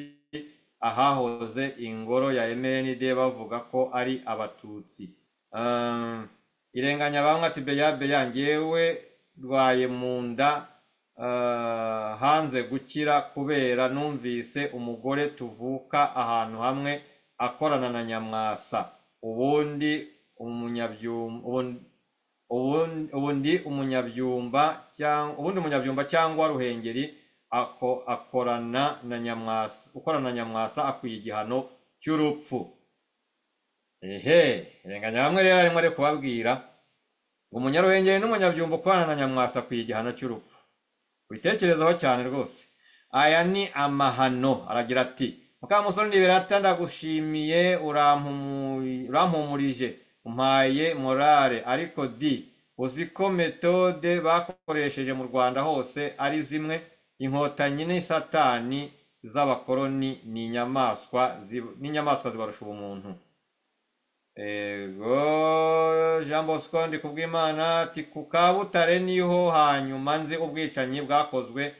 Speaker 3: ahahoze ingoro ya emenide bavuga ko ari abatutsi Um, irenganya bamwe ati beya beya ngewe rwaye mu nda uh, hanze gukira kubera numvise umugore tuvuka ahantu hamwe akorana na nyamwasa ubundi umunyabyum- ubundi- ubundi ubundi umunyabyumba cyangwa ubundi umunyabyumba cyangwa ruhengeri ako- akorana na nyamwasa ukorana na nyamwasa akwiye igihano cy'urupfu ehe renganya bamwe rero arimo ari kubabwira ngo umunyaruhengeri n'umunyabyumba ukorana na nyamwasa akwiye igihano cy'urupfu ubitekerezaho cyane rwose aya ni amahano aragira ati mukamusore nibirata ndagushimiye urampumuye- urampumurije umpaye morale ariko di uzi ko metode bakoresheje mu rwanda hose ari zimwe inkotanyi ni satani z'abakoroni ni inyamaswa zib- ni inyamaswa zibarusha ubumuntu ego jean bosco ndi kubw'imana ati ku kabutare niho hanyuma nzi ubwicanyi bwakozwe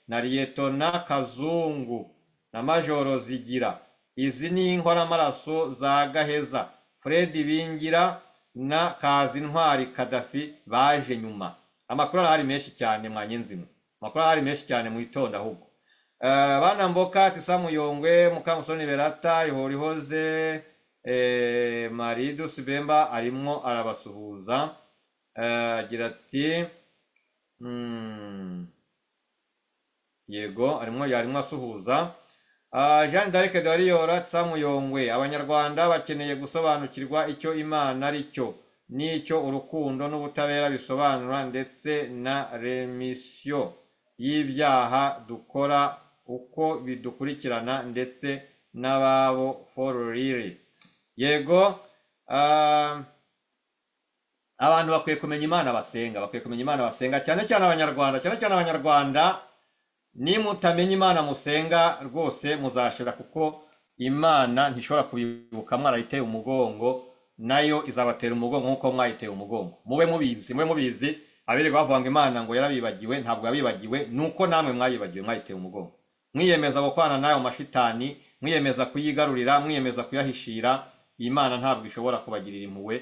Speaker 3: na liyetona kazungu na majoro zigira izi ni inkoramaraso za gaheza fred bingira na kazi ntwari kadafi baje nyuma amakuru arahari menshi cyane mwanye nzima amakuru arahari menshi cyane mwitonda ahubwo Eh, bana mboka ati samuyongwe mukamusoni berata ihorihoze eh, maridus bemba arimwo arabasuhuza Eh, agira ati mm, yego arimo yarimo asuhuza Ah, jean d'arc de wariyora samuyongwe abanyarwanda bakeneye gusobanukirwa icyo imana ari cyo n'icyo urukundo n'ubutabera bisobanura ndetse na remisiyo y'ibyaha dukora uko bidukurikirana ndetse n'ababo fororire yego ah, abantu bakwiye kumenya imana basenga bakwiye kumenya imana basenga cyane cyane abanyarwanda cyane cyane abanyarwanda nimutamenya imana musenga rwose muzashira kuko imana ntishobora kubibuka mwarayiteye umugongo nayo izabatera umugongo nk'uko mwayiteye umugongo mube mubizi mube mubizi abirirwa bavuga ngo imana ngo yarabibagiwe ntabwo yabibagiwe nuko namwe mwayibagiwe mwayiteye umugongo mwiyemeza gukorana nayo mashitani mwiyemeza kuyigarurira mwiyemeza kuyahishira iyi mana ntabwo ishobora kubagirira impuhwe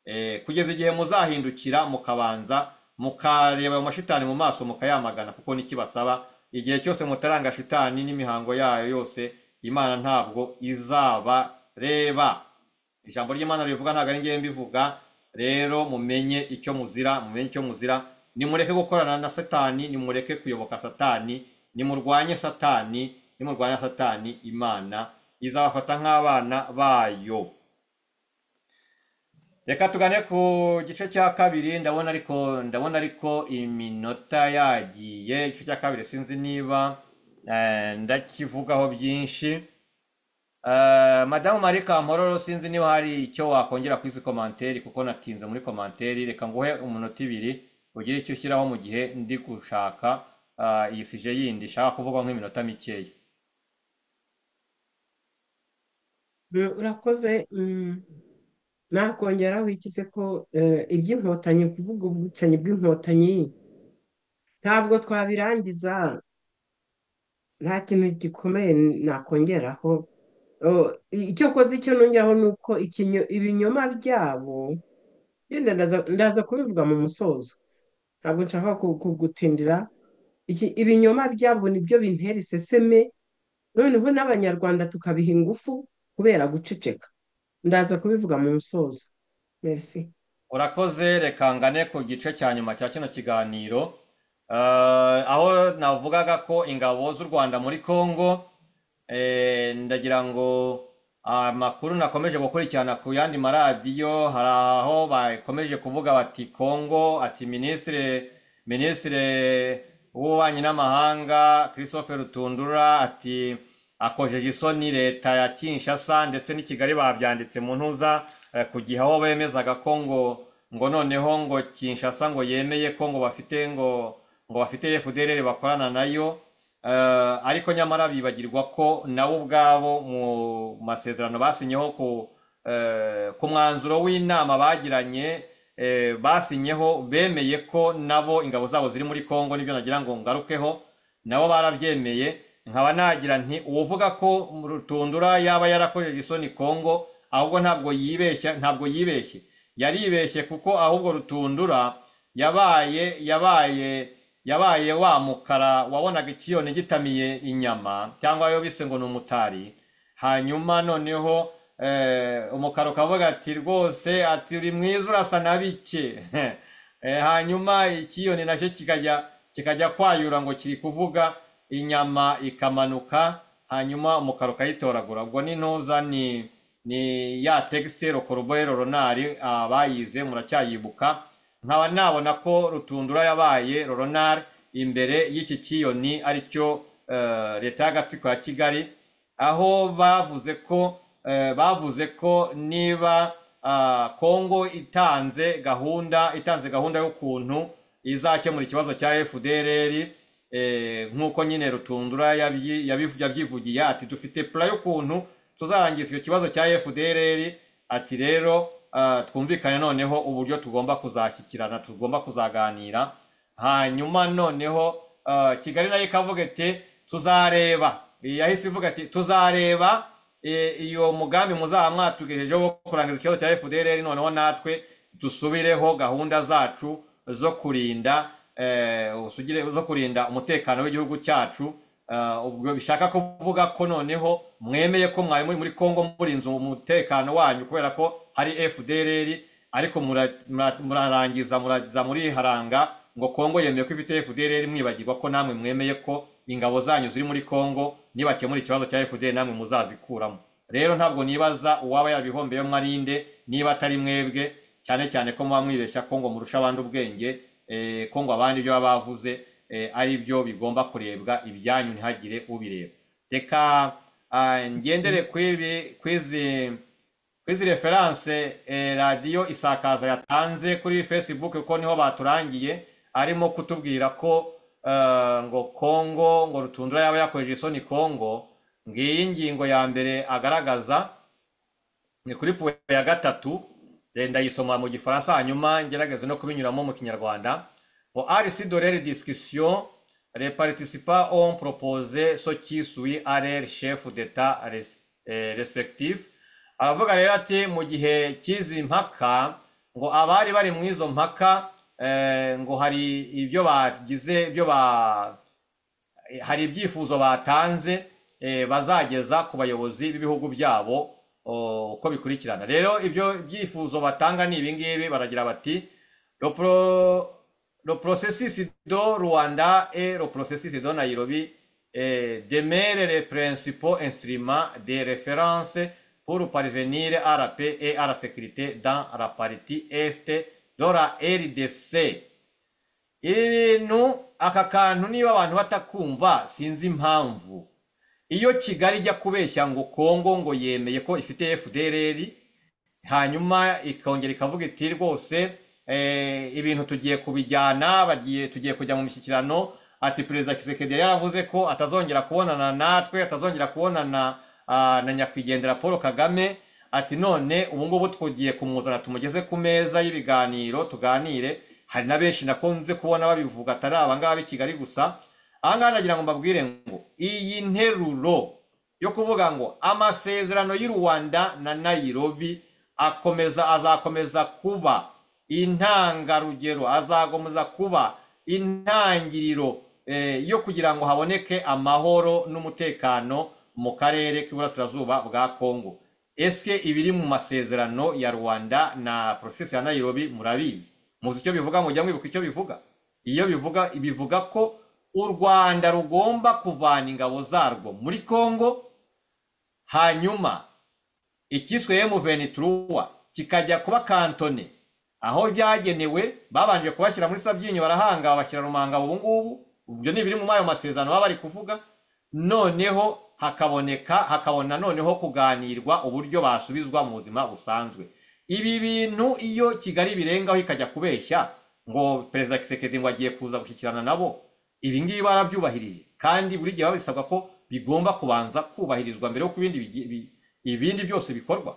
Speaker 3: Eh, kugeza igihe muzahindukira mukabanza mukareba ayo mashitani mu maso mukayamagana kuko nikibasaba igihe cyose mutaranga shitani n'imihango yayo yose imana ntabwo izabareba ijambo ry'imana rivuga ntabwo ari ngewe mbivuga rero mumenye icyo muzira mumenye icyo muzira nimureke gukorana na satani nimureke kuyoboka satani nimurwanye satani nimurwanya satani imana izabafata nk'abana bayo reka tugane ku gice cya kabiri ndabona ariko ndabona ariko iminota yagiye igice cya kabiri sinzi niba eh, ndakivugaho byinshi Eh, madamu marie kampororo sinzi niba hari icyo wakongera kuri izi komanteri kuko natinze muri komanteri reka nguhe umunota ibiri ugire icyo ushyiraho mu gihe ndi gushaka eh, iyi sije yindi ishaka kuvuga nk'iminota mikeya
Speaker 4: Mm, urakoze mm, nakongeraho ikize ko eh, iby'inkotanyi kuvuga ubwicanyi bw'inkotanyi ntabwo twabirangiza nta kintu gikomeye nakongeraho Oh, i- icyo koze icyo nongeraho ni uko ikinyo- ibinyoma byabo yenda ndaza- ndaza kubivuga mu musozo ntabwo nshaka ku- kugutindira Iki- ibinyoma byabo nibyo bintera iseseme noneho n'abanyarwanda tukabiha ingufu kubera guceceka ndaza kubivuga mu musozo merci
Speaker 3: urakoze reka ngane ku gice cya nyuma cya kino kiganiro Eh, aho navugaga ko ingabo z'u rwanda muri congo eh, ndagira ngo amakuru nakomeje gukurikirana ku yandi maradiyo hari aho bakomeje kuvuga bati congo ati minisitire minisitire w'ububanyi n'amahanga christophe rutundura ati akojeje isoni leta ya kinshasa ndetse n'i kigali babyanditse mu ntuza eh, ku gihe aho bemezaga ko ngo ngo noneho ngo kinshasa ngo yemeye ko ngo bafite ngo ngo bafite fdr bakorana nayo Eh, ariko nyamara bibagirwa ko nabo ubwabo mu masezerano basinyeho ku eh, ku mwanzuro w'inama bagiranye eh, basinyeho bemeye ko nabo ingabo zabo ziri muri congo nibyo nagira ngo ngarukeho nabo barabyemeye nkaba nagira nti uwuvuga ko rutundura yaba yarakojeje isoni congo ahubwo ntabwo yibeshya ntabwo yibeshye yaribeshye kuko ahubwo rutundura yabaye yabaye yabaye wa mukara wabonaga ikiyoni gitamiye inyama cyangwa ayo bise ngo ni umutari hanyuma noneho eh, umukara ukavuga ati rwose ati uri mwiza urasa na bike Eh, hanyuma ikiyoni nacyo kikajya kikajya kwayura ngo kiri kuvuga inyama ikamanuka hanyuma umukara ukayitoragura ubwo ni ntuza ni ni ya tegisi rokorobero ronari abayize muracyayibuka nkaba nabona ko rutundura yabaye roronari imbere y'iki kiyoni aricyo eh, leta y'agatsiko ya kigali aho bavuze ko eh, bavuze ko niba ah, Kongo itanze gahunda itanze gahunda y'ukuntu izakemura ikibazo cya FDLR eh, nk'uko nyine Rutundura yabyi- yabivu- yabyivugiye ati dufite pula y'ukuntu tuzarangiza icyo kibazo cya FDLR ati rero ah, twumvikane noneho uburyo tugomba kuzashyikirana tugomba kuzaganira hanyuma noneho eh, kigali nayo ikavuga iti tuzareba yahise ivuga ati tuzareba eh, iyo mugambi muzaba mwatugejejeho wo kurangiza ikibazo cya fdr noneho natwe dusubireho gahunda zacu zo kurinda eh, usugire- zo kurinda umutekano w'igihugu cyacu Eh, ubwo bishaka kuvuga ko noneho mwemeye ko mwari muri muri congo murinze umutekano wanyu kubera ko hari fdr ariko mura- mura- murarangiza muraza muriharanga ngo congo yemeye ko ifite fdr mwibagirwa ko namwe mwemeye ko ingabo zanyu ziri muri congo nibakemura ikibazo cya fdr namwe muzazikuramo rero ntabwo nibaza uwaba yabihombeyo mwarinde niba atari mwebwe cyane cyane ko muba mwibeshya ko ngo murusha abandi ubwenge eh, ko ngo abandi ibyo baba bavuze eh, ari byo bigomba kurebwa ibyanyu ntihagire ubireba reka ah, ngendere kw'ibi kw'izi kwizi referanse eh, radiyo isakaza yatanze kuri facebook kuko niho baturangiye arimo kutubwira ko eh, ngo kongo ngo rutundura yaba yakojeje isoni kongo ngiyi ngingo ya mbere agaragaza ni kuri puwe ya gatatu eh, ndayisoma mu gifaransa hanyuma ngerageze no kubinyuramo mu kinyarwanda ngo rc dolere discussion les participants ont proposé ce qui suit à leur chef d'état res- eh, respectif aravuga rero ati mu gihe cy'izi mpaka ngo abari bari muri izo mpaka eh, ngo hari ibyo bagize ibyo ba hari ibyifuzo batanze eh, bazageza ku bayobozi b'ibihugu byabo o, uko bikurikirana rero ibyo byifuzo batanga ni ibingibi baragira bati lo pro- lo processus do rwanda et lo processus do nairobi eh, demeure les principaux instruments de référence pour parvenir à la paix et à la sécurité dans la partie est de la rdc ibintu aka kantu niba abantu batakumva sinzi impamvu iyo kigali ijya kubeshya ngo kongo ngo yemeye ko ifite fdr hanyuma ikongera ikavuga iti rwose eh, ibintu tugiye kubijyana bagiye tugiye kujya mu mishyikirano ati perezida kisekedi yaravuze ko atazongera kubonana natwe atazongera kubonana ah, na nyakwigendera paul kagame ati none ubu ngubu tugiye kumuzana tumugeze ku meza y'ibiganiro tuganire hari na benshi nakunze kubona babivuga atari abangaba b'i kigali gusa aha ngaha nagira ngo mbabwire ngo iyi nteruro yo kuvuga ngo amasezerano y'u rwanda na nayirobi akomeza azakomeza kuba intangarugero azakomeza kuba intangiriro eh, yo kugira ngo haboneke amahoro n'umutekano mu karere k'iburasirazuba bwa kongo ese ibiri mu masezerano ya rwanda na porosesi ya nayirobi murabizi muzi icyo bivuga mujya mwibuka icyo bivuga iyo bivuga bivuga ko u rwanda rugomba kuvana ingabo zarwo muri kongo hanyuma icyiswe emuvenituruwa kikajya kuba kantone aho byagenewe babanje kubashyira muri sabyinyo barahanga bashyira rumanga ubu ngubu ibyo ni ibiri mu mayo masezerano baba bari kuvuga noneho hakaboneka hakabona noneho kuganirwa uburyo basubizwa mu buzima busanzwe ibi bintu iyo kigali birengaho ikajya kubeshya ngo perezida kisekedi ngo agiye kuza gushyikirana nabo ibi ngibi barabyubahirije kandi buri gihe babisabwa ko bigomba kubanza kubahirizwa mbere y'uko ibindi bigi- bi- ibindi byose bikorwa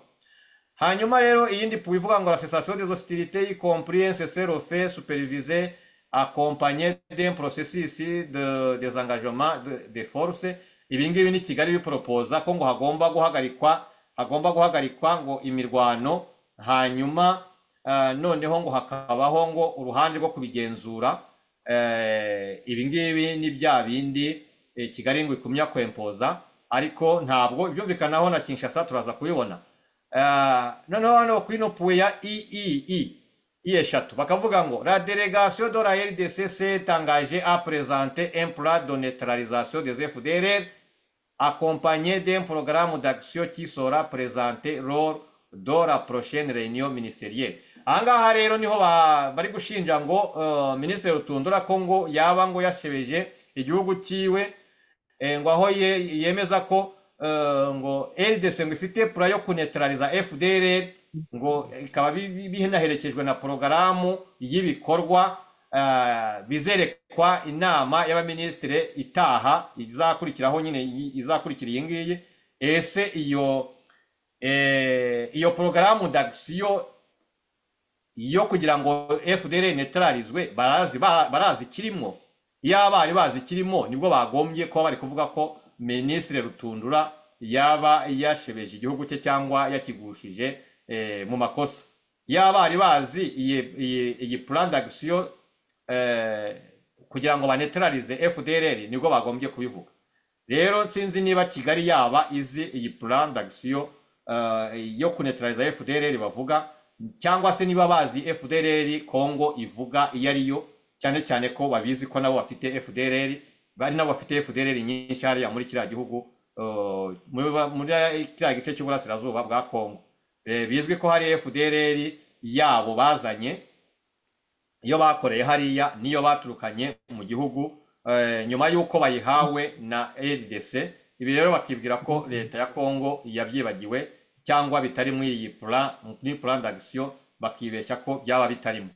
Speaker 3: hanyuma rero iyindi pu ivuga ngo la cessation des hostilités y compris un cessez-le-feu supervisé accompagné d'un processus de désengagement de, de force ibi ngibi ni kigali biporopoza ko ngo hagomba guhagarikwa hagomba guhagarikwa ngo imirwano hanyuma uh, noneho ngo hakabaho ngo uruhande rwo kubigenzura uh, ibi ngibi ni bya bindi eh, kigali ngo ikumya kwempoza ariko ntabwo ibyumvikanaho na kinshasa turaza kubibona Ah, noneho hano ku ino puwe ya iii i eshatu bakavuga ngo la délégation de la rdc s'est engagée à présenter un plan de neutralisation des fdlr accompagné d'un programme d'action qui sera présenté lors de la prochaine réunion ministérielle aha ngaha rero niho ba- bari gushinja ngo eh, minisitiri rutundura ko ngo yaba ngo yashebeje igihugu cyiwe Eh, ngo aho ye- yemeza ko eh, ngo ldc ngo ifite pura yo kunetraliza fdr ngo ikaba bi- bi- binaherekejwe na porogaramu y'ibikorwa eh, bizerekwa inama y'abaminisitiri itaha izakurikiraho nyine iyi- izakurikira iyi ngiyi ese iyo eh, iyo porogaramu d'agisiyo yo kugira ngo fdr neutralizwe barazi ba- barazi ikirimo iyo abari bazi ikirimo nibwo bagombye kuba bari kuvuga ko minisitiri rutundura yaba yashebeje igihugu cye cyangwa yakigushije eh, mu makosa iyo abari bazi iyi- iyi iyi plan d'action eh, kugira ngo banetralize fdr nibwo bagombye kubivuga rero sinzi niba kigali yaba izi iyi plan d'action eh, yo kunetraliza fdr bavuga cyangwa se niba bazi fdr congo ivuga iyo ari yo cyane cyane ko babizi ko nabo bafite fdr bari nabo bafite fdr nyinshi hariya muri kiriya gihugu eh, muri muri kiriya gice cy'uburasirazuba bwa congo Eh, bizwi ko hari fdr yabo bazanye iyo bakoreye hariya niyo baturukanye mu gihugu eh, nyuma y'uko bayihawe na rdc ibi rero bakibwira ko leta ya congo yabyibagiwe cyangwa bitari muri iyi pura muri plan d'action bakibeshya ko byaba bitarimo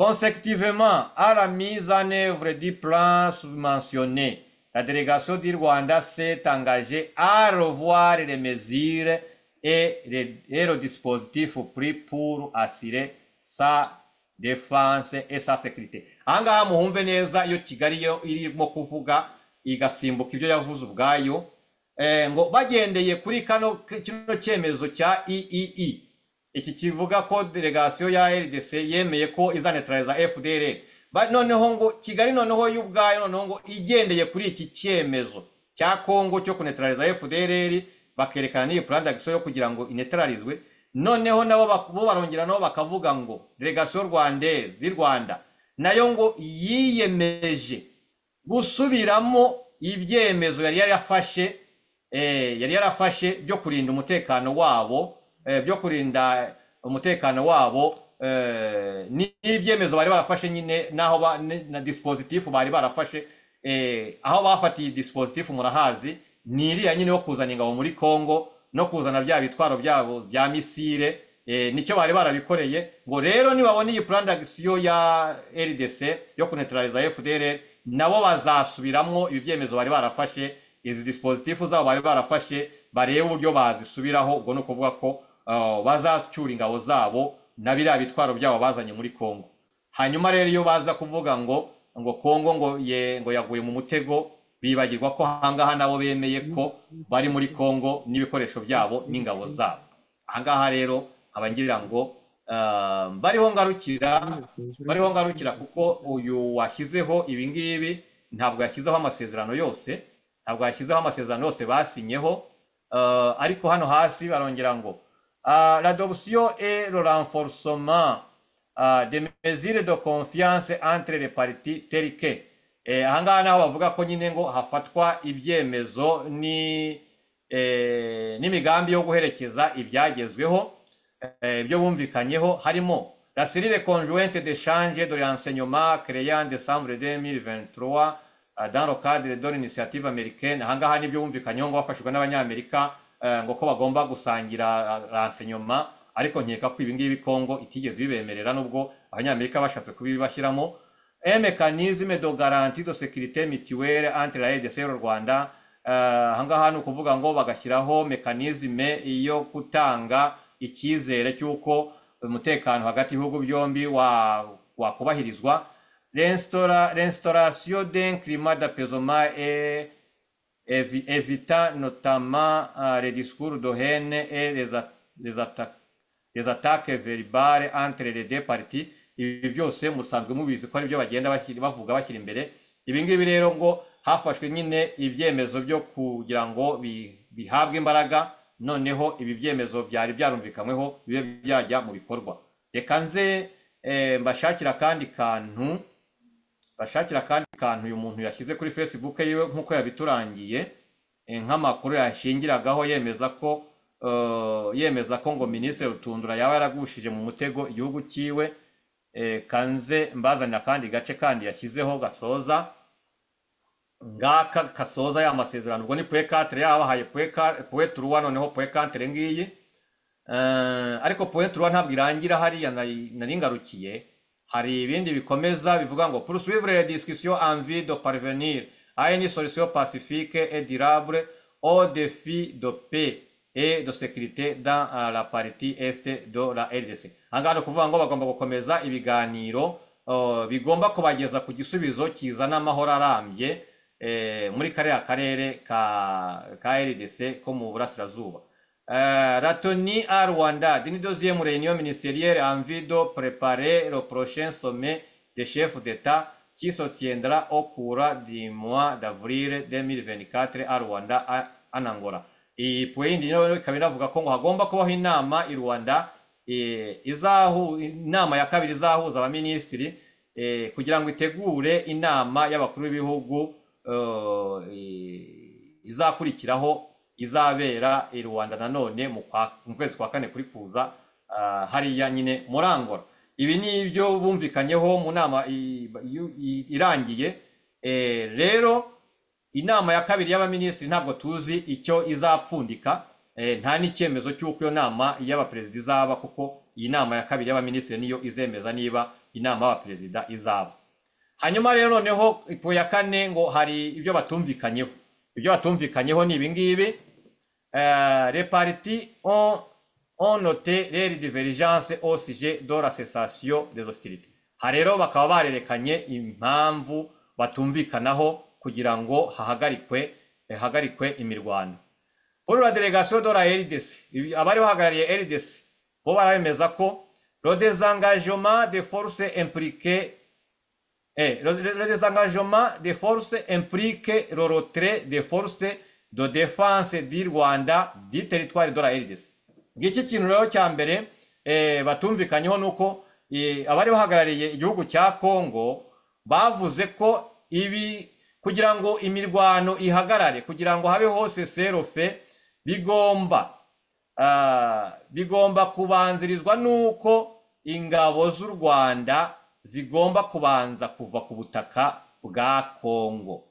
Speaker 3: Consécutivement à la mise en œuvre du plan subventionné, la délégation du Rwanda s'est engagée à revoir les mesures et, les- et le dispositif pris pour assurer sa défense et sa sécurité. Aha ngaha muhumve neza iyo Kigali yo irimo kuvuga igasimbuka ibyo yavuze ubwayo eh, ngo bagendeye kuri kano kino cyemezo cya iii iki kivuga ko delegasiyo ya rdc yemeye ko izanetraliza fdr Ba- noneho ngo kigali noneho y'ubwayo noneho ngo igendeye kuri iki cyemezo cya kongo cyo kunetraliza fdr bakerekana n'iyi plan d'action yo kugira ngo inetralizwe noneho nabo bak- bo barongera nabo bakavuga ngo delegasiyo rwandaise y'u rwanda nayo ngo yiyemeje gusubiramo ibyemezo yari yarafashe eh, yari yarafashe byo kurinda umutekano wabo eh, byo kurinda umutekano wabo eh, ni- n'ibyemezo bari barafashe nyine naho ba- ni- na dispositif bari barafashe eh, aho bafatiye dispositif murahazi ni iriya nyine yo kuzana ingabo muri Congo no kuzana bya bitwaro byabo bya misile eh, nicyo bari barabikoreye ngo rero nibabona iyi plan d'action ya RDC yo kunetraliza FDLR nabo bazasubiramo ibi byemezo bari barafashe izi dispositifu zabo bari barafashe barebe uburyo bazisubiraho ubwo ni ukuvuga ko uh, bazacyura ingabo zabo na biriya bitwaro byabo bazanye muri kongo hanyuma rero iyo baza kuvuga ngo ngo kongo ngo ye ngo yaguye mu mutego bibagirwa ko ahangaha nabo bemeye ko bari muri kongo n'ibikoresho byabo n'ingabo zabo ahangaha rero nkaba ngira ngo ah, bariho ngarukira bariho ngarukira kuko uyu washyizeho ibingibi ntabwo yashyizeho amasezerano yose ntabwo yashyizeho amasezerano yose basinyeho ah, ariko hano hasi barongera ngo ah, l'adoption et le renforcement ah, des mesures de confiance entre les parties telles que Eh, ahangaha naho bavuga ko nyine ngo hafatwa ibyemezo ni eh, n'imigambi yo guherekeza ibyagezweho eh, ibyo bumvikanyeho harimo la serire conjointe d'échange de renseignement créée en décembre 2023 euh, dans le cadre de l'initiative américaine ahangaha nibyo bumvikanyeho ngo bafashijwe n'abanyamerika eh, ngo ko bagomba gusangira eh, renseignement ariko nkeka ko ibingibi kongo itigeze bibemerera nubwo abanyamerika bashatse kubibashyiramo un mécanisme de garantie de sécurité mutuelle entre la RDC n'u Rwanda Eh, ahangaha ni ukuvuga ngo bagashyiraho mekanisme yo gutanga icyizere cy'uko umutekano hagati y'ibihugu byombi wa- wakubahirizwa L'instora- l'instauration d'un climat d'apaisement et évi- évitant notamment euh, les discours de haine et les, a- les attaques les attaques verbales entre les deux parties ibi byose musanzwe mubizi ko aribyo bagenda bashyira- bavuga bashyira imbere ibi ngibi rero ngo hafashwe nyine ibyemezo byo kugira ngo bi- bihabwe imbaraga noneho ibi byemezo byari byarumvikanyweho bibe byajya mu bikorwa reka nze eh, mbashakira akandi kantu bashakira akandi kantu uyu muntu yashyize kuri facebook yiwe nk'uko yabiturangiye eh, nk'amakuru yashingiragaho yemeza ko eh, yemeza ko ngo minisitiri rutundura yaba yaragushije mu mutego igihugu cyiwe Eh, kanze mbazanira akandi gace kandi yashyizeho gasoza ngaka kasoza ya masezerano ubwo ni puwekatire yabahaye puweturuwa noneho puwekatire ngiyi Eh, ariko puweturuwa ntabwo irangira hariya nari nari ngarukiye hari ibindi bikomeza bivuga ngo poursuivre les discussions en vue de parvenir à une solution pacifique et durable aux défis de paix et de sécurité dans euh, la partie est de la RDC ahangaha ni ukuvuga ngo bagomba gukomeza ibiganiro eh, bigomba kubageza ku gisubizo kizana amahoro arambye eh, muri kariya karere ka ka RDC ko mu burasirazuba Euh, Ratoni à Rwanda, d'une deuxième réunion ministérielle en vue de préparer le prochain sommet des chefs d'État qui se tiendra au cours du mois d'avril 2024 à Rwanda, à- en Angola. Iyi point nayo ikaba inavuga ko ngo hagomba kubaho inama i Rwanda eh, izahu, inama ya kabiri izahuza abaminisitiri eh, kugira ngo itegure inama y'abakuru b'ibihugu eh, izakurikiraho izabera i rwanda nanone mu kwa- mu kwezi kwa kane kuri kuza ah, hariya nyine muri angola ibi ni ibyo bumvikanyeho mu nama i- yu- i- irangiye Eh, rero inama ya kabiri y'abaminisitiri ntabwo tuzi icyo izapfundika eh, nta n'icyemezo cy'uko iyo nama y'abaperezida izaba kuko iyi nama ya kabiri y'abaminisitiri niyo izemeza niba inama y'abaperezida izaba hanyuma rero noneho ipo ya kane ngo hari ibyo batumvikanyeho ibyo batumvikanyeho ni ibingibi Euh, les partis ont, ont noté les divergences au sujet de la cessation des hostilités aha rero bakaba barerekanye impamvu batumvikanaho kugira ngo hahagarikwe hahagarikwe imirwano pour la délégation de la RDC, ibi- abari bahagarariye RDC bo baremeza ko le désengagement des forces impliquées Eh, le, le- le désengagement des forces implique le retrait des forces de défense du Rwanda du territoire de la RDC. Ngiki kintu rero cya mbere eh, batumvikanyeho ni uko eh, abari bahagarariye igihugu cya Congo bavuze ko ibi kugira ngo imirwano ihagarare kugira ngo habeho seserofe bigomba ah, bigomba kubanzirizwa nuko ingabo z'u Rwanda zigomba kubanza kuva ku butaka bwa Kongo.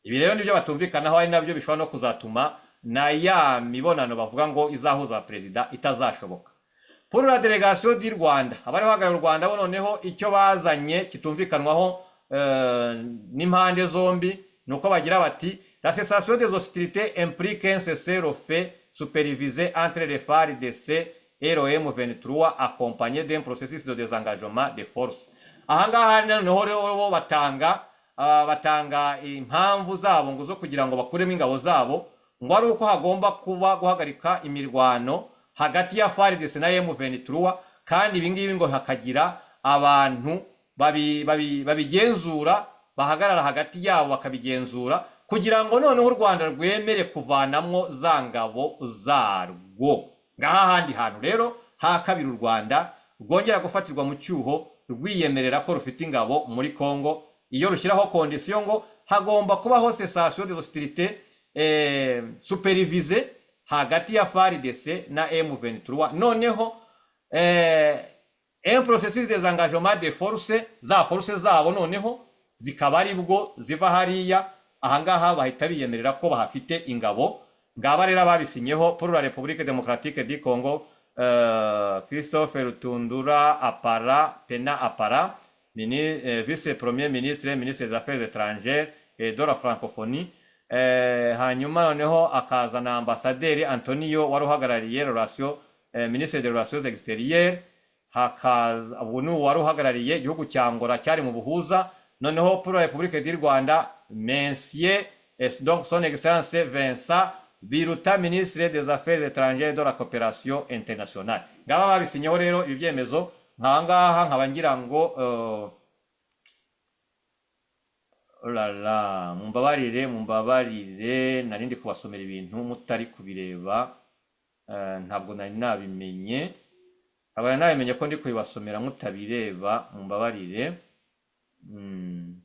Speaker 3: Ibi rero nibyo batumvikanaho ari nabyo bishobora no kuzatuma na ya mibonano bavuga ngo izahuza perezida itazashoboka. Pour la délégation du Rwanda, abari bahagarariye u Rwanda bo noneho icyo bazanye kitumvikanwaho eh, n'impande zombi ni uko bagira bati la cessation des hostilités implique un cessez-le-feu supervisé entre les FARDC et l'OM23 accompagné d'un processus de désengagement des forces. ahangaha noneho rero bo batanga ah, batanga impamvu zabo ngo zo kugira ngo bakuremo ingabo zabo ngo ari uko hagomba kuba guhagarika imirwano hagati ya FARDC na M23 kandi ibi ngibi ngo hakagira abantu babi- babi- babigenzura bahagarara hagati yabo bakabigenzura kugira ngo noneho u Rwanda rwemere kuvanamwo za ngabo zarwo ngaha handi hantu rero ha kabiri u Rwanda rwongera gufatirwa mu cyuho rwiyemerera ko rufite ingabo muri Kongo iyo rushyiraho kondisiyo ngo hagomba kubaho cessation de hostilité eh, supervise hagati ya FARDC na M23 noneho eh, un processus des engagements de force za force zabo noneho zikaba ari bwo ziva hariya ahangaha bahita biyemerera ko bahafite ingabo ngaba rero ababisinyeho pour la république démocratique du congo eh, christophe rutundura apara pena apara mini, eh, vice premier ministre ministre des affaires étrangères et de la francophonie eh, hanyuma noneho akazana ambasaderi antonio wari uhagarariye relation eh, ministre de relations extérieures hakaza ubu ni uwari uhagarariye igihugu cya ngora cyari mu buhuza noneho pour la république du rwanda mensier eh, donc son excellence vincent biruta ministre des affaires étrangères de la coopération internationale ngaba babisinyeho rero ibi byemezo nkahangaha nkaba ngira ngo eh, Olala, mumbabarire, mumbabarire, nari ndi kubasomera ibintu mutari kubireba, eh, ntabwo nari nabimenye, ntabwo nari nabimenye ko ndi kubibasomera mutabireba, mumbabarire, Mm.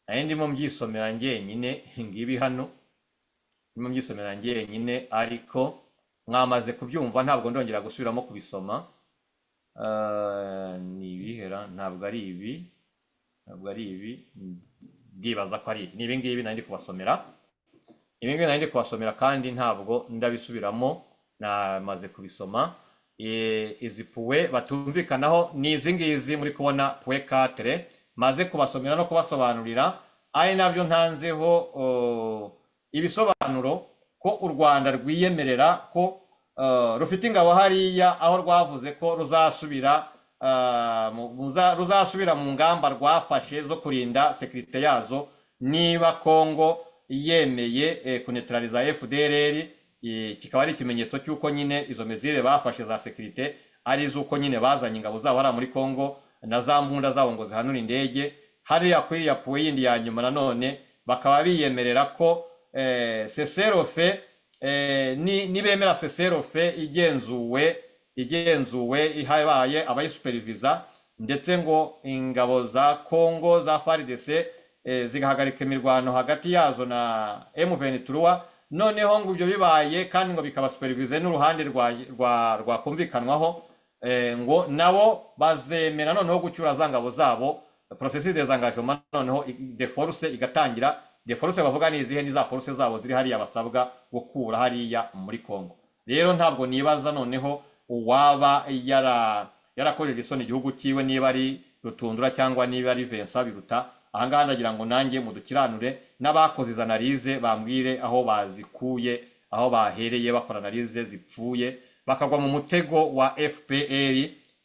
Speaker 3: nari ndimo mbyisomera njyenyine, ngibi hano, ndimo mbyisomera njyenyine, ariko mwamaze kubyumva ntabwo ndongera gusubiramo kubisoma, Eh, ni ibihera, ntabwo ari ibi, ntabwo ari ibi ndibaza ko ari ibi ni ibingibi nari ndi kubasomera ibingibi nari ndi kubasomera kandi ntabwo ndabisubiramo namaze kubisoma Eh, izi puwe batumvikanaho ni izi ngizi muri kubona puwe katire maze kubasomera no kubasobanurira ari nabyo ntanzeho oh, ibisobanuro ko u rwanda rwiyemerera ko eh, rufite ingabo hariya aho rwavuze ko ruzasubira ah, mu- muza- ruzasubira mu ngamba rwafashe zo kurinda sekirite yazo niba kongo yemeye eh, kunetraliza fdrr eh, kikaba ari ikimenyetso cy'uko nyine izo mezire bafashe za sekirite ari iz'uko nyine bazanye ingabo zabo hariya muri kongo na za mbunda zabo ngo zihanure indege hariya kuri ya puwe yindi ya nyuma nanone bakaba biyemerera ko eh, seserofe eh, ni- nibemera seserofe igenzuwe igenzuwe ihabaye abayisuperivisa ndetse ngo ingabo za Kongo za FARDC eh, zigahagarika imirwano hagati yazo na M23 noneho ngo ibyo bibaye kandi ngo bikabasuperivise n'uruhande rwa rwa rwakumvikanwaho eh, ngo nabo bazemera noneho gucyura za ngabo zabo processus des engagements noneho i- de force igatangira de force bavuga ni izihe ni za force zabo ziri hariya basabwa gukura hariya muri Kongo rero ntabwo nibaza noneho uwaba yara yarakojeje isoni igihugu cyiwe niba ari rutundura cyangwa niba ari Vincent biruta ahangaha ndagira ngo nanjye mudukiranure n'abakoze izi analize bambwire aho bazikuye aho bahereye bakora analize zipfuye bakagwa mu mutego wa FPR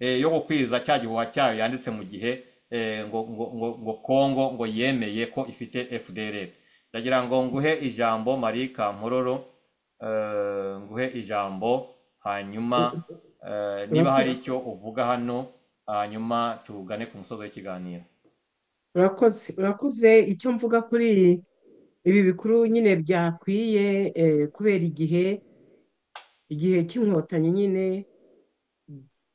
Speaker 3: eh, yo gukwiza cya gihuha cyayo yanditse mu gihe eh, ngo, ngo, ngo, ngo Kongo ngo yemeye ko ifite FDLR ndagira ngo nguhe ijambo Marie Kampororo eh, nguhe ijambo hanyuma eh, niba hari icyo uvuga hano hanyuma tugane ku musozo w'ikiganiro
Speaker 4: urakoze urakoze icyo mvuga kuri ibi bikuru nyine byakwiye eh, kubera igihe igihe cy'inkotanyi nyine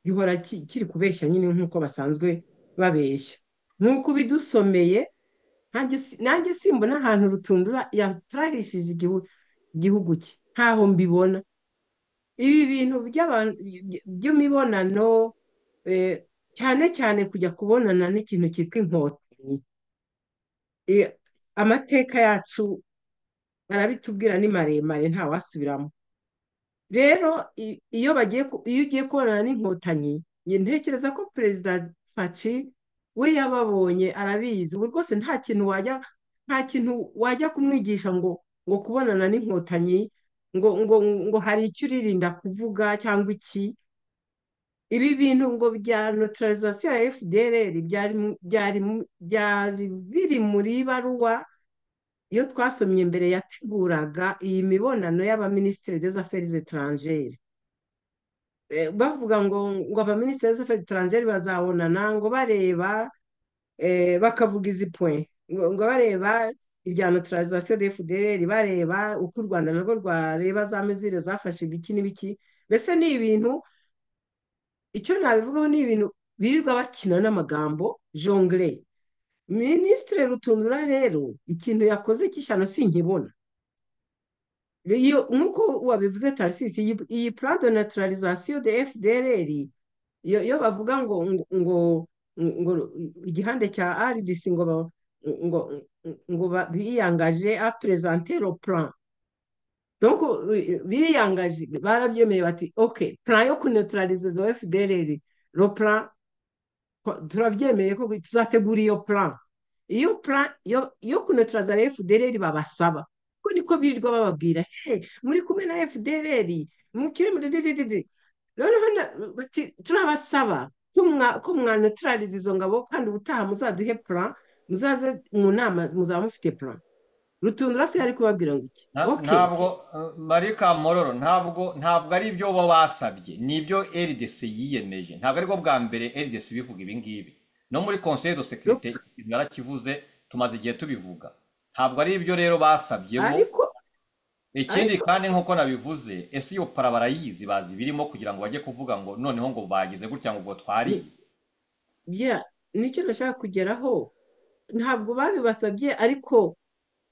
Speaker 4: gihora ki- kiri kubeshya nyine nk'uko basanzwe babeshya nk'uko bidusomeye nanjye si- nanjye simbona ahantu rutundura yaturahishije igihu- igihugu cye ntaho mbibona ibi bintu by'abantu by'imibonano eh, cyane cyane kujya kubonana n'ikintu cyitwa inkotanyi Eh, amateka yacu barabitubwira ni maremare ntawasubiramo rero i- iyo bagiye ku- iyo ugiye kubonana n'inkotanyi njye ntekereza ko perezida faci we yababonye arabizi ubu rwose nta kintu wajya nta kintu wajya kumwigisha ngo ngo kubonana n'inkotanyi ngo ngo ngo hari icyo uririnda kuvuga cyangwa iki ibi bintu ngo bya neutralisation ya fdr byari mu- byari mu- byari biri muri baruwa iyo twasomye mbere yateguraga iyi mibonano y'abaminisitiri des affaires étrangères Eh, bavuga ngo ngo abaminisitiri des affaires étrangères bazabonana ngo bareba eh, bakavuga izi point ngo ngo bareba ibya neutralisation de fdr bareba uko u rwanda narwo rwareba za mesure zafashe ibiki n'ibiki mbese ni ibintu icyo nabivugaho ni ibintu birirwa bakina n'amagambo jongle minisitire rutundura rero ikintu yakoze cy'ishyano sinkibona Iyo- nk'uko wabivuze tarisisi iyi iyi plan de naturalisation de fdr iyo iyo bavuga ngo ngo ngo igihande cya rdc ngo ba- ngo ngo ba- biyangaje a présenter le plan donc euh, biyangaje barabyemeye bati ok plan yo kuneutralize za fdr lo plan ko- turabyemeye ko tuzategura iyo plan iyo plan yo yo kuneutraliza la fdr babasaba ko niko birirwa bababwira he muri kumwe na fdr mukire muri dededede noneho na- bati turabasaba ko mwa- ko mwaneutralize izo ngabo kandi ubutaha muzaduhe plan muzaze mu nama muzaba mufite plan rutundura se yari kubabwira ngo iki
Speaker 3: Na-
Speaker 4: ok
Speaker 3: ntabwo eh, marika mororo ntabwo ntabwo ari ibyo bo basabye ni ibyo rdc yiyemeje ntabwo aribwo bwa mbere rdc bivuga ibi ngibi no muri conseil de
Speaker 4: Yup.
Speaker 3: securite ikintu yarakivuze tumaze igihe tubivuga ntabwo ari ibyo rero basabye bo
Speaker 4: ariko
Speaker 3: ikindi
Speaker 4: ariko
Speaker 3: kandi nk'uko nabivuze ese iyo para barayizi bazi ibirimo kugira ngo bajye kuvuga ngo noneho ngo bagize gutya ngo ubwo
Speaker 4: ni-
Speaker 3: twariye
Speaker 4: yeah, nicyo nashaka kugeraho ntabwo babibasabye ariko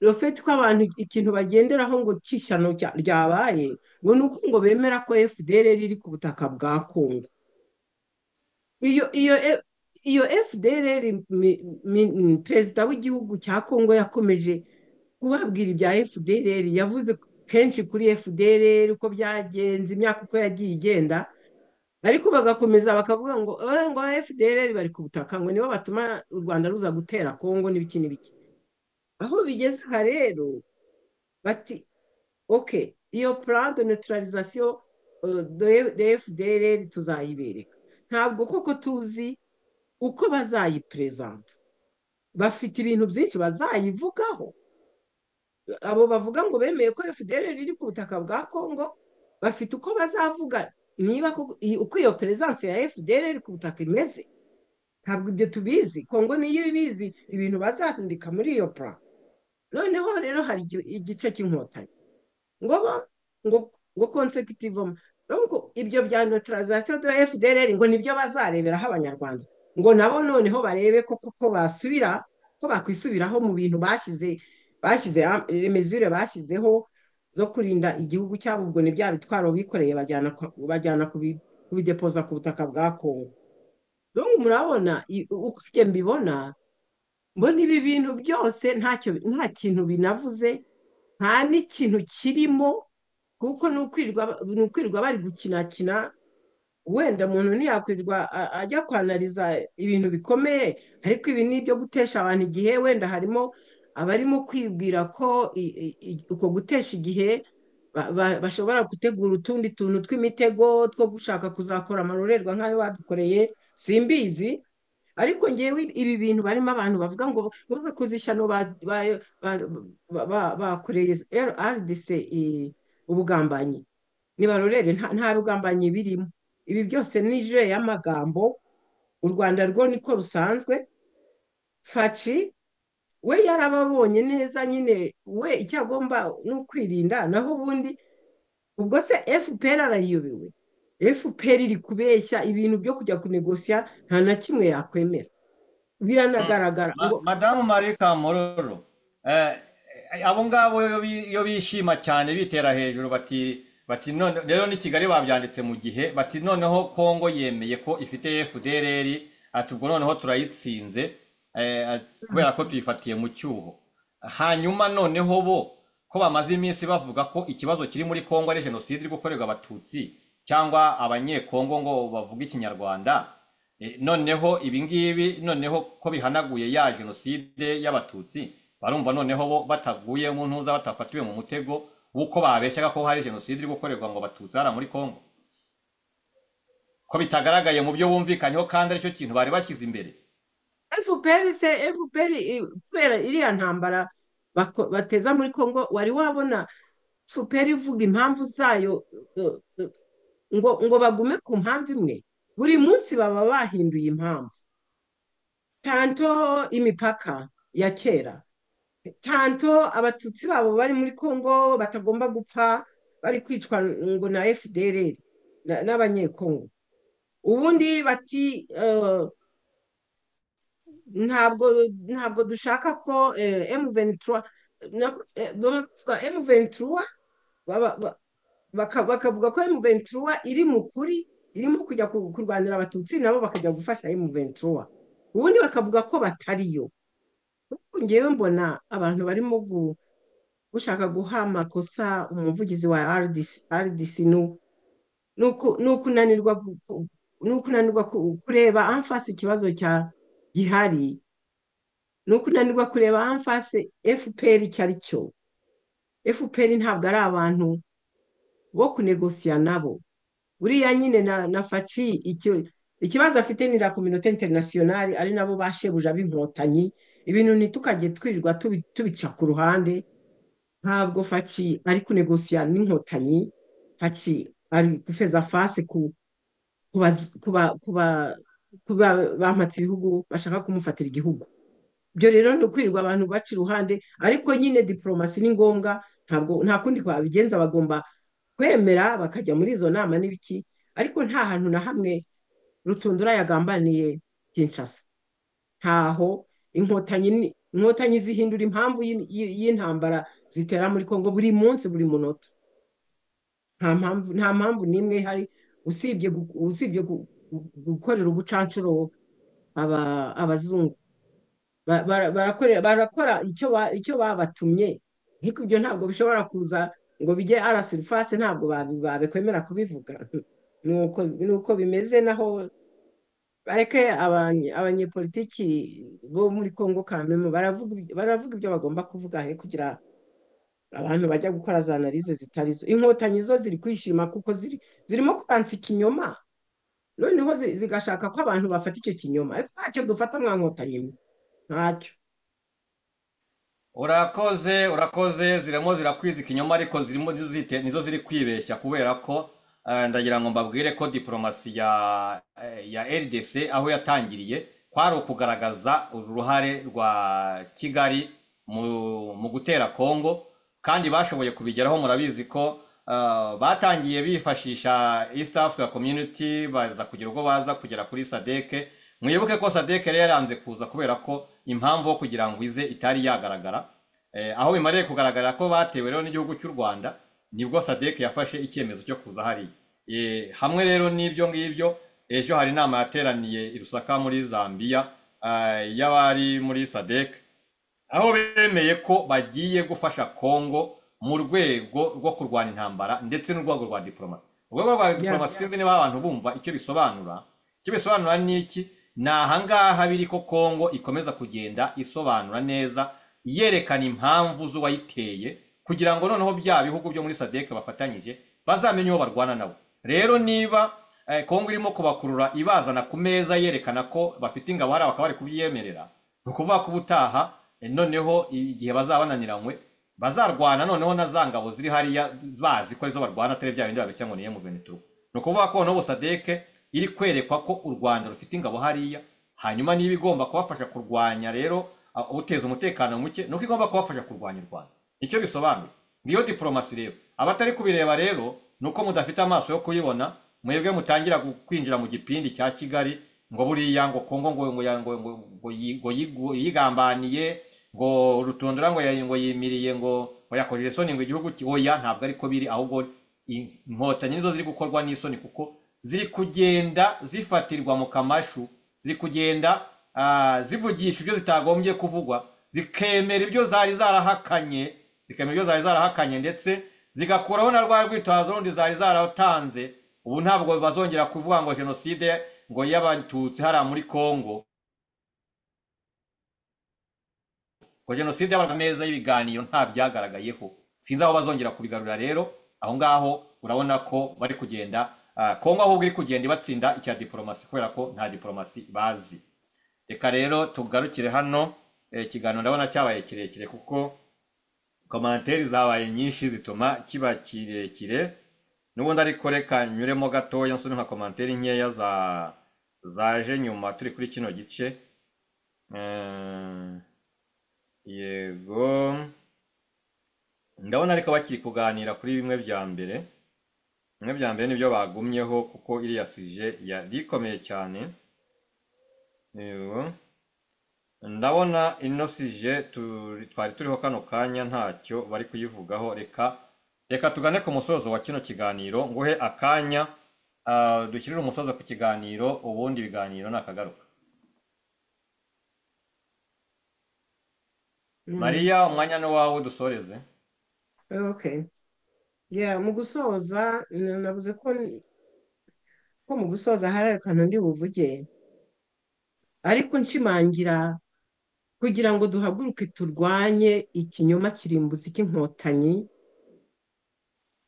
Speaker 4: rufite ko abantu ikintu bagenderaho ngo cy'ishyano cya- ryabaye ngo ni uko ngo bemera ko FDLR iri ku butaka bwa Kongo iyo iyo e- iyo FDLR mi- mi- mi- perezida w'igihugu cya Kongo yakomeje kubabwira ibya FDLR yavuze kenshi kuri FDLR uko byagenze imyaka uko yagiye igenda ariko bagakomeza bakavuga ngo "Eh, ngo FDLR bari ku butaka ngo nibo batuma u Rwanda ruza gutera Kongo n'ibiki n'ibiki aho bigeze aha rero bati ok iyo plan de neutralisation eh, de de FDLR tuzayibereka ntabwo koko tuzi uko bazayiperezanta bafite ibintu byinshi bazayivugaho abo bavuga ngo bemeye ko FDLR iri ku butaka bwa Kongo bafite uko bazavuga niba koko- i- uko iyo peresanse ya FDLR ku butaka imeze ntabwo ibyo tubizi kongo niyo ibizi ibintu bazandika muri iyo plan noneho rero hari igi- igice cy'inkotanyi ngo ba ngo ngo consecutivement donc ibyo bya neutralisation de FDLR ngo nibyo bazareberaho abanyarwanda ngo nabo noneho barebe ko koko basubira ko bakwisubiraho mu bintu bashyize bashyize ha- les mesures bashyizeho zo kurinda igihugu cyabo ubwo ni bya bitwaro bikoreye bajyana kwa- bajyana kubi- kubidepoza ku butaka bwa Kongo donc murabona i- uko njye mbibona mbona ibi bintu byose ntacyo nta kintu binavuze nta n'ikintu kirimo kuko ni ukwirirwa ni ukwirirwa bari gukinakina wenda umuntu ntiyakwirirwa a- ajya kwanariza ibintu bikomeye ariko ibi ni ibyo gutesha abantu igihe wenda harimo abarimo kwibwira ko i- i- i- uko gutesha igihe ba- ba- bashobora gutegura utundi tuntu tw'imitego two gushaka kuzakora amarorerwa nk'ayo badukoreye simbizi ariko ngewe ibi bintu barimo abantu bavuga ngo bakoze ishyano ba- ba- ba- ba- ba- bakoreye RDC i- ubugambanyi nibarorere nta nta bugambanyi birimo ibi byose ni jeu y'amagambo u Rwanda rwo niko rusanzwe faci we yarababonye neza nyine we icyo agomba ni ukwirinda naho ubundi ubwo se FPR arayiyobewe FPR iri kubeshya ibintu byo kujya kunegosiya nta na kimwe yakwemera biranagaragara ngo
Speaker 3: Ma- madamu marika mororo eh, eh, abo ngabo iyo bi- iyo bishima cyane bitera hejuru bati bati none rero ni kigali babyanditse mu gihe bati noneho kongo yemeye ko ifite fdrr ati ubwo noneho turayitsinze eh, ati, kubera ko tuyifatiye mu cyuho hanyuma noneho bo ko bamaze iminsi bavuga ko ikibazo kiri muri kongo ari jenoside iri gukorerwa abatutsi cyangwa abanyekongo ngo bavuge ikinyarwanda Eh, noneho ibi ngibi noneho ko bihanaguye ya jenoside y'abatutsi barumva noneho bo bataguye mu ntuza batafatiwe mu mutego w'uko babeshyaga ko hari jenoside iri gukorerwa ngo abatutsi hariya muri kongo ko bitagaragaye mu byo bumvikanyeho kandi aricyo kintu bari bashyize imbere
Speaker 4: fpr se fpr i- kubera iriya ntambara bako- bateza muri congo wari wabona fpr ivuga impamvu zayo eh, eh, ngo ngo bagume ku mpamvu imwe buri munsi baba bahinduye impamvu tanto imipaka ya kera tanto abatutsi babo bari muri congo batagomba gupfa bari kwicwa ngo na fdr na- n'abanyekongo ubundi bati eh, ntabwo ntabwo dushaka ko eh, M23 na- eh, bavuga M23 baba- ba- baka- bakavuga ko M23 iri mu kuri irimo kujya ku- kurwanira abatutsi nabo bakajya gufasha M23 ubundi bakavuga ko batariyo Ariko ngewe mbona abantu barimo gu- gushaka guha amakosa umuvugizi wa RDC, RDC nu- nuku- nukunanirwa gu- ku- nukunanirwa ku- kureba amfasi ikibazo cya gihari ni ukunanirwa kureba hanfase fpr icyo ari cyo fpr ntabwo ari abantu bo kunegosiya nabo buriya nyine na na faci icyo ikibazo afite ni la kominote interinasiyonari ari nabo bashebuja b'inkotanyi ibintu ntitukajye twirirwa tubi- tubica ku ruhande ntabwo faci ari kunegosiya n'inkotanyi faci ari gufeza fase ku kuba- kuba- kuba- kuba bampatse ibihugu bashaka kumufatira igihugu ibyo rero ni ukwirirwa abantu baca iruhande ariko nyine diporomasi ni ngombwa ntabwo nta kundi babigenza bagomba kwemera bakajya muri izo nama n'ibiki ariko nta hantu na hamwe rutundura yagambaniye kinshasa ntaho inkotanyi ni- inkotanyi zihindura impamvu y'in- y'i- y'intambara zitera muri kongo buri munsi buri munota nta mpamvu nta mpamvu n'imwe ihari usibye gu- usibye gu- gu- gukorera ubucanshuro aba- abazungu Ba- bara- barakorera- barakora icyo ba- icyo babatumye ariko ibyo ntabwo bishobora kuza ngo bijye ara surface ntabwo babi- babikwemera kubivuga nuko nuko bimeze naho bareke abanye- abanyepolitiki bo muri Kongo Kamemo baravuga ibyo- baravuga ibyo bagomba kuvuga he kugira abantu bajya gukora za analize zitari zo inkotanyi zo ziri kwishima kuko ziri zirimo kuransa ikinyoma noneho zi- zigashaka ko abantu bafata icyo kinyoma ariko ntacyo dufata mwa nkotanyi mwe ntacyo
Speaker 3: urakoze urakoze zirimo zirakwiza ikinyoma ariko zirimo zite nizo ziri kwibeshya kubera ko eh, ndagira ngo mbabwire ko diporomasi ya eh, ya rdc aho yatangiriye kwari ukugaragaza uruhare rwa kigali mu mu gutera kongo kandi bashoboye kubigeraho murabizi ko eh, batangiye bifashisha east africa community baza kugira ubwo baza kugera kuri sadeke mwibuke ko sadek yari yaranze kuza kubera ko impamvu yo kugira ngo ize itari yagaragara Eh, aho bimariye kugaragara ko batewe rero n'igihugu cy'u rwanda nibwo sadek yafashe icyemezo cyo kuza hariya Eh, hamwe rero n'ibyo ngibyo ejo hari inama yateraniye i rusaka muri zambia eh, y'abari muri sadek aho bemeye ko bagiye gufasha kongo mu rwego rwo kurwanya intambara ndetse n'urwego rwa diporomasi urwego rwa diporomasi sinzi niba abantu bumva icyo bisobanura icyo bisobanura ni iki ni ahangaha biri ko kongo ikomeza kugenda isobanura neza yerekana impamvu z'uwayiteye kugira ngo noneho bya bihugu byo muri sadeke bafatanyije bazamenye uwo barwana nabo rero niba eh, kongo irimo kubakurura ibazana ku meza yerekana ko bafite ingabo hari bakaba bari kubyemerera ni ukuvuga ko ubutaha eh, noneho igihe bazaba bananiranywe bazarwana noneho na za ngabo ziri hariya bazi ko arizo barwana atari bya bindi babeshya ngo ni M23 ni ukuvuga ko noneho sadeke iri kwerekwa ko u rwanda rufite ingabo hariya hanyuma niba igomba kubafasha kurwanya rero uh, uteza umutekano muke nuko igomba kubafasha kurwanya u rwanda icyo bisobanuye ngiyo diporomasi rero abatari kubireba rero ni uko mudafite amaso yo kuyibona mwebwe mutangira gu- kwinjira mu gipindi cya kigali ngo buriya ngo kongo ngo ngo ngo ngo ngo yi- ngo yigu- yigambaniye ngo rutundura ngo yayi- ngo yimiriye ngo ngo yakojeje isoni ngo igihugu ki- oya ntabwo ariko biri ahubwo i- inkotanyi nizo ziri gukorwa n'isoni kuko ziri kugenda zifatirwa mu kamashu ziri kugenda ah, zivugisha ibyo zitagombye kuvugwa zikemera ibyo zari zarahakanye zikemera ibyo zari zarahakanye ndetse zigakuraho na rwa rwitwazo rundi zari zaratanze ubu ntabwo bazongera kuvuga ngo jenoside ngo y'abatutsi hariya muri kongo ngo jenoside yabaga neza y'ibiganiro nta byagaragayeho sinzi aho bazongera kubigarura rero aho ngaho urabona ko bari kugenda Ah, kongo ahubwo iri kugenda ibatsinda icya diporomasi kubera ko nta diporomasi bazi reka rero tugarukire hano eh, ikiganiro ndabona cyabaye kirekire kuko komanteri zabaye nyinshi zituma kiba kirekire n'ubundi ariko reka nyuremo gatoya nsoni nka komanteri nkeya za zaje nyuma turi kuri kino gice Eh, yego ndabona ariko bakiri kuganira kuri bimwe bya mbere bimwe bya mbere nibyo bagumyeho kuko iriya sije yari ikomeye cyane yego ndabona ino sije turi- twari turiho kano kanya ntacyo bari kuyivugaho reka reka tugane ku musozo wa kino kiganiro nguhe akanya ah, dushyirire umusozo ku kiganiro ubundi ibiganiro nakagaruka mariya umwanya ni wawe dusoreze
Speaker 4: Okay. Yeah, mu gusoza na- navuze ko ko mu gusoza hari akantu ndi buvuge ariko nshimangira kugira ngo duhaguruke turwanye ikinyoma kirimbuzi cy'inkotanyi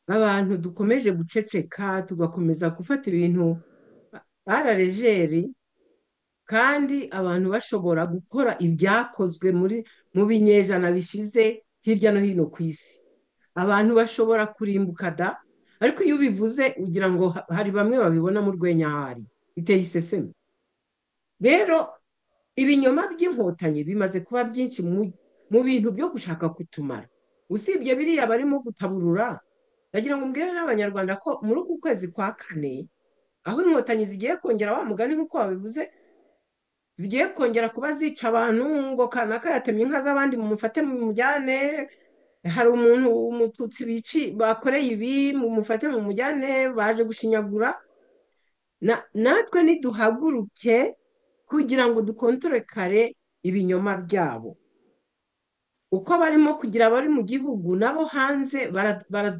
Speaker 4: abantu dukomeje guceceka tugakomeza gufata ibintu bararejeri kandi abantu bashobora gukora ibyakozwe muri mu binyejana bishize hirya no hino ku isi abantu bashobora kurimbuka da ariko iyo ubivuze ugira ngo ha- hari bamwe babibona mu rwenya hari biteye iseseme rero ibinyoma by'inkotanyi bimaze kuba byinshi mu- mu bintu byo gushaka kutumara usibye biriya barimo gutaburura ndagira ngo mbwire n'abanyarwanda ko muri uku kwezi kwa kane aho inkotanyi zigiye kongera wa mugani nk'uko wabivuze zigiye kongera kuba zica abantu ngo kanaka yatemye inka z'abandi mumufate mumujyane hari umuntu umututsi bici bakoreye ibi mumufate mumujyane baje gushinyagura Na- natwe niduhaguruke kugira ngo dukontore kare ibinyoma byabo uko barimo kugira abari mu gihugu nabo hanze bara- bara-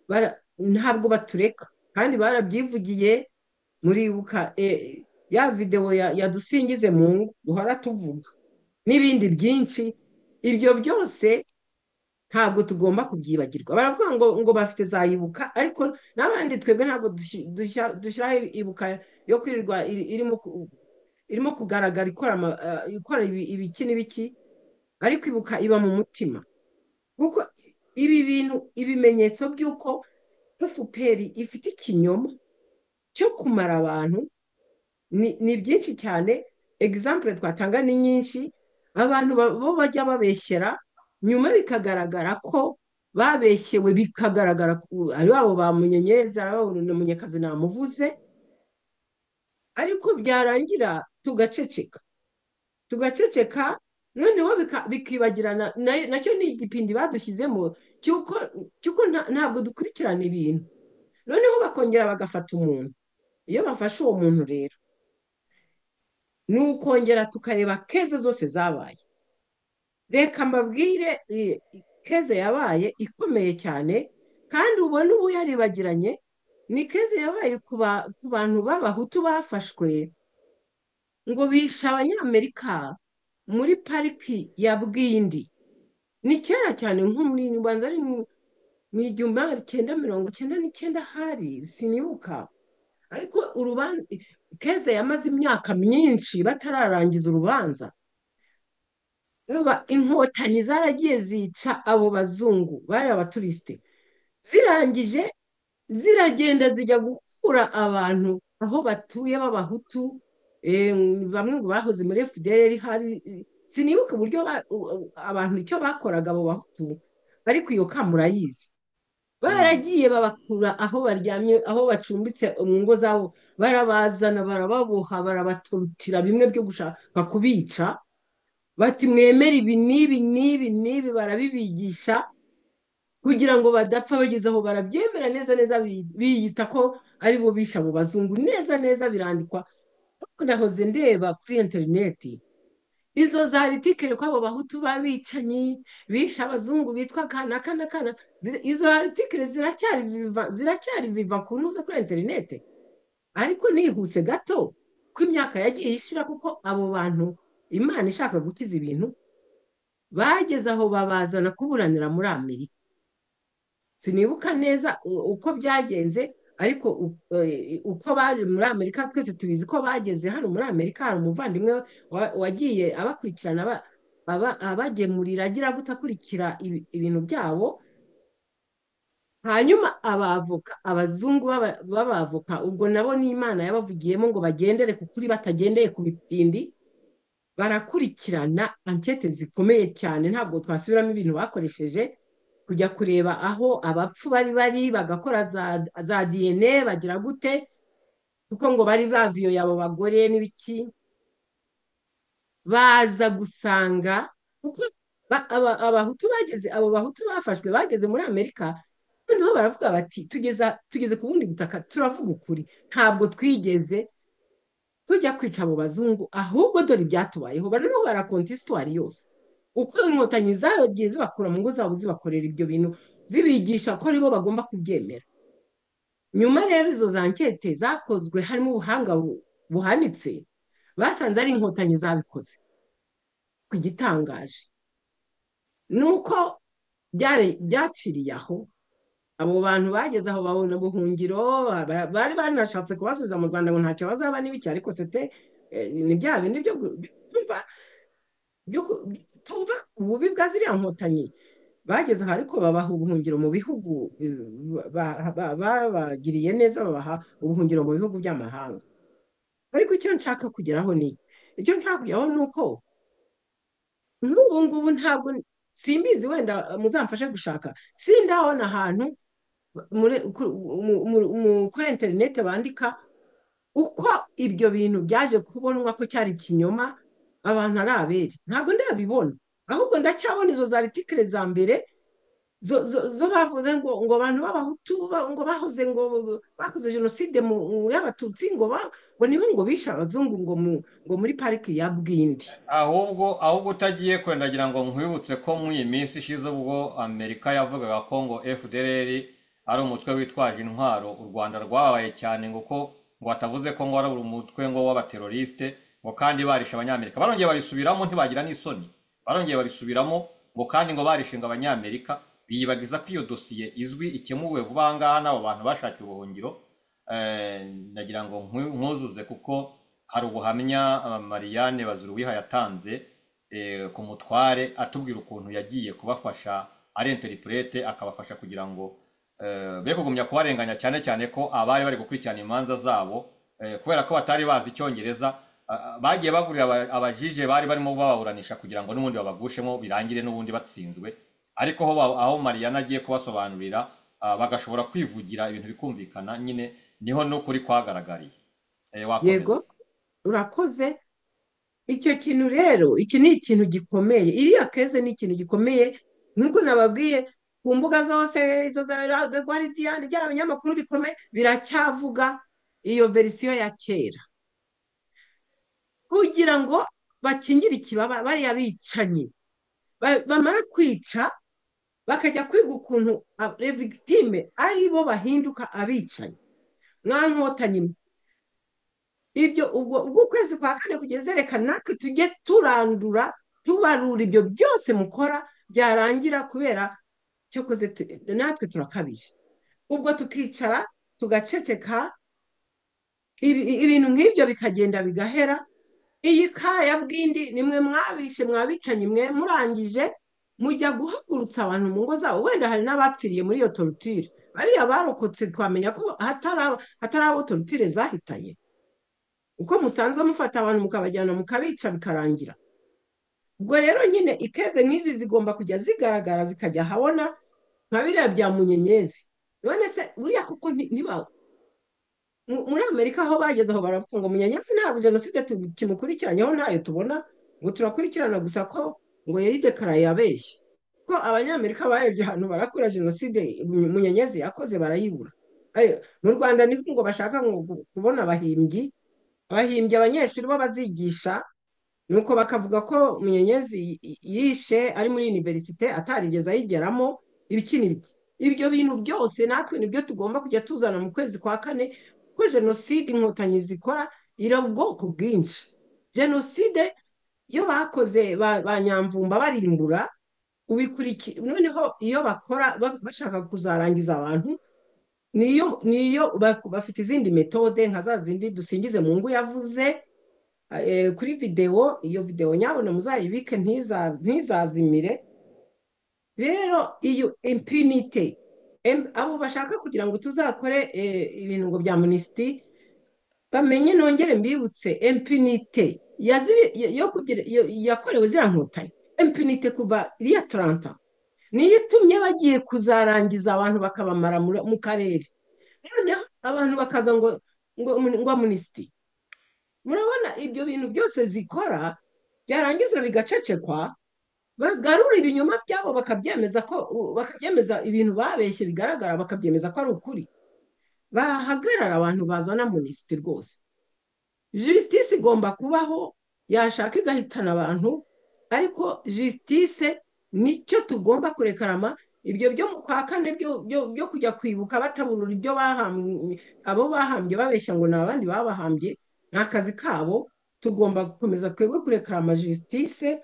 Speaker 4: bara- ntabwo batureka kandi barabyivugiye muribuka eh, ya videwo ya ya dusingize mu ngo duhora tuvuga n'ibindi byinshi ibyo byose ntabwo tugomba kubyibagirwa baravuga ngo ngo bafite za ibuka ariko n'abandi twebwe ntabwo dushi- dushya- dushyiraho ibuka yo kwirirwa iri- irimo ku- irimo kugaragara ikora ama- eh, ikora ibi- ibiki n'ibiki ariko ibuka iba mu mutima kuko ibi bintu ibimenyetso by'uko fpr ifite ikinyoma cyo kumara abantu ni ni byinshi cyane egisampure twatanga ni nyinshi abantu ba- bo bajya babeshyera nyuma bikagaragara ko babeshyewe bikagaragara ku- ari babo bamunyenyereza ari babo munyakazi namuvuze ariko byarangira tugaceceka tugaceceka noneho bika- bikibagirana na- nacyo ni igipindi badushyizemo cy'uko cy'uko nta- ntabwo dukurikirana ibintu noneho bakongera bagafata umuntu iyo bafashe uwo muntu rero ni ukongera tukareba keze zose zabaye reka mbabwire eh, keze yabaye ikomeye cyane kandi ubona ubu yaribagiranye ni keze yabaye ku ba- ku bantu b'abahutu bafashwe ngo bishe abanyamerika muri pariki ya bwindi ni kera cyane nko muri nyibanza ari mu- mu igihumbi magana cyenda mirongo cyenda n'icyenda hari sinibuka ariko urubanza keze yamaze imyaka myinshi batararangiza urubanza Urumva, inkotanyi zaragiye zica abo bazungu bari abaturisite zirangije ziragenda zijya gukura abantu aho batuye b'abahutu eh, bamwe ngo bahoze muri fdr hari sinibuka uburyo ba- u- u- abantu icyo bakoraga abo bahutu ariko iyo ka murayizi baragiye babakura aho baryamye aho bacumbitse mu ngo zabo barabazana barababoha barabaturutira bimwe byo gushaka kubica bati mwemere ibi n'ibi n'ibi n'ibi barabibigisha kugira ngo badapfa bageze aho barabyemera neza neza bi- biyita ko ari bo bishe abo bazungu neza neza birandikwa ariko nahoze ndeba kuri interineti izo za aritikeli ko abo bahutu b'abicanyi bishe abazungu bitwa kana kana kana izo aritikeli ziracyari viva ziracyari viva ku ntuza kuri interineti ariko nihuse gato ko imyaka yagiye ishira kuko abo bantu imana ishaka gukiza ibintu bageze aho babazana kuburanira muri amerika sinibuka neza u- uko byagenze ariko u- eh, uko baje muri amerika twese tubizi ko bageze hano muri amerika hari umuvandimwe wa- wagiye abakurikirana aba- aba- abagemurira agira gutakurikira ibintu byabo hanyuma abavoka abazungu b'aba- b'abavoka ubwo nabo ni imana yabavugiyemo ngo bagendere ku kuri batagendeye ku bipindi barakurikirana ankete zikomeye cyane ntabwo twasubiramo ibintu bakoresheje kujya kureba aho abapfu bari bari bagakora za, za dna bagira gute kuko ngo bari baviyoye abo bagore n'ibiki baza gusanga kuko ba- aba- abahutu bageze abo bahutu bafashwe bageze muri amerika noneho baravuga bati tugeza tugeze ku bundi butaka turavuga ukuri ntabwo twigeze tujya kwica abo bazungu ahubwo dore ibyatubayeho barimo barakonta isitwari yose uko inkotanyi zagiye zibakura mu ngo zabo zibakorera ibyo bintu zibigisha ko aribo bagomba kubyemera nyuma rero izo za nkete zakozwe harimo ubuhanga bu- buhanitse basanze ari inkotanyi zabikoze ku gitangaje ni uko byari- byaciriye aho abo bantu bageze aho babona ubuhungiro ba- bari banashatse kubasubiza mu rwanda ngo ntacyo bazaba n'ibiki ariko sete eh, ni bya bindi byo gu- bi- tumva byo ku- bi- tumva ububi bwa ziriya nkotanyi bageze aho ariko babaha ubuhungiro mu bihugu eh, ba- ba- ba- babagiriye neza babaha ubuhungiro mu bihugu by'amahanga ariko icyo nshaka kugeraho ni icyo nshaka kugeraho ni uko n'ubu ngubu ntabwo simbizi wenda muzamfashe gushaka sindabona ahantu muri- ku- mu- mu- mu- kuri interineti bandika uko ibyo bintu byaje kubonwa ko cyari ikinyoma abantu ari abere ntabwo ndabibona ahubwo ndacyabona izo za aritikire za mbere zo zo- zo bavuze ngo ngo abantu b'abahutu ba- ngo bahoze ngo bakoze jenoside mu mu- y'abatutsi ngo ba- ngo nibo ngo bishe abazungu ngo mu ngo muri pariki ya bwindi
Speaker 3: ahubwo ahubwo utagiye kure ndagira ngo nkwibutse ko mu iyi minsi ishize ubwo amerika yavugaga ko ngo fdr ari umutwe witwaje intwaro u rwanda rwabaye cyane ngo ko ngo batavuze ko ngo ari umutwe ngo w'abateroriste ngo kandi barishe abanyamerika barongeye babisubiramo ntibagira n'isoni barongeye babisubiramo ngo kandi ngo barishinga abanyamerika biyibagiza ko iyo dosiye izwi ikemuwe vuba aha ngaha n'abo bantu bashakiye ubuhungiro Eh, ndagira ngo nkwi- nkuzuze kuko hari ubuhamya ah, Marianne Bazuruwiha yatanze eh, ku mutware atubwira ukuntu yagiye kubafasha ari interprete akabafasha kugira ngo eh, be kugumya kubarenganya cyane cyane ko abari bari gukurikirana imanza zabo eh, kubera ko batari bazi icyongereza ah, ah, bagiye bagurira aba- abajije bari barimo bababuranisha kugira ngo n'ubundi babagushemo birangire n'ubundi batsinzwe ariko aho ba- aho Marianne agiye kubasobanurira ah, bagashobora kwivugira ibintu bikumvikana nyine niho n'ukuri kwagaragariye Eh, wakomeza
Speaker 4: yego urakoze Icyo kintu rero iki ni ikintu gikomeye iriya keze ni ikintu gikomeye nk'uko nababwiye ku mbuga zose izo za Radio Guardian byaba binyamakuru bikomeye biracyavuga iyo verisiyo ya kera kugira ngo bakingire ikibaba bariya bicanyi Ba- bamara kwica bakajya kwiga ukuntu revigitime ari bo bahinduka abicanyi mwa nkotanyi mwe ibyo ubwo ubwo ukwezi kwa kane kugeza reka natwe tujye turandura tubarura ibyo byose mukora byarangira kubera cyakoze tu- natwe turakabije ubwo tukicara tugaceceka ibi- ibintu nk'ibyo bikagenda bigahera iyi kaya bw'indi nimwe mwabishe mwabicanyi mwe murangije mujya guhagurutsa abantu mu ngo zabo wenda hari n'abapfiriye muri iyo torutire bariya barokotse twamenya ko hatari abo- hatari abo torutire zahitanye uko musanzwe mufata abantu mukabajyana mukabica bikarangira ubwo rero nyine ikeze nk'izi zigomba kujya zigaragara zikajya ahabona nka biriya bya munyenyezi none se buriya kuko nti- ntiba- mu- muri amerika aho bageze aho baravuga ngo munyenyezi ntabwo jenoside kimukurikiranyeho ntayo tubona ngo turakurikirana gusa ko ngo yayidekarara yabeshye ko abanyamerika barebye ahantu barakura jenoside munyenyezi yakoze barayibura Ariko mu rwanda nibwo ngo bashaka ngo gu- kubona abahimbyi abahimbye abanyeshuri bo bazigisha nuko bakavuga ko munyenyezi y- y- yishe ari muri univerisite atarigeze ayigeramo ibiki n'ibiki ibyo bintu byose natwe nibyo tugomba kujya tuzana mu kwezi kwa kane kuko jenoside inkotanyi zikora iri ubwoko bwinshi jenoside iyo bakoze ba, ba nyamvumba barimbura ubikurikira noneho iyo bakora ba- bashaka kuzarangiza abantu niyo niyo ba- bafite izindi metode nka za zindi dusingize mu ngo yavuze eh, kuri videwo iyo videwo nyabona muzayibike ntiza- ntizazimire rero iyo impunite em- abo bashaka kugira ngo tuzakore eh, ibintu ngo bya minisitiri bamenye nongere mbibutse impunite yaziri- yo- yo kugira- yo- yakorewe ziriya nkotanyi impunite kuva iriya taranta niyo itumye bagiye kuzarangiza abantu bakabamara muri- mu karere noneho abantu bakaza ngo ngo ngo amunisiti murabona ibyo bintu byose zikora byarangiza bigacecekwa bagarura ibinyoma byabo bakabyemeza ko bakabyemeza ibintu babeshye bigaragara bakabyemeza ko ari ukuri bahagarara abantu bazana amunisiti rwose jisitisi igomba kubaho yashaka igahitana abantu ariko jisitise nicyo tugomba kurekarama ibyo byo mu kwa kane byo- byo byo kujya kwibuka bataburura ibyo bahambye abo bahambye babeshya ngo ni abandi babahambye ni akazi kabo tugomba gukomeza twebwe kurekarama jisitise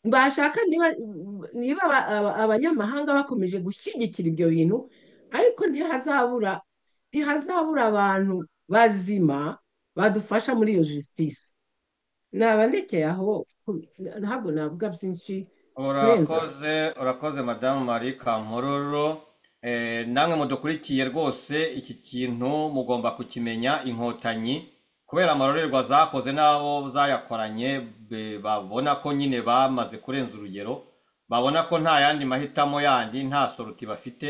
Speaker 4: bashaka niba niba aba- aba- abanyamahanga bakomeje gushyigikira ibyo bintu ariko ntihazabura ntihazabura abantu bazima badufasha muri iyo jisitisi nabandekeye aho ku- ntabwo navuga byinshi kurenza
Speaker 3: urakoze urakoze madamu marie kampororo Eh, namwe mudukurikiye rwose iki kintu mugomba kukimenya inkotanyi kubera amarorerwa zakoze n'abo zayakoranye be- babona ko nyine bamaze kurenza urugero babona ko nta yandi mahitamo yandi nta soruti bafite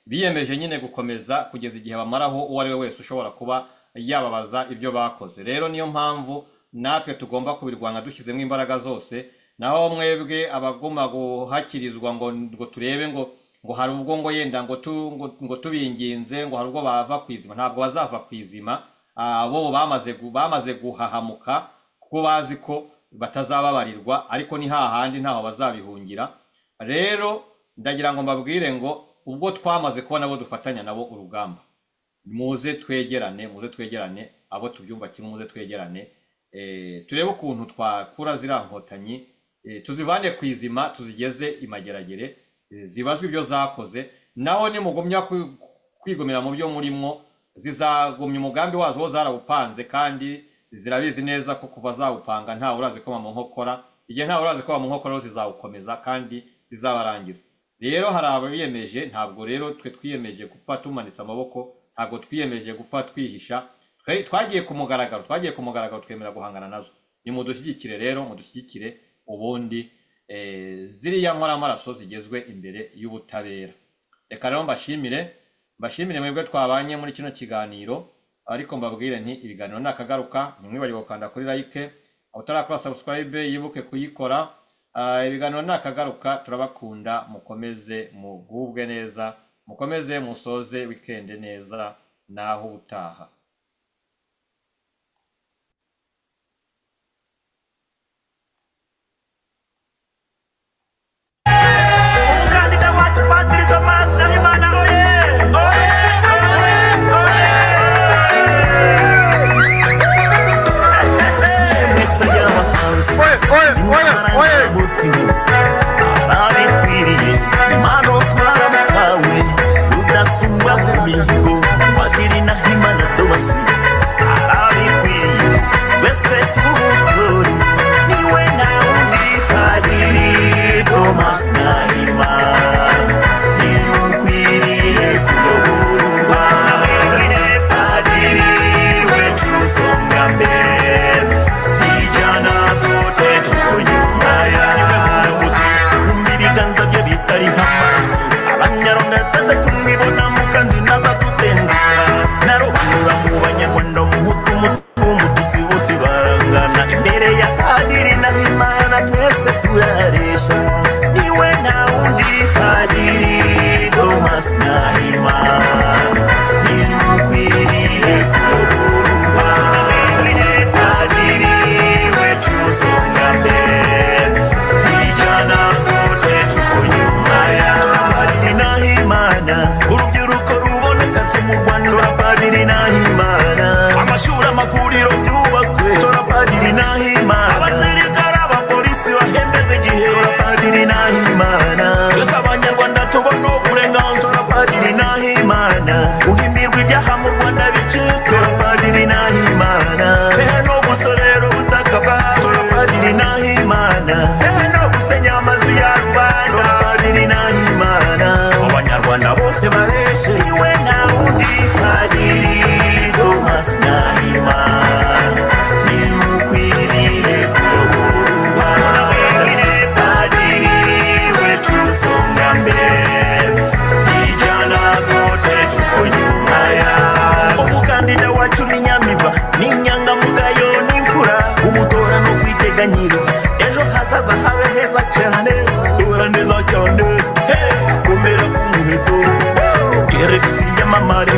Speaker 3: biyemeje nyine gukomeza kugeza igihe bamaraho uwo ari we wese ushobora kuba yababaza ibyo bakoze rero niyo mpamvu natwe tugomba kubirwanya dushyizemo imbaraga zose naho mwebwe abaguma guhakirizwa ngo ngo turebe ngo ngo hari ubwo ngo yenda ngo tu ngo, ngo tubinginze ngo hari ubwo bava ku izima ntabwo bazava ku izima Ah, bo bamaze gu- bamaze guhahamuka kuko bazi ko batazababarirwa ariko ni hahandi ntaho bazabihungira rero ndagira ngo mbabwire ngo ubwo twamaze kubona abo dufatanya nabo urugamba muze twegerane muze twegerane abo tubyumva kimwe muze twegerane eh, turebe ukuntu twakura ziriya nkotanyi eh, tuzivane ku izima tuzigeze imageragere eh, zibazwe ibyo zakoze naho nimugumya kwi- kwigomera mu byo murimo zizagumya umugambi wazo wo zarawupanze kandi zirabizi neza ko kuva zawupanga ntawe urazi ko mu nkokora igihe ntawe urazi ko mu nkokora rero zizawukomeza kandi zizabarangiza rero hari ababiyemeje ntabwo rero twe twiyemeje gupfa tumanitse amaboko ntabwo twiyemeje gupfa twihisha Twe- twagiye ku mugaragaro twagiye ku mugaragaro twemera guhangana nazo nimudushyigikire rero mudushyigikire ubundi eh, ziriya nkoramaraso zigezwe imbere y'ubutabera reka rero mbashimire mbashimire mwebwe twabanye muri kino kiganiro ariko mbabwire nti ibiganiro ni akagaruka ntimwibagirwe gukanda kuri like utarakora subscribe yibuke kuyikora Ah, ibiganiro ni akagaruka turabakunda mukomeze mugubwe neza mukomeze musoze wikende neza naho utaha
Speaker 1: umukandida wacu padiri tomasi nahimana oye oye oye oye misa y'abahanzi z'inkomarangamutima ababikwiriye impano twaramuhawe rudasubwa mu mihigo padiri nahimana tomasi ababikwiriye twese tuwutore niwe nawundi padiri tomasi nahimana niwe ukwiriye kuyoborwa padiri wetu usonga mbere vijana zote tuko nyuma yawe kumbi ibiganza bye bitari nk'amazi abanyaronda yataze tumwibona mu kandi naza dutendera narobanura mu banyarwanda umuhutu umutuku umututsi bose barangana imbere ya padiri na imana twese turaresha niwe nta wundi padiri thomas nahimana niwe ukwiriye kuyoborwa padiri wetu usonga mbere vijana zote tuko nyuma ya padiri nahimana urubyiruko rubona akazi mu rwanda tora padiri nahimana amashuri amavuriro byubakwe tora padiri nahimana abasirikare abapolisi bahemberwa igihe tora padiri nahimana twese abanyarwanda tubona uburenganzira padiri nahimana abanyarwanda babiri n'imana abanyarwanda bose bareshewe nta wundi padiri tomasi n'imana nimukwirire kuyoborwa padiri wetu songa mbere vijana zote tuko nyuma yako umukandida wacu ni nyamiba ni inyangamugayo n'imfura umutora no kwiteganyiriza ejo hazaza habe heza cyane tora neza cyane hey, komera ku muheto eregisi yamamare